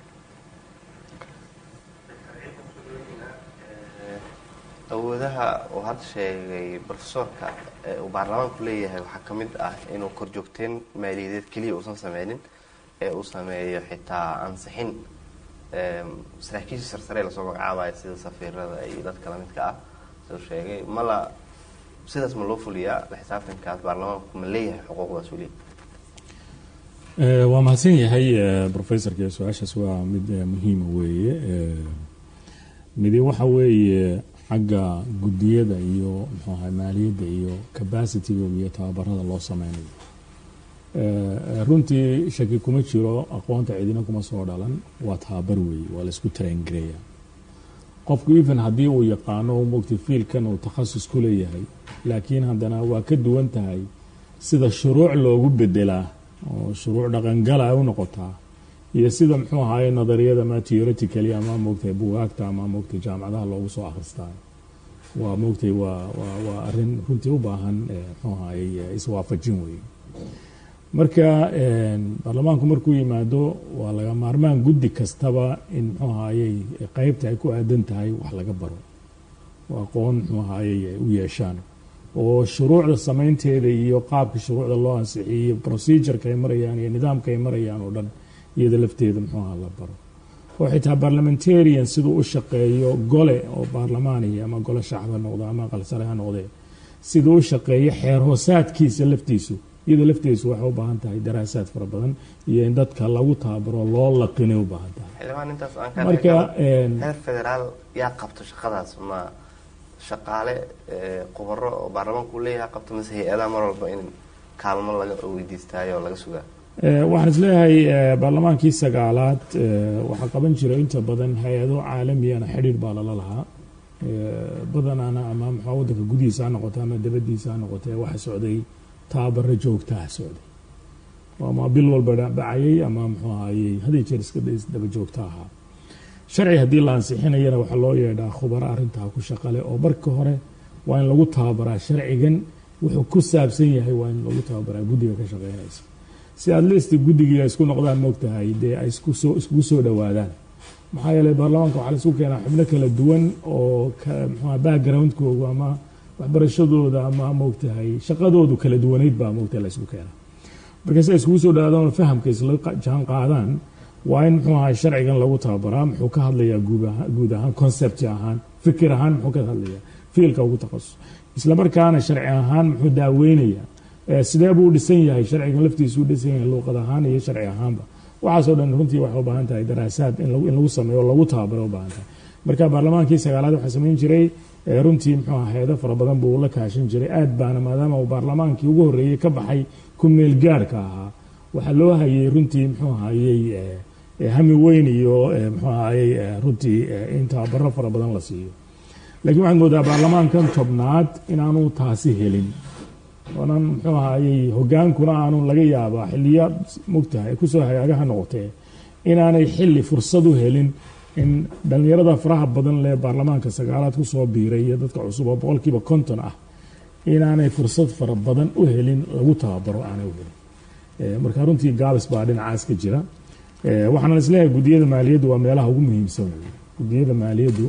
awoodaha uu hadda sheegay profesorka ee uu baarlamaanku leeyahay waxaa ka mid ah inuu korjoogteen maaliyadeed keliya uusan sameynin ee uu sameeyo xitaa ansixin saraakiisha sarsare lasoo magacaabayo sida safiirada iyo dadka lamidka ah suu sheegay mala sidaas ma loo fuliyaa la xisaabtankaas baarlamaanku ma leeyahay xuquuqdaas weli waa mahadsan yahay professorka su-aashaas waa mid muhiima weeye midi waxa weeye xagga guddiyada iyo muxuu ahay maaliyadda iyo capacitygooda iyo tababarada loo sameynayo runtii shaki kuma jiro aqoonta cidina kuma soo dhalan waa tababar weeye waa laisku traingareeya qofku even haddii uu yaqaano mogta fiilkan uu takhasus ku leeyahay laakiin haddana waa ka duwan tahay sida shuruuc loogu bedelaa oo shuruuc dhaqangala ay u noqotaa iyo sida muxuu ahaye nadariyada ama theoretically ama moogtay bugaagta ama moogtay jaamacadaha loogu soo akhristaa waa moogtay waa waa waa arrin runtii u baahan muxuu ahaye iswaafajin weeye marka baarlamaanku markuu yimaado waa laga maarmaan guddi kastaba in muxuu ahayey qeybta ay ku aadan tahay wax laga baro oo aqoon muxuu ahayey ay u yeeshaan oo shuruucda samaynteeda iyo qaabka shuruucda loo ansixiyey procedureka ay marayaan iyo nidaamka ay marayaan oo dhan iyada lafteeda muxuu aha la baro oo xitaa parliamentarian siduu u shaqeeyo gole oo baarlamaaniya ama gole shacab ha noqdo ama aqalsare ha noqdee siduu u shaqeeyo xeer hoosaadkiisa laftiisu iyada lafteesu waxay u baahan tahay daraasaad fara badan iyo in dadka lagu tababaro loo laqinay u baahan tahay xildhibaan intaas aan marka heer federaal yaa qabto shaqadaas ma shaqaale khubaro oo baarlamaanku leeyahay qabto mise hay-adaha mar walba in kaalmo laga weydiistaayo oo laga sugaa waxaan isleeyahay baarlamaankii sagaalaad waxaa qaban jira inta badan hay-ado caalamiyana xidhiir baa lala lahaa badanaana ama maxaa wadanka gudihiisa ha noqoto ama dabadiisa ha noqotee waxa socday tababaro joogtaha socday ama bil walba dhacayay ama muxuu ahayey haday jeer iska daba joogta ahaa sharci haddii la ansixinayana waxaa loo yeedhaa khubaro arrintaa ku shaqale oo marka hore waa in lagu tababaraa sharcigan wuxuu ku saabsan yahay waa in lagu tababaraa guddiga ka shaqeynaysa si aad listi guddigii ay isku noqdaan moogtahay dee ay isku soo iskugu soo dhowaadaan maxaa yeelay baarlamaanka waxaa la isku keenaa xubno kala duwan oo mxua backgroundkoogu ama waxbarashadooda ama moogtahay shaqadoodu kala duwanayd baa moogtahay la isku keenaa marka si ay iskugu soo dhawaadaan oo fahamka isla jaan qaadaan waa in muxuu ahay sharcigan lagu tababaraa muxuu ka hadlayaa guud ahaan concept ahaan fikir ahaan muxuu ka hadlayaa fiilka ugu takhasus isla markaana sharci ahaan muxuu daaweynayaa sidee buu u dhisan yahay sharcigan laftiisu u dhisan yahay luuqad ahaan iyo sharci ahaanba waxaasoo dhan runtii waxay u baahan tahay daraasaad in lagu sameeyo oo lagu tababaro u baahan tahay marka baarlamaankii sagaalaad waxaa samayn jiray runtii muxuu aha hay-ado fara badan buu la kaashan jiray aad baana maadaama uu baarlamaankii ugu horreeyey ka baxay ku meel gaarhka ahaa waxaa loo hayay runtii muxuu ahayey hami weyn iyo muxuu ahayey runtii in tababaro fara badan la siiyo laakiin waxaad moodaa baarlamaankan tobnaad inaanu taasi helin oonan muxuu ahayey hogaankuna aanu laga yaabaa xiliya mogtahay kusoo hagaagaha noqotee inaanay xili fursad u helin in dhallinyarada faraha badan lee baarlamaanka sagaalaad kusoo biiray iyo dadka cusub oo boqolkiiba konton ah inaanay fursad fara badan u helin lagu tababaro aanay u helin marka runtii gaabis baa dhinacaas ka jira waxaana isleeyahay guddiyada maaliyaddu waa meelaha ugu muhiimsan guddiyada maaliyaddu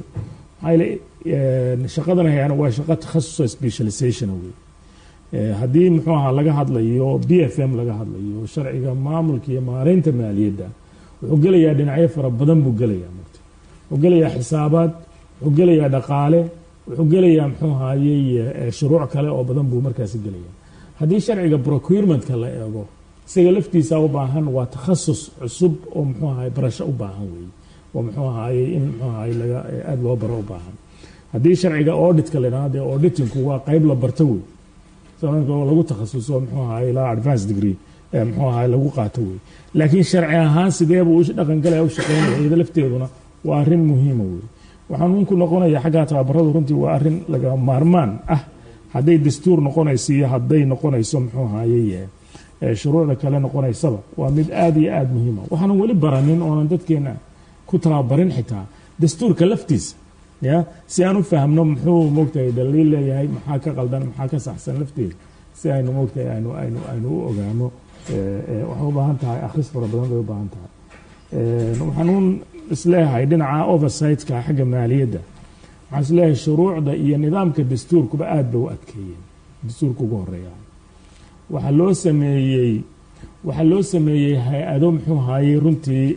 maxaa shaqadan hayaan waa shaqo takhasusa specialization wey haddii muxuu ahaa laga hadlayo b f m laga hadlayo sharciga maamulka iyo maareynta maaliyadda wuxuu gelayaa dhinacyo fara badan buu gelayaa mugta wuxuu gelayaa xisaabaad wuxuu gelayaa dhaqaale wuxuu gelayaa muxuu ahayey shuruuc kale oo badan buu markaasi gelaya haddii sharciga procurementka la eego isaga laftiisa u baahan waa takhasus cusub oo muxuu ahay barasho u baahan weeye oo muxuu ahayey in muxuu ahay laga aada loo baro u baahan haddii sharciga auditka la idhahdo dee auditingku waa qeyb la barto wey lagu takhasuso muxuu ahay ilaa advance degree muxuu ahay lagu qaato wey laakiin sharci ahaan sideebuu dhaqan galaya u shaqeynaya iyada lafteeduna waa arrin muhiima wey waxaan unku noqonaya xaggaa tababaradu runtii waa arrin laga maarmaan ah hadday dastuur noqonayso iyo hadday noqonayso muxuu ahayey shuruucda kale noqonaysaba waa mid aada iyo aada muhiima waxaanan weli baranin oonan dadkeena ku tababarin xitaa dastuurka laftiisa ya si aan u fahmno muxuu moogtahay daliil leeyahay maxaa ka qaldan maxaa ka saxsan lafteeda si aynu moogtahay aynu aynu aynu u ogaano waxay u baahan tahay akhris fara badan bay u baahan tahay waxaan un isleeyahay dhinaca oversightka xagga maaliyadda waxaan isleeyahay shuruucda iyo nidaamka dastuurkuba aada bay u adkeeyeen dastuurka ugu horeeya waxaa loo sameeyey waxaa loo sameeyey hay-ado muxuu ahayey runtii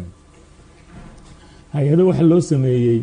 hay-ado waxaa loo sameeyey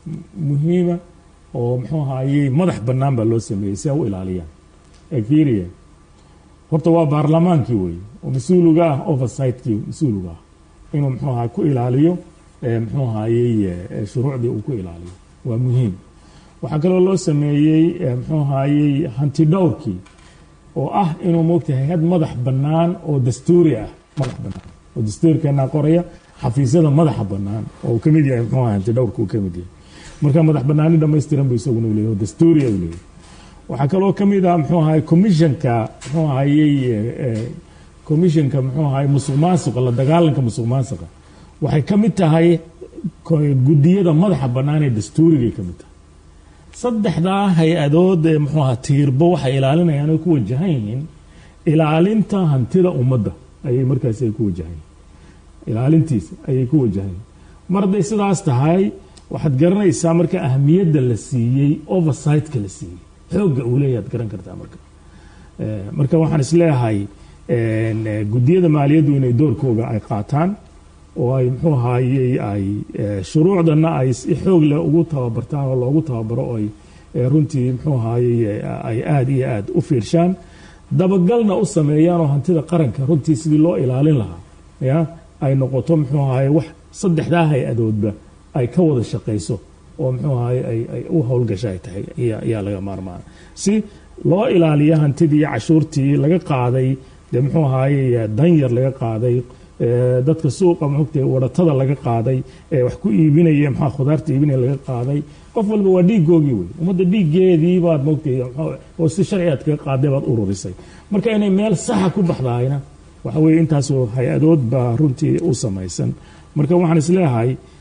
muhiima oo muxuu ahayey madax bannaan baa loo sameeyey si ay u ilaaliyaan efiria horta waa baarlamaankii wey oo mas-uuliga ah oversightkii mas-uuliga ah inuu muxuu ahaa ku ilaaliyo muxuu ahayey shuruucdii uu ku ilaaliyo waa muhiim waxaa kaloo loo sameeyey muxuu ahayey hanti dhowrkii oo ah inuu moogtahay hay-ad madax bannaan oo dastuuri ah madax bannaan oo dastuurkeenaa qoraya xafiisyada madaxa bannaan oo uu ka mid yahay muxuu ahay hanti dhowrka uu ka mid yahay marka madax bannaani dhammaystiran bu isaguna u leeyahy oo dastuuri u leeyahy waxaa kaloo ka mid ah muxuu ahay commissionka muxuu ahayey commissionka muxuu ahay musuq maasuqa la dagaalanka musuq maasuqa waxay ka mid tahay guddiyada madaxa bannaan ee dastuurigay ka mid tahay saddexdaa hay-adood ee muxuu aha tiirbo waxay ilaalinayaan ay ku wajahan yihiin ilaalinta hantida ummadda ayay markaasi ay ku wajahan yihiin ilaalintiisa ayay ku wajahan yihiin mar hadday sidaas tahay waxaad garanaysaa marka ahamiyadda la siiyey oversightka la siiyey xoogga uu leeyahy ad garan kartaa marka marka waxaan isleeyahay guddiyada maaliyaddu inay doorkooga ay qaataan oo ay muxuu ahayey ay shuruucdana ay si xoog leh ugu tababartaan oo loogu tababaro oo ay runtii muxuu ahayey ay aada iyo aada u fiirshaan dabagalna u sameeyaan oo hantida qaranka runtii sidii loo ilaalin lahaa ya ay noqoto muxuu ahaye wax saddexdaa hay-adoodba ay ka wada shaqayso oo muxuu ahaye ay u howlgasha ay tahay ayaa laga maarmaana si loo ilaaliyo hantidii cashuurtii laga qaaday dee muxuu ahaaye danyar laga qaaday dadka suuqa muxugta waratada laga qaaday ee wax ku iibinaya maxaa khudaarta iibinaya laga qaaday qof walba waa dhiigoogii wey ummadda dhiiggeedii baad mogtay oo si sharci aad kaga qaaday baad ururisay marka inay meel saxa ku baxdahayna waxa weye intaasoo hay-adood baa runtii u samaysan marka waxaan isleeyahay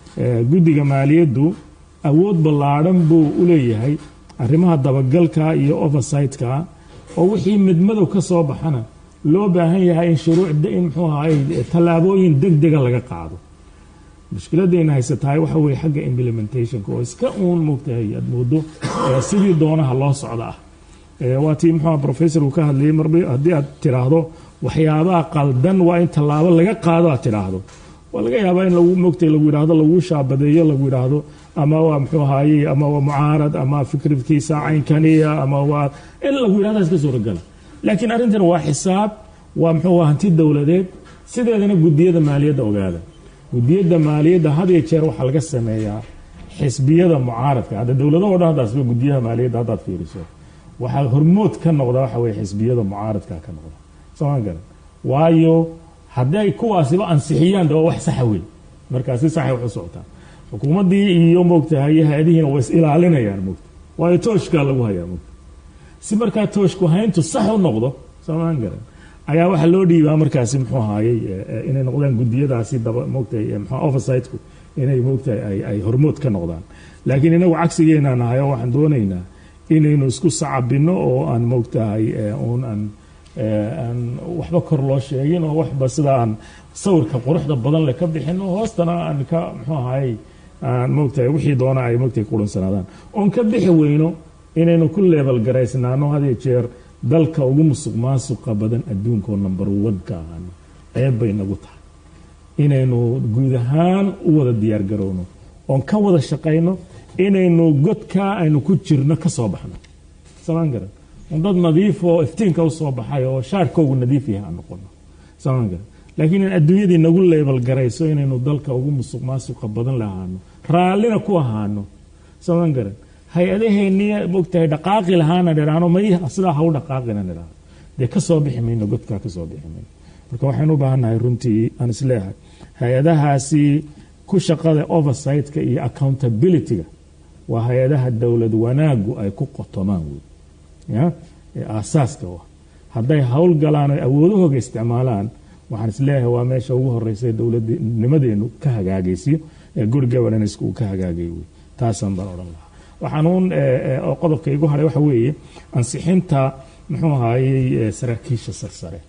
Eh, guddiga maaliyaddu awood ballaadhan buu u leeyahay arrimaha dabagalka iyo oversightka oo wixii midmadow ka soo baxana loo baahan yahay in shuruuc in muxuu ahaay tallaabooyin degdega laga qaado mushkiladayna haysatahay waxa weeye xagga implementationka oo iska uun moogtahay aad moodo eh, sidii doonaha loo socda ah Eh, waa tii muxuu ahaa professor uu ka hadlayay marba haddii aad tiraahdo waxyaabaha qaldan waa in tallaabo laga qaado aad tiraahdo waa laga yaabaa in lagu mogtay lagu yidhaahdo lagu shaabadeeyo lagu yidhaahdo ama waa muxuu ahaaye ama waa mucaarad ama fikradkiisa caynkaniya ama waa in lagu yidhahdo iska suuragala laakiin arrintan waa xisaab waa muxuu ahaa hanti dowladeed sideedana gudiyada maaliyadda ogaada gudiyada maaliyadda had iyo jeer waxaa laga sameeyaa xisbiyada mucaaradka hadda dowladaho dhan haddaasba gudiyaha maaliyadda haddaad fiiriso waxaa hormood ka noqda waxa weye xisbiyada mucaaradka ka noqda sooma garan waayo hadday kuwaasiba ansixiyaan de waa wax saxa wey markaa si saxay wax u socotaa xukuumaddii iyo moogtahay hay-adihiina way is ilaalinayaan moogta waayo tooshkaa lagu hayaa moogta si markaa tooshku hayntu sax u noqdo soomaan garan ayaa waxaa loo dhiibaa markaasi muxuu ahaayey eh, eh, inay noqdaan gudiyadaasi daba moogtahay eh, muxuu oversight-ku inay moogtahay ay, ay hormood ka noqdaan laakiin inagu cagsigeena nahay oo waxaan doonaynaa inaynu isku sacabino oo aan moogtahay eh, uun aan eh, aan waxba kor loo sheegin oo waxba sida aan sawirka quruxda badan leh ka bixino hoostana aan ka muxuu ahaayey aan moogtahay wixii doona ay moogtahay kudhansanaadaan oon ka bixi weyno inaynu ku leebel garaysnaano had iyo jeer dalka ugu musuq maasuqa badan adduunka oo number one ka ahaano ceeb bay nagu tahay inaynu guud ahaan u wada diyaar garowno oon ka wada shaqayno inaynu godkaa aynu ku jirno ka soo baxno samaan garan un dad nadiif oo iftiinka u soo baxay oo shaarkoogu nadiif yahay aan noqono samaan garan laakiin in adduunyadii nagu leebel garayso inaynu dalka ugu musuq maasuqa badan lahaano raallina ku ahaano samaan garan hay-adaheenii mogtahay dhaqaaqi lahaana dhiraano may sidaa ha u dhaqaaqina dhiraano dee ka soo bixi mayno godkaa ka soo bixi mayno marka waxaynu u baahannahay runtii aan isleeyahay hay-adahaasi ku shaqada oversight-ka iyo accountability-ga waa hay-adaha dowlad wanaagu ay ku qotomaan wey ya ee aasaaska u ah hadday hawl galaan oy awoodahooga isticmaalaan waxaan isleeyahay waa meesha ugu horeysa ee dowladnimadeenu ka hagaagaysiyo ee good governance uu ka hagaagay wey taasaan baan odhan lahaa waxaan uun oo qodobka igu hadhay waxa weeye ansixinta muxuu ahaayey eh, saraakiisha sarsare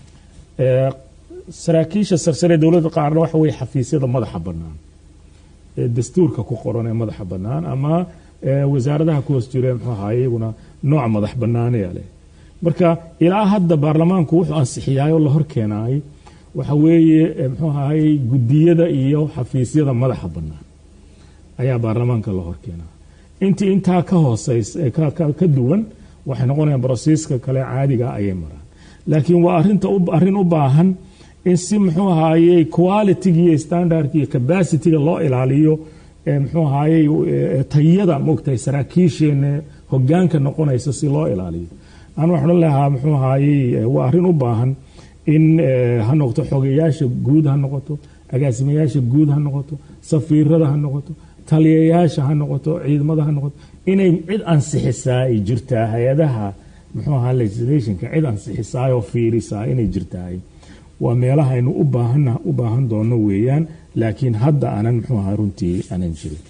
Eh, saraakiisha sarsare ee dowladda qaarna waxa weeye xafiisyada madaxa bannaan ee dastuurka ku qoran ee madaxa bannaan ama eh, wasaaradaha ku hoos jira muxuu ahaayey iyaguna nooc madax bannaanaya leh marka ilaa hadda baarlamaanku wuxuu ansixiyaay oo la hor keenaay waxa weeye eh, muxuu ahaayey gudiyada iyo xafiisyada madaxa bannaan ayaa baarlamaanka la hor keenaa intii intaa ka hooseys eh, ka, ka, ka duwan waxay noqonayaan brosiiska kale caadiga ayay maraan laakiin waa arinta u- arrin u baahan in si muxuu ahaayey quality-ga iyo standardka iyo capacity-ga loo ilaaliyo ee muxuu ahaayey eh, tayada moogtahay saraakiisheena hogaanka noqonaysa si loo ilaaliyo aan waxaan odhan lahaa muxuu ahaayey eh, waa arrin u baahan in eh, ha noqoto xogeyaasha guud ha noqoto agaasimayaasha guud ha noqoto safiirada ha noqoto taliyayaasha ha noqoto ciidamada ha noqoto inay cid ansixisaa ay jirtaa hay-adaha muxuu ahaa legislationka cid ansixisaa oo fiirisaa inay jirtahay waa meelaha aynu u baahan u baahan doono weeyaan laakiin hadda aanan muxuu ahaa runtii aanan jirin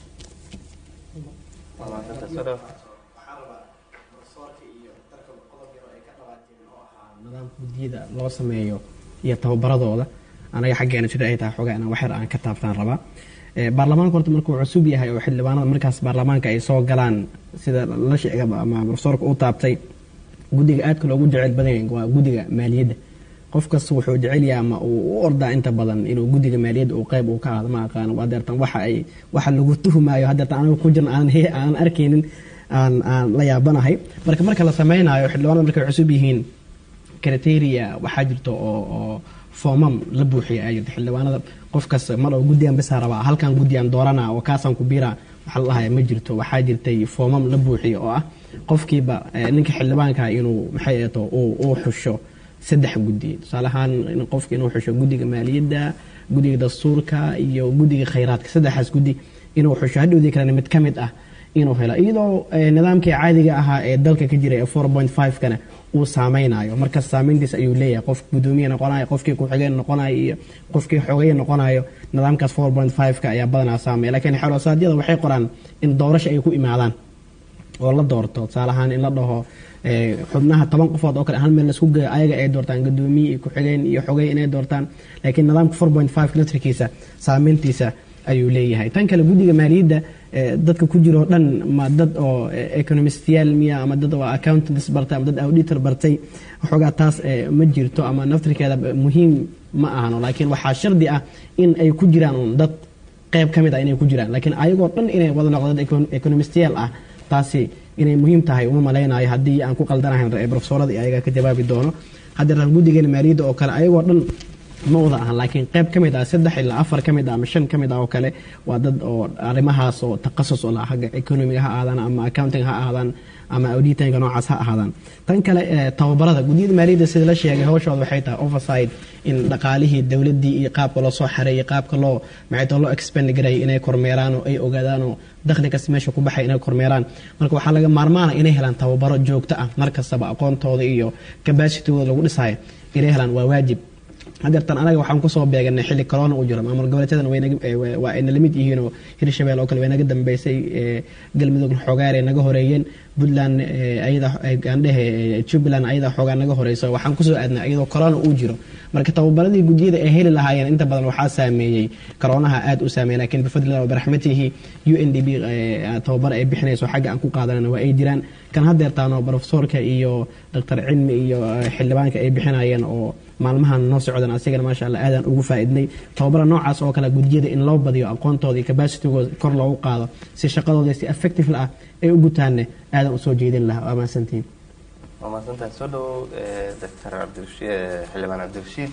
nidaamka guddiyada loo sameeyo iyo tababaradooda anaga xaggeena sida ay tahay xoogaa inaan waxyar aan ka taabtaan rabaa Eh, baarlamaanka horta markuu cusub yahay oo xildhibaanada markaas baarlamaanka ay soo galaan sida la sheegaba ama profesorka uu taabtay guddiga aadka loogu jecel badan yahay waa guddiga maaliyadda qof kasta wuxuu jecel yahay ama uu u ordaa inta badan inuu guddiga maaliyadda uu qayb uu ka ahaado ma aqaano hadeertan waxa ay waxa lagu tuhmaayo hadeertan anaga ku jirna aan he- aan arkaynin aan aan la yaabanahay marka marka la sameynayo xildhibaanada markay cusub yihiin criteria waxaa jirta oo oo foomam la buuxiya ayaa jirta xildhibaanada qof kasta mar oo guddigan bisaa rabaa halkan guddigan doorana oo kaasaan ku biira waxaa la dhahaya ma jirto waxaa jirtay foomam la buuxiya oo ah qofkiiba eh, ninka xildhibaanka inuu maxay eeto uu uu xusho saddex guddi tusaale ahaan in qofka inuu xusho guddiga maaliyadda guddiga dastuurka iyo guddiga khayraadka saddexaas guddi inuu xusho hadhowdii kalena mid ka mid ah inuu helo iyadoo eh, nidaamkii caadiga ahaa ee dalka ka jira ee 4.5 kana uu saameynayo marka saameyntiis ayuu leeyahay qof gudoomiye noqonayo qofkii ku-xigeen noqonayo iyo qofkii xogeeye noqonayo nidaamkaas 4.5 ka ayaa badanaa saameeya laakiin xeelosaadyada waxay qoraan in doorasho ay ku imaadaan oo la doorto tusaale ahaan in la dhaho eh, xubnaha toban qofood oo kale hal meel laisku geeyo ayaga ay doortaan gudoomiye iyo ku-xigeen iyo xogey inay doortaan laakiin nidaamka 4.5 naftirkiisa saameyntiisa ayuu leeyahay tan kale guddiga maaliyadda eh, dadka ku jiro dhan ma dad oo eh, economistiyaal miya ama dad oo accountants bartay ama dad auditor bartay waxoogaa taas eh, ma jirto ama naftirkeeda muhiim ma ahano laakiin waxaa shardi ah in ay ku jiraan un dad qayb ka mid ah inay ku jiraan laakiin ayagoo dhan inay wada noqdo dad econ- economistiyaal ah taasi inay muhiim tahay uma malaynayo haddii aan ku qaldanahayn eh, profesorada iyo ayaga ka jawaabi doono hadda guddigeena maaliyadda oo kale ayagoo dhan ma wada ahan laakiin qayb ka mid ah saddex ilaa afar ka mid ah ama shan ka mid ah oo kale waa dad oo arrimahaas oo takhasus u lah xagga economiga ha ahaadaan ama accounting ha ahaadaan ama auditanka noocaas ha ahaadaan tan kale eh, tababarada guddiyada maaliyadda sida la sheegay hawshooda waxay tahay oversight in dhaqaalihii dowladdii iyo qaabka loo soo xareeyay qaabka loo maxayta loo expand garayay inay kormeeraan oo ay ogaadaan oo dakhli kasta meesha ku baxay inay kormeeraan marka waxaa laga maarmaana inay helaan tababaro joogto ah mar kastaba aqoontooda iyo capacitygooda lagu dhisayo inay helaan waa waajib hadeertan anaga waxaan kusoo beeganay xilli corona uu jiro maamul goboleedyadan way naga- eh, wa- waa ayna lamid yihiin oo hirshabelle oo kale way naga dambeysay eh, galmudugna xoogaare naga horeeyeen puntland eh, ayada eh, aan dhehe eh, jubbaland ayada xoogaa naga horeyso waxaan kusoo aadnay iyadoo corona uu jiro marka tababaradii guddiyada ay heli lahaayeen inta badan waxaa saameeyey coronaha aad u saameeyey laakiin bifadlilah wabiraxmatihi u n d b eh, tababar ay bixinayso xagga aan ku qaadanana waa ay jiraan kan hadeertaano profesorka iyo doctor cilmi iyo eh, xildhibaanka ay bixinayeen oo maalmahan noo socdan asigana maasha allah aadaan ugu faaidnay tababara noocaas oo kale gudiyada in loo badiyo aqoontooda iyo capacitygooda kor loogu qaado si shaqadooda si effective ah ay u gutaanne aadan usoo jeedin lahaa waa mahadsantihiin waa mahadsantahay soo dhawow eh, doctor cabdirashiid eh, xildhibaan cabdirashiid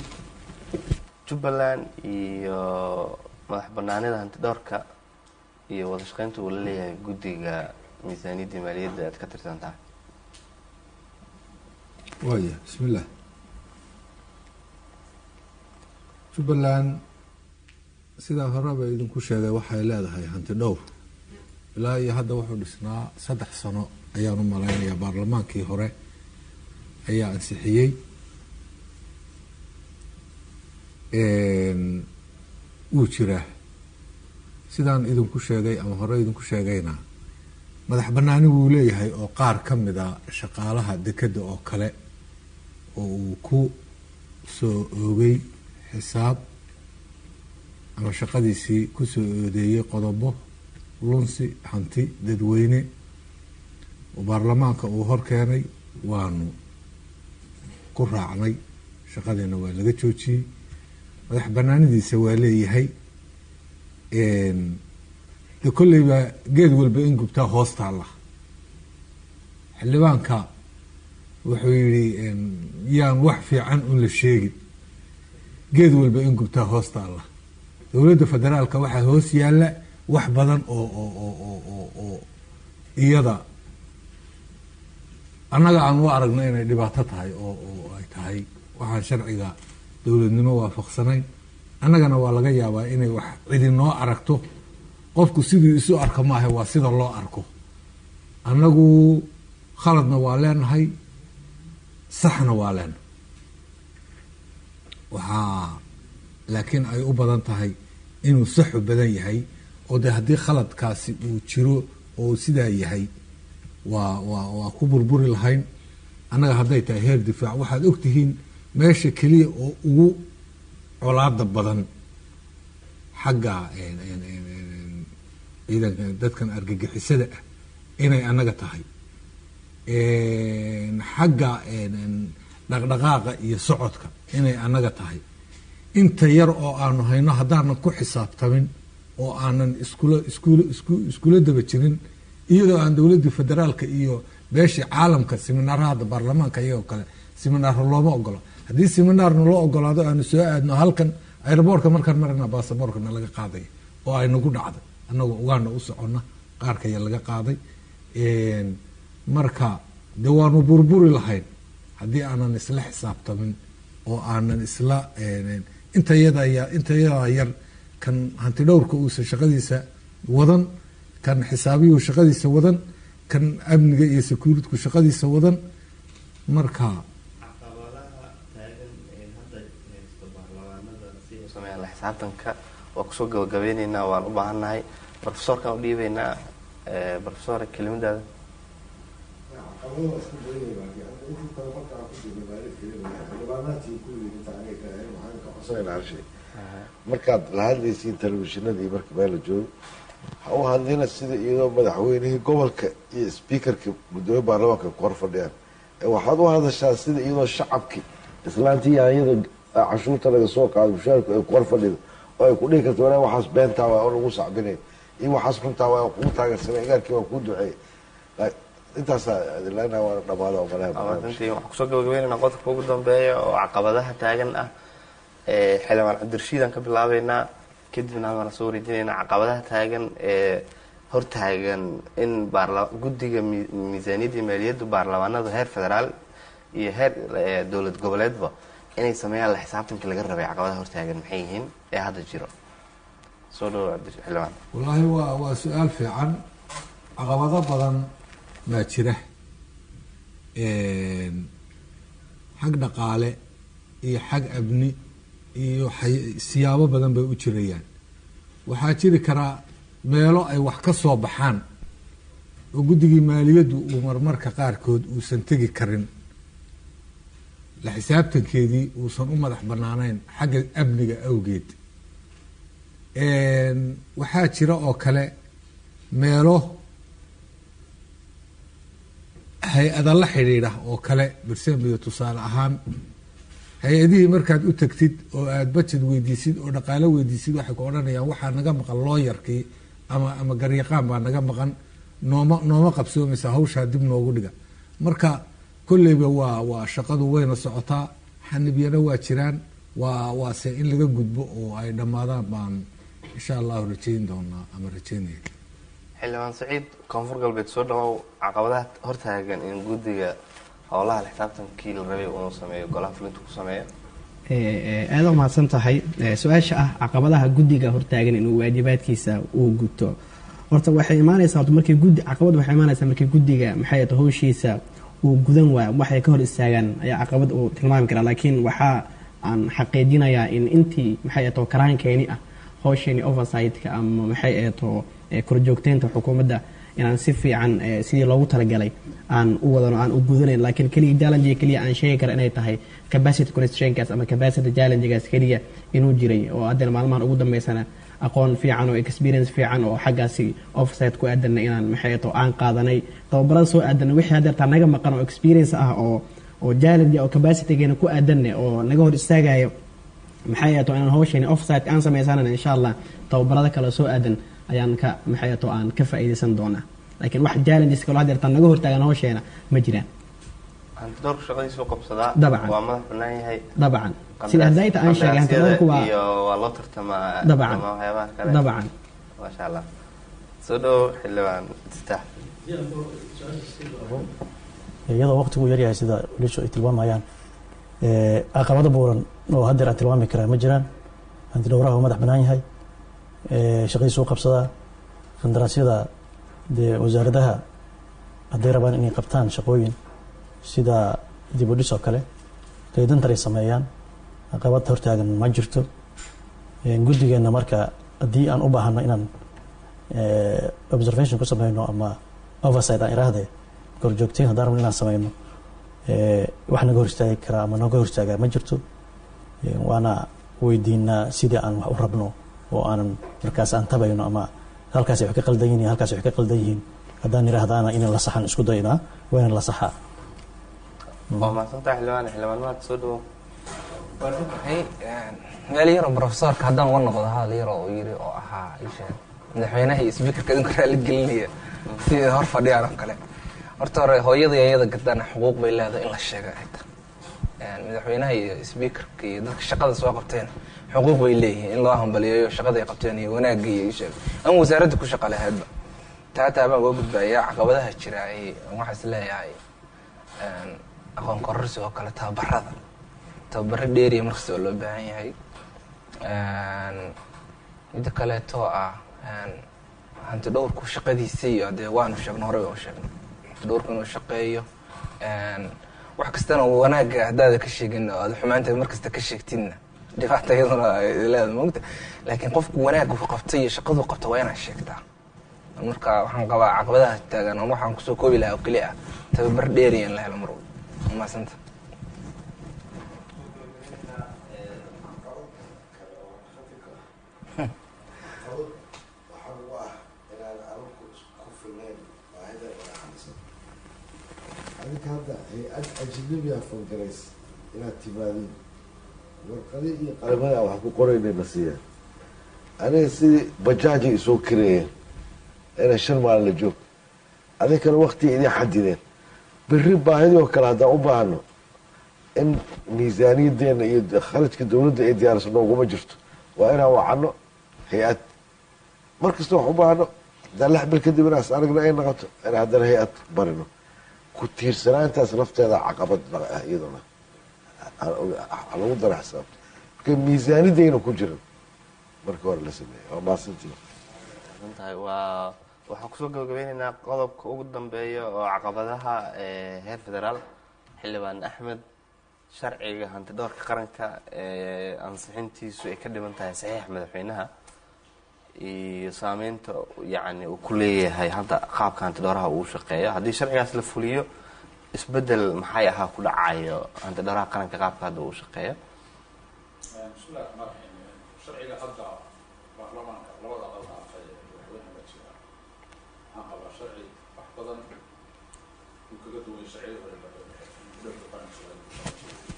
jubbaland iyo madax banaanida hanti dhowrka iyo wada shaqeynta uu la leeyahay guddiga miisaaniyadda maaliyadda aad ka tirsan tahay waaya bismillah jubbaland sidaa horeba idinku sheegay waxay leedahay hanti dhowr ilaa iyo hadda wuxuu dhisnaa saddex sano ayaan u malaynayaa baarlamaankii hore ayaa ansixiyey wuu jiraa sidaan idinku sheegay ama hore idinku sheegayna madax banaani wuu leeyahay oo qaar ka mid a shaqaalaha dekeda oo kale oo uu ku soo oogay xisaab ama shaqadiisii kusoo oodeeyey qodobo lunsi hanti dadweyne oo baarlamaanka uu hor keenay waanu ku raacnay shaqadiina waa laga joojiyey madax banaanidiisa waa leeyahay de kolleyba geed walba in gubtaa hoos taalla xildhibaanka wuxuu yihi yaan wax fiican un la sheegin geed walba in gubtaa hoos taalla dowladda federaalka waxaa hoos yaalla wax badan oo oo oo oo oo oo iyada annaga aan u aragno inay dhibaato tahay oo oo ay tahay waxaan sharciga dowladnimo waafaqsanayn annagana waa laga yaabaa inay wax cidi noo aragto qofku siduu isu arko maaha waa sida loo arko annagu khaladna waa leenahay saxna waa leenahay waxaa laakiin ay u badan tahay inuu saxu badan yahay oo de haddii khaladkaasi uu jiro oo sidaa yahay waa waa waa ku burburi lahayn annaga hadday tahay heer difaac waxaad ogtihiin meesha keliya oo ugu colaada badan xagga ciidanka dadkan argagixisada ah inay annaga tahay xagga dhaqdhaqaaqa iyo socodka inay annaga tahay inta yar oo aanu hayno haddaanan ku xisaabtamin oo aanan iskula iskula isku iskula daba jirin iyadoo aan dowladdii federaalka iyo beeshii caalamka siminaarahada baarlamaanka iyagoo kale siminaarha looma ogola haddii siminaarna loo ogolaado aanu soo aadno halkan airboortka markaan marana baasaboorkana laga qaaday oo ay nagu dhacday annagoo uganda u soconna qaarkaya laga qaaday marka de waanu burburi lahayn haddii aanan isla xisaabtamin oo aanan isla intayada inta yadaa yar kan hanti dhowrka uusan shaqadiisa wadan kan xisaabiyuhu shaqadiisa wadan kan amniga iyo securitku shaqadiisa wadan marka sameeyaan la xisaabtanka waa kusoo gabagabeyneynaa waan u baahannahay profesorkan u dhiibeynaa profesor kelimadaada caqabadaha isku badanyahay laakiin aniga intii tababarka aan ku jirnay maalin kelima xildhibaanaadkii kulligii inta aniga ka ahayn waxaan ka codsanaynaa hal shay markaad la hadlaysiin telefishinadii markii meel la joogo ha u hadlina sida iyadoo madaxweynihii gobolka iyo speakerka guddoomiye baarlamaanka ku hor fadhiyaan ee waxaad u hadashaa sida iyadoo shacabkii islaantii yaanyada cashuurta laga soo qaado mushaarku ay ku hor fadhido oo ay ku dhihi karto walaa waxaas beentaa waa oo lagu sacbinay iyo waxaas runtaa waa kugu taageersanay igaarkii waa kuu duceeyey intaasaa adilana waa dhamaada oo malaha runtii waxaan kusoo gabagabeynayna qodobka ugu dambeeya oo caqabadaha taagan ah ee xildhibaan cabdirashiidaan ka bilaabeynaa kadibna halkaan soo wareejinaynaa caqabadaha taagan ee hortaagan in baarla guddiga mi- miisaaniyadda iyo maaliyadda baarlamaanada heer federaal iyo heer eh, dowlad goboleedba inay sameeyaan la xisaabtankii laga rabay caqabadaha hortaagan maxay yihiin ee hadda jiro soo dhawo cabdi xildhibaan wallaahi waa waa su-aal fiican caqabado badan baa jira xag dhaqaale iyo xag abni iyo xay- siyaabo badan bay u jirayaan waxaa jiri karaa meelo ay wax ka soo baxaan oo guddigii maaliyaddu uu marmarka qaarkood uusan tegi karin la xisaabtankeedii uusan u madax banaanayn xagga amniga awgeed waxaa jira oo kale meelo hay-ada la xidhiidha oo kale bersembiga tusaale ahaan hay-adihii markaad u tagtid oo aada budget weydiisid oo dhaqaalo weydiisid waxay ku odhanayaan waxaa naga maqan looyarkii ama ama garyaqaan baa naga maqan nooma nooma qabsoomaysa hawshaa dib noogu dhiga marka kolleyba waa waa shaqadu wayna socotaa xanibyana waa jiraan waa waase in laga gudbo oo ay dhammaadaan baan insha allahu rajayn doonaa ama rajaynaya xildhibaan saciid koonfur galbeed soo dhawow caqabadaha hortaagan in guddiga howlaha la xisaabtankii la rabay uu sameeyo golaha fulinta ku sameeyo aada u mahadsan tahay Eh, su-aasha ah caqabadaha guddiga hortaagan inuu waajibaadkiisa uu guto horta waxay imaanaysaa horta markii guddi caqabad waxay imaanaysaa markii guddiga maxay ahayto howshiisa uu gudan waayo waxay ka hor istaagaan ayaa caqabad uu tilmaami karaa laakiin waxaa aan xaqiijinayaa in intii maxay ahayto karaankeeni ah howsheeni oversight-ka ama maxay ahayto eh, korjoogteynta xukuumadda inaan si fiican eh, sidii loogu talagalay aan u wadano aan u gudanayn laakiin keliya challenge keliya aan sheegi kara inay tahay capacity constraintkaas ama capacity challengegaas keliya inuu jiray oo haddana maalmahan ugu dambeysana aqoon fiican oo experience fiican oo xaggaasi offsite ku aadanay inaan maxay to aan qaadanay tababarada soo aadanay wixii haddeertaa naga maqan oo experience ah oo oo challenge oo capacitygeena ku aadanay oo naga hor istaagayo maxay ahato inaan hawsheeni offsite aan samaysanana insha allah tababarada kale soo aadan ayaan ka maxay ahato aan ka faa'iidaysan doonaa laakiin wax challenges kaloo haddeertaa naga hortaagan hawsheena ma jiraan hantidoorku shaqadiisu qabsadaa Dabcan. waa madax banaan yahay dabcan sida hadayta aan sheegay hantidoorku waa iyo waa loo tartamaa Dabcan. ama waxyaabaha kale dabcan maasha allah soo dhawow xildhibaan iftaax iyadoo waqtigu yaryahay sida walishu ay tilmaamayaan ee, caqabado buuran oo haddeer aan tilmaami karaa ma jiraan hantidhowraha uu madax bannaan yahay ee, shaqadiisa u qabsadaa qandaraasyada dee wasaaradaha hadday rabaan inay qabtaan shaqooyin sida dib u dhis oo kale qaydantar ay sameeyaan caqabad hortaagan ma jirto Ee, guddigeenna marka haddii aan u baahano inaan ee, observation ku sameyno ama oversight aan iraahde korjoogteyn haddaan rabno inaan sameyno ee, wax naga hor istaagi karaa ama naga hor istaagaa ma jirto Ee, waana weydiinaa sidii aan wax u rabno oo aanan markaas aan tabayno ama halkaas ay wax ka qaldan yihiin iyo halkaas ay wax ka qaldan yihiin haddaan irahdaana inaan la saxan isku daynaa waa inaan la saxaa waa mahadsantahay xildhibaan xildhibaan maad soo dhawow waxay meel yaroo profesorka haddaan uga noqdo hadal yaro oo yiri oo ahaa isha madaxweynaha iyo speakerka idinku raali gelinaya sidii hor fadhiyaan oo kale horta hore hooyada iyo iyada gadana xuquuq bay leedahay in la sheego ay tahay madaxweynaha iyo speakerka iyo dadka shaqada soo qabteen xuquuq bay leeyihiin in loo hambaliyeeyo shaqada ay qabteen iyo wanaagga iyo isheeg ama wasaaradda ku shaqa lahaydba taataa baan uga gudbaya caqabadaha jira ay waxaas leeyahay aqoon kororsi oo kale tababarada tababaro dheeriya markasta oo loo baahan yahay midda kaleeto ah hanti dhowrku shaqadiisii iyo dee waanu sheegno horey oo sheegno hanti dhowrku inuu shaqeeyo wax kastana wanaagga haddaada ka sheegin oo aada xumaanteed mar kasta ka sheegtidna dhibaata iyaduna ay leeda moogta laakiin qofku wanaaggu qabtay iyo shaqadu qabta waa inaad sheegtaa marka waxaan qabaa caqabadaha taagan on waxaan kusoo koobi lahaa oo keli ah tababar dheeriya in la helo mar walba maasanta waxaan u ah inaan anugu ku filnayn baahida inaa xalisan adinka hadda hay-ad ajnabiya fangarays inaad timaadiin warqadi iyo qalimada wax ku qorayna na siiyaan aniga sidii bajaaji isoo kareeyeen inay shan maalin la joog adinkana waktiga idin xadideen berri baahidii oo kale haddaan u baahno in miisaaniyadeena iyo kharajka dawladda ay diyaariso nooguma jirto waa inaan wacano hay-ad mar kasta wax u baahno haddaan lix bil kadib inaas aragna ay noqoto in haddana hay-ad barino ku tiirsanaantaas lafteeda caqabad ah iyaduna ha lagu dara xisaabta marka miisaanidayna ku jiran marka hore la sameeya waa maasantii tahay waa waxaan kusoo gabagabeyneynaa qodobka ugu dambeeya oo caqabadaha ee heer federaal xildhibaan axmed sharciga hanti dhowrka qaranka ee ansixintiisu ay ka dhiman tahay saxiix madaxweynaha iyo saameynta yacni uu ku leeyahay hadda qaabka hanti dhowraha uu shaqeeyo haddii sharcigaas la fuliyo isbedel maxay ahaa ku dhacayo hanti dhowraha qaranka qaabka hadda uu shaqeeyo bismillahi raxmaan raxiim sharciga hadda baarlamaanka labada aqal dhaafay ee madaxweynaha la jira waxaan qabaa sharci wax badan uu kaga duway sharciyada hore dowladda qaranka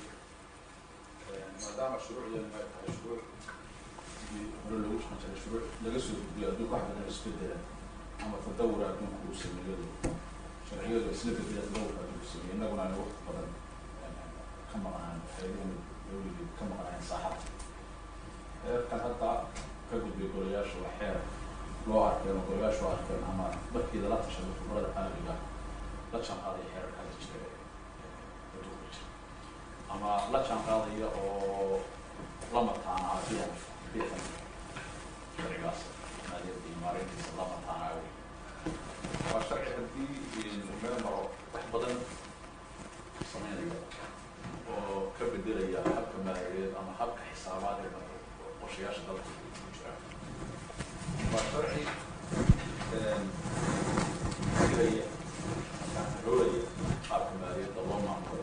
maadaama shuruucdeenu ay tahay shuruuc sidii hore loogu shaqan jiray shuruuc laga soo gudbiyo adduunka wax badan isbedelan ama tadawura adduunka uu sameeyadu sharciyadu isla bedela tadawurka adduunka sameeyay innaguna aynu waqti badan ka maqnaan hayadahan dawligii ka maqnaan saaxada heerkan hadda ka gudbay golayaasha waa xeer loo arkeen oo golayaashu arkeen ama markiida la tashaday khibrada caalamiga la jaanqaadaya xeerarka hadda jira ee adduunka jira ama la jaanqaadaya oo la mataanaa biyan biyan sharcigaas maaliyadda iyo maareyntiisa la mataanaayo waa sharci haddii meel maro wax badan sameynaya oo ka bedelaya habka maaliyadeed ama habka xisaabaadee qorshayaasha dalka ku jira waa sharci dilaya roolaya qaabka maaliyadda loo maamulo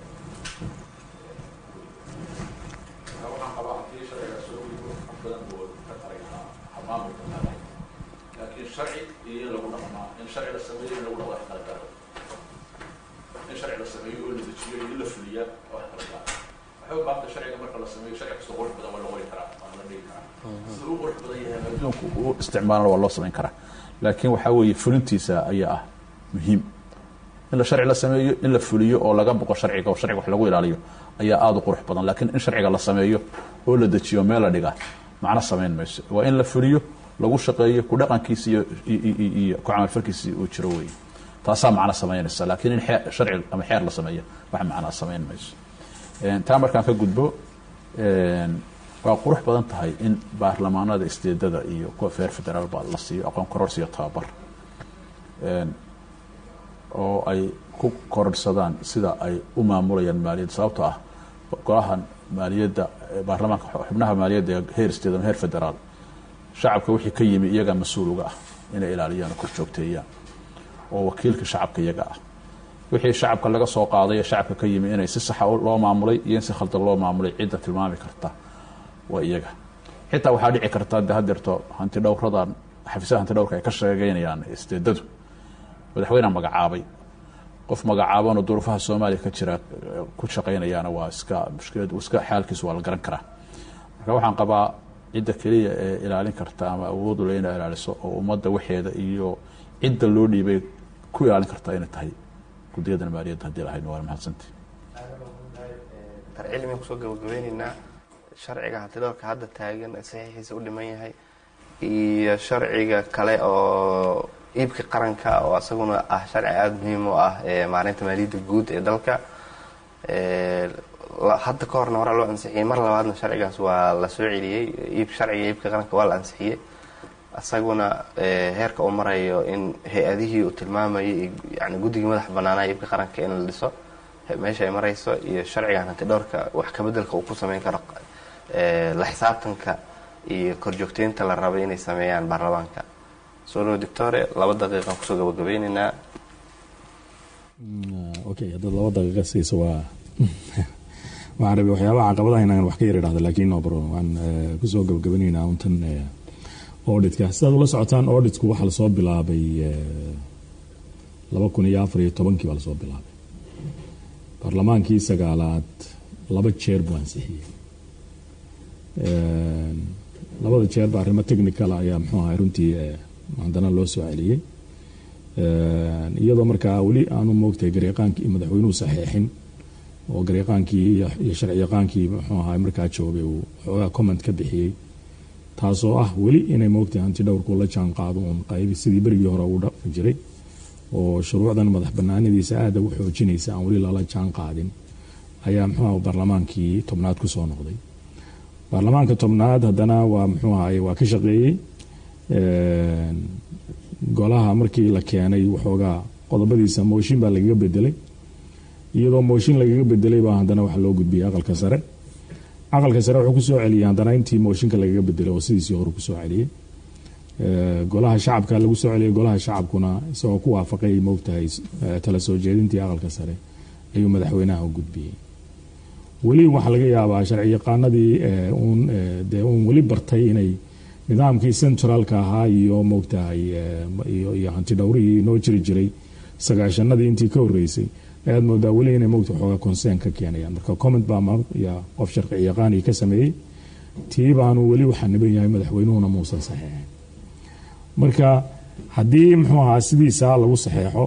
marka waxaan qabaa haddii sharciga soo gudbo wax badan buu ka taray lahaa maamulka maaliyadda laakiin sharci iyo in lagu dhaqmaa in sharci la sameeyo in lagu dhaqo wax kala gaaro in sharci la sameeyo oo la dejiyo iyo in la fuliyaa wax kala gaaro waxay u baahantay sharciga marka la sameeyo sharci kastoo qurux badan waa la qori karaa waa la dhigi karaa sida u qurux badan yahay adduunku u isticmaalana waa loo samayn karaa laakiin waxaa weeye fulintiisa ayaa ah muhiim in la sharci la sameeyo in la fuliyo oo laga boqo sharciga oo sharciga wax lagu ilaaliyo ayaa aada u qurux badan laakiin in sharciga la sameeyo oo la dejiyo meel la dhigaa macno samayn mayso waa in la fuliyo lagu shaqeeyo ku dhaqankiisa iyo iyo ku camalfalkiisa uu jiro wey taasaa macno samaynaysa laakiin in xeer sharci ama xeer la sameeyo wax macnaa samayn mayso taa markaan ka gudbo waa qurux badan tahay in baarlamaanada isteedada iyo kuwa feer federaal ba la siiyo aqoon kororsiyo tababar oo ay ku kororsadaan sida ay u maamulayaan maaliyadda sababtoo ah golahan maaliyadda baarlamaanka xubnaha maaliyadda ee heer isteed ama heer federaal shacabka wixii ka yimi iyagaa mas-uul uga ah inay ilaaliyaan oo kor joogteeyaan oo wakiilka shacabka iyaga ah wixii shacabka laga soo qaaday ee shacabka ka yimi inay si saxa loo maamulay iyo in si khaldan loo maamulay cidda tilmaami karta waa iyaga xitaa waxaa dhici karta de hadeerto hanti dhowradan xafiisaha hanti dhowrka ay ka sheegeynayaan isteedadu madaxweyneha magacaabay qof magacaabanoo duruufaha soomaaliya ka jira ku shaqeynayaana waa iska mushkilad iska xaalkiisu waa la garan karaa marka waxaan qabaa cidda keliya ee ilaalin karta ama awoodu le ina ilaaliso oo ummadda waxeeda iyo cidda loo dhiibay ku ilaalin karta inay tahay guddiyadan maaliyadda haddii lahayd waa mahadsanti dar cilmiga kusoo gabagabeyneynaa sharciga hantidhowrka hadda taagan ee saxiixiisa u dhiman yahay iyo sharciga kale oo iibka qaranka oo isaguna ah sharci aada muhiim u ah ee maareynta maaliyadda guud ee dalka hadda ka horna horaa loo ansixiyey mar labaadna sharcigaas waa la soo celiyey iib sharciga iibka qaranka waa la ansixiyey isaguna eh, heerka uu marayo in hay-adihii uu tilmaamayay iyo yani guddigii madax banaanaa iibka qaranka in la dhiso he- meesha ay marayso iyo sharcigan hanti dhowrka wax kabedelka uu ku sameyn karo eh, la xisaabtanka iyo korjoogteynta la rabay inay sameeyaan baarlamaanka solo doctore laba daqiiqan kusoo gabagabeyneynaa okay haddaad laba daqiiqa siiso waa waxaan rabay waxyaabaha caqabadaha inaan wax ka yar idhahdo laakiin no bro waan eh, kusoo gabagabanaynaa untan eh, auditka sidaad ula socotaan auditku waxaa lasoo bilaabay eh, laba kun iyo afar iyo tobankii baa lasoo bilaabay baarlamaankii sagaalaad laba jeer buu ansixiyey Eh, labada jeerba arrimo technical ayaa muxuu ahay runtii eh, haddana loo soo celiyey Eh, iyadoo markaa weli aanu moogtahay garyaqaankii madaxweynuhu saxeexin oo garyaqaankii iyo iyo sharciyaqaankii muxuu ahay markaa joogay uu xoogaa comment ka bixiyey taasoo ah weli inay moogtahay hanti dhowrku la jaan qaado uun qaybi sidii berigii hore uu dhaqmi jiray oo shuruucdan madax banaanadiisa aada u xoojinaysa aan weli lala jaan qaadin ayaa muxuu ahay baarlamaankii tobnaad kusoo noqday baarlamaanka tobnaad haddana waa muxuu ahay waa ka shaqeeyey Een, golaha markii la keenay waxoogaa qodobadiisa mooshin baa lagaga bedelay iyadoo mooshin lagaga bedelay baa haddana waxa loo gudbiyey aqalka sare aqalka sare wuxuu kusoo celiyey haddana intii mooshinka lagaga bedelay oo sidiisii hore kusoo celiyey Ee, golaha shacabka lagu soo celiyey golaha shacabkuna isagoo ku waafaqay moogtahay eh, tala soo jeedintii aqalka sare ayuu madaxweynaha u gudbiyey weli waxaa laga yaabaa sharci yaqaanadii eh, uun eh, dee uun weli bartay inay nidaamkii centralka ahaa iyo moogtahay eh, iyo iyo hanti dhowrihii noo jiri jiray sagaashanadii intii ka horeysay ayaad moodaa weli inay moogta xoogaa concern ka keenayaan marka comment baa mar ya qof sharci yaqaani ka sameeyey tii baanu weli waxaa niban yahay madaxweynuhuna muusan saxeexin marka haddii muxuu ahaa sidiisa lagu saxeexo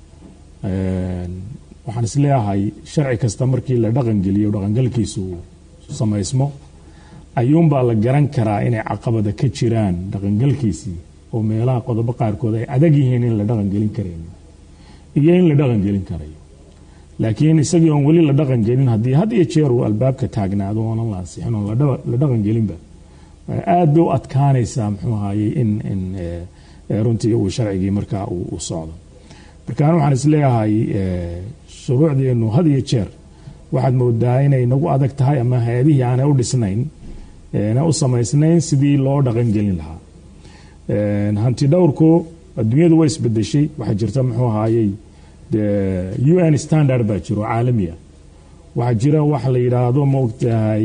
een, waxaan isleeyahay sharci kasta markii la dhaqangeliyo dhaqangalkiisu samaysmo ayuunbaa la garan karaa inay caqabada ka jiraan dhaqangalkiisii oo meelaha qodobo qaarkood ay adag yihiin in la dhaqangelin karayn iyo in la dhaqangelin karayo laakiin isagii oon weli la dhaqangelin haddii had iyo jeer uu albaabka taagnaado oonan la ansixin oon la dhaba- la dhaqangelinba aad bay u adkaanaysaa muxuu ahaye in in eh, eh, runtii uu sharcigii markaa uu uu socdo marka anu waxaan isleeyahay eh, shuruucdeenu had iyo jeer waxaad moodaa inay nagu adag tahay ama hay-adihii aanay u dhisnayn na u samaysnayn sidii loo dhaqangelin lahaa Een, hanti dhowrku adduunyadu way isbedeshay waxaa jirta muxuu ahaayey dee un standard baa jiro caalami ah waxaa jira wax la yidhaahdo maogtahay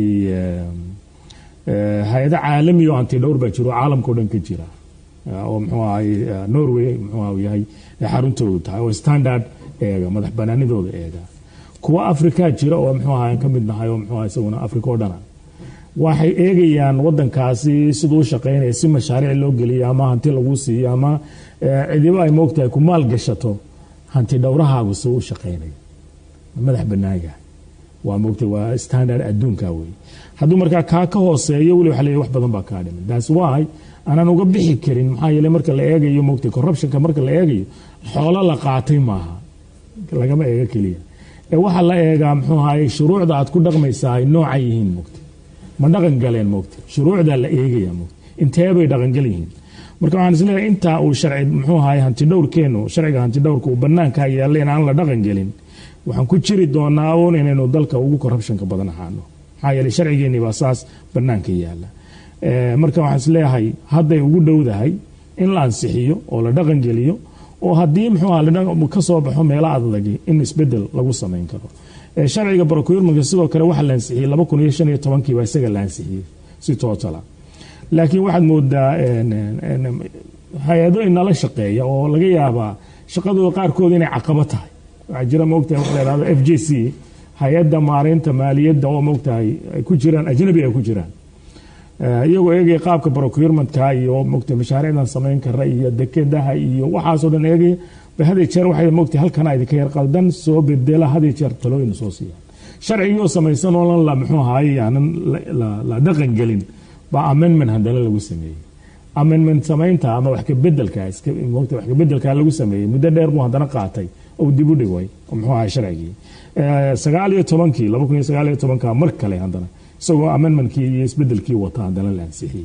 hay-ado caalami oo hanti dhowr baa jiro caalamka o dhan ka jira oo muxuu ahay norway muxuu ah yahay xaruntoodu tahay oo standard eega madax banaanidooda eega kuwa africa jira oo muxuu ahay aan ka mid nahay oo muxuu ahay isaguna africa oo dhana waxay eegayaan wadankaasi siduu u shaqaynaya si mashaariic loo geliyo ama hanti lagu siiyo ama cidiba ay moogtahay ku maal gashato hanti dhowrahaagu si u shaqaynayo madax banaan yahay waa moogtay waa standard adduunka wey hadduu markaa kaa ka hooseeyo weli waxa leeyahay wax badan baa kaa dhiman that's why aanan uga bixi karin maxaa yeelay marka la eegayo moogtay corruptionka marka la eegayo xoolo la qaatay maaha lagama eega keliya ee waxaa la eegaa muxuu ahaye shuruucda aad ku dhaqmaysaa ay nooca yihiin moogtay ma dhaqan galeen moogtay shuruucdaa la eegaya moogtay intee bay dhaqangal yihiin marka waxaan isleeyahay intaa uu sharci muxuu ahaye hanti dhowrkeenu sharciga hanti dhowrka uu banaanka yaalla in aan la dhaqan gelin waxaan ku jiri doonaa uun inaynu dalka ugu corruptionka badan ahaano maxaa yeelay sharcigeennii baa saas banaanka yaalla marka waxaan isleeyahay hadday ugu dhowdahay in la ansixiyo oo la dhaqan geliyo oo haddii muxuu aha ka soo baxo meelo adadagi in isbedel lagu samayn karo sharciga procurement sidoo kale waxa la ansixiyey laba kun iyo shan iyo tobankii baa isaga la ansixiyey si tootala laakiin waxaad moodaa hay-ado inala shaqeeya oo laga yaabaa shaqadooda qaarkood inay caqabo tahay waxaa jira moogtahay waxa la yhahdo f j c hay-adda maareynta maaliyadda oo moogtahay ay ku jiraan ajnabi ay ku jiraan iyagoo eegaya qaabka procurementka iyo moogtahay mashaariicdan samayn kara iyo dekedaha iyo waxaasoo dhan eegaya ba haday jeer waxay moogtahay halkana idinka yar qaldan soo bedela haday jeer talooyin soo siiyaan sharcigii samaysan oo la muxuu ahaay aanan la dhaqan gelin baa amendment haddana lagu sameeyey amendment samaynta ama wax kabedelka moogta wax kabedelka lagu sameeyey muddo dheer buu haddana qaatay oo dib u dhigay muxuu ahay sharcigii sagaal iyo tobankii laba kun iyo sagaal iyo tobanka mar kale haddana isagoo amendmentkii iyo isbedelkii wata haddana la ansixiyey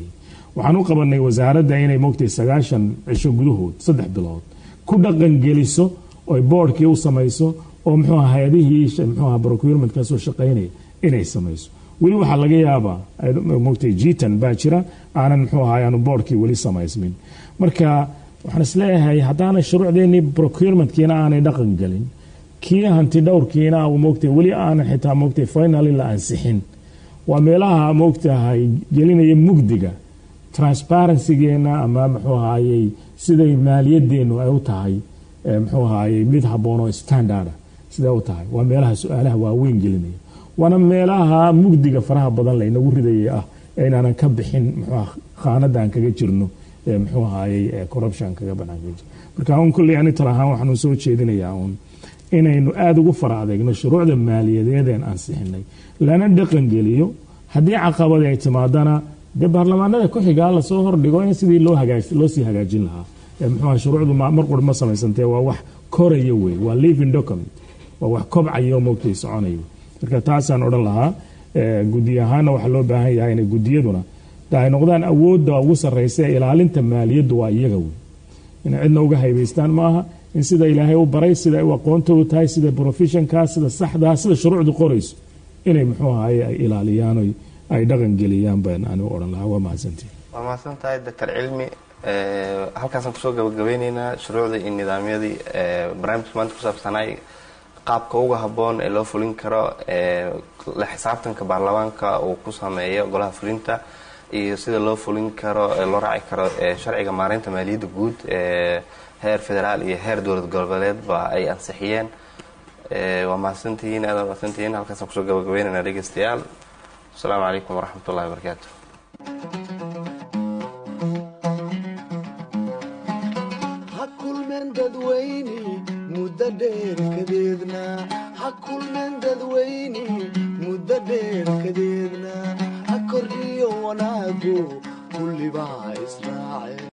waxaan u qabanay wasaaradda inay moogtay sagaashan cisho gudahood saddex bilood ku dhaqan geliso oy boardkii u samayso oo muxuu aha hay-adihii muxuu aha procurement kasoo shaqaynaya inay samayso weli waxaa laga yaabaa moogtay jitan baa jira aanan muxuu ahaa aanu boardkii weli samaysmin marka waxaan isleeyahay haddaanay shuruucdeenii procurementkiina aanay dhaqan gelin kii hanti dhowrkiina moogtay weli aanan xitaa moogtay finally la ansixin waa meelaha moogtahay gelinaya mugdiga transparencygeena ama muxuu ahaayey siday maaliyadeenu ay u tahay muxuu ahaayey mid habboon oo standarda siday u tahay waa meelaha su-aalaha waaweyn gelinaya waana meelaha mugdiga faraha badan laynagu ridaya ah inaanan ka bixin mxuu khaanadaan kaga jirno muxuu ahaayey corruption kaga banaan kaga jir marka un kulley ani tal ahaan waxaanu soo jeedinayaa uun inaynu aada ugu fara adeegno shuruucda maaliyadeedeen ansixinay lana dhaqan geliyo haddii caqabadi ay timaadana dee baarlamaanada ku-xigaa lasoo hordhigo in sidii loo loo sii hagaajin lahaa muxuu shuruucdu mar quri ma samaysantee waa wax koraya wey waa living document waa wax kobcaya oo moogtay soconaya marka taasaan odhan lahaa gudi ahaana waxaa loo baahan yahay inay gudiyaduna ay noqdaan awoodda ugu sarreysa ee ilaalinta maaliyaddu waa iyaga wey inay cidna uga haybaystaan ma aha in sida ilaahay u baray sida ay u aqoontoodu tahay sida professionkaa sida saxdaa sida shuruucdu qorayso inay muxuu ahaye ay ilaaliyaan ay dhaqan geliyaan baan anigu odhan lahaa waa mahadsantii waa mahadsan tahay doctor cilmi halkaasaan kusoo gabagabeyneynaa shuruucdii iyo nidaamyadii barnaamijka maanta ku saabsanay qaabka uga habboon ee loo fulin karo la xisaabtanka baarlamaanka uu ku sameeyo golaha fulinta iyo sida loo fulin karo loo raaci karo sharciga maareynta maaliyadda guud ee heer federaal iyo heer dowlad goboleedba ay ansixiyeen waa mahadsantihiin aad mahadsantihiin halkaasaan kusoo gabagabeynayna dhegeystayaal asalaamu calaykum waraxmat ullahi wabarakaatu ha kulmeen dadweyne muddo dheer kadeedna ha kulmeen dadweyne muddo dheer kadeedna ha kordhiyo wanaagu kullibaa israace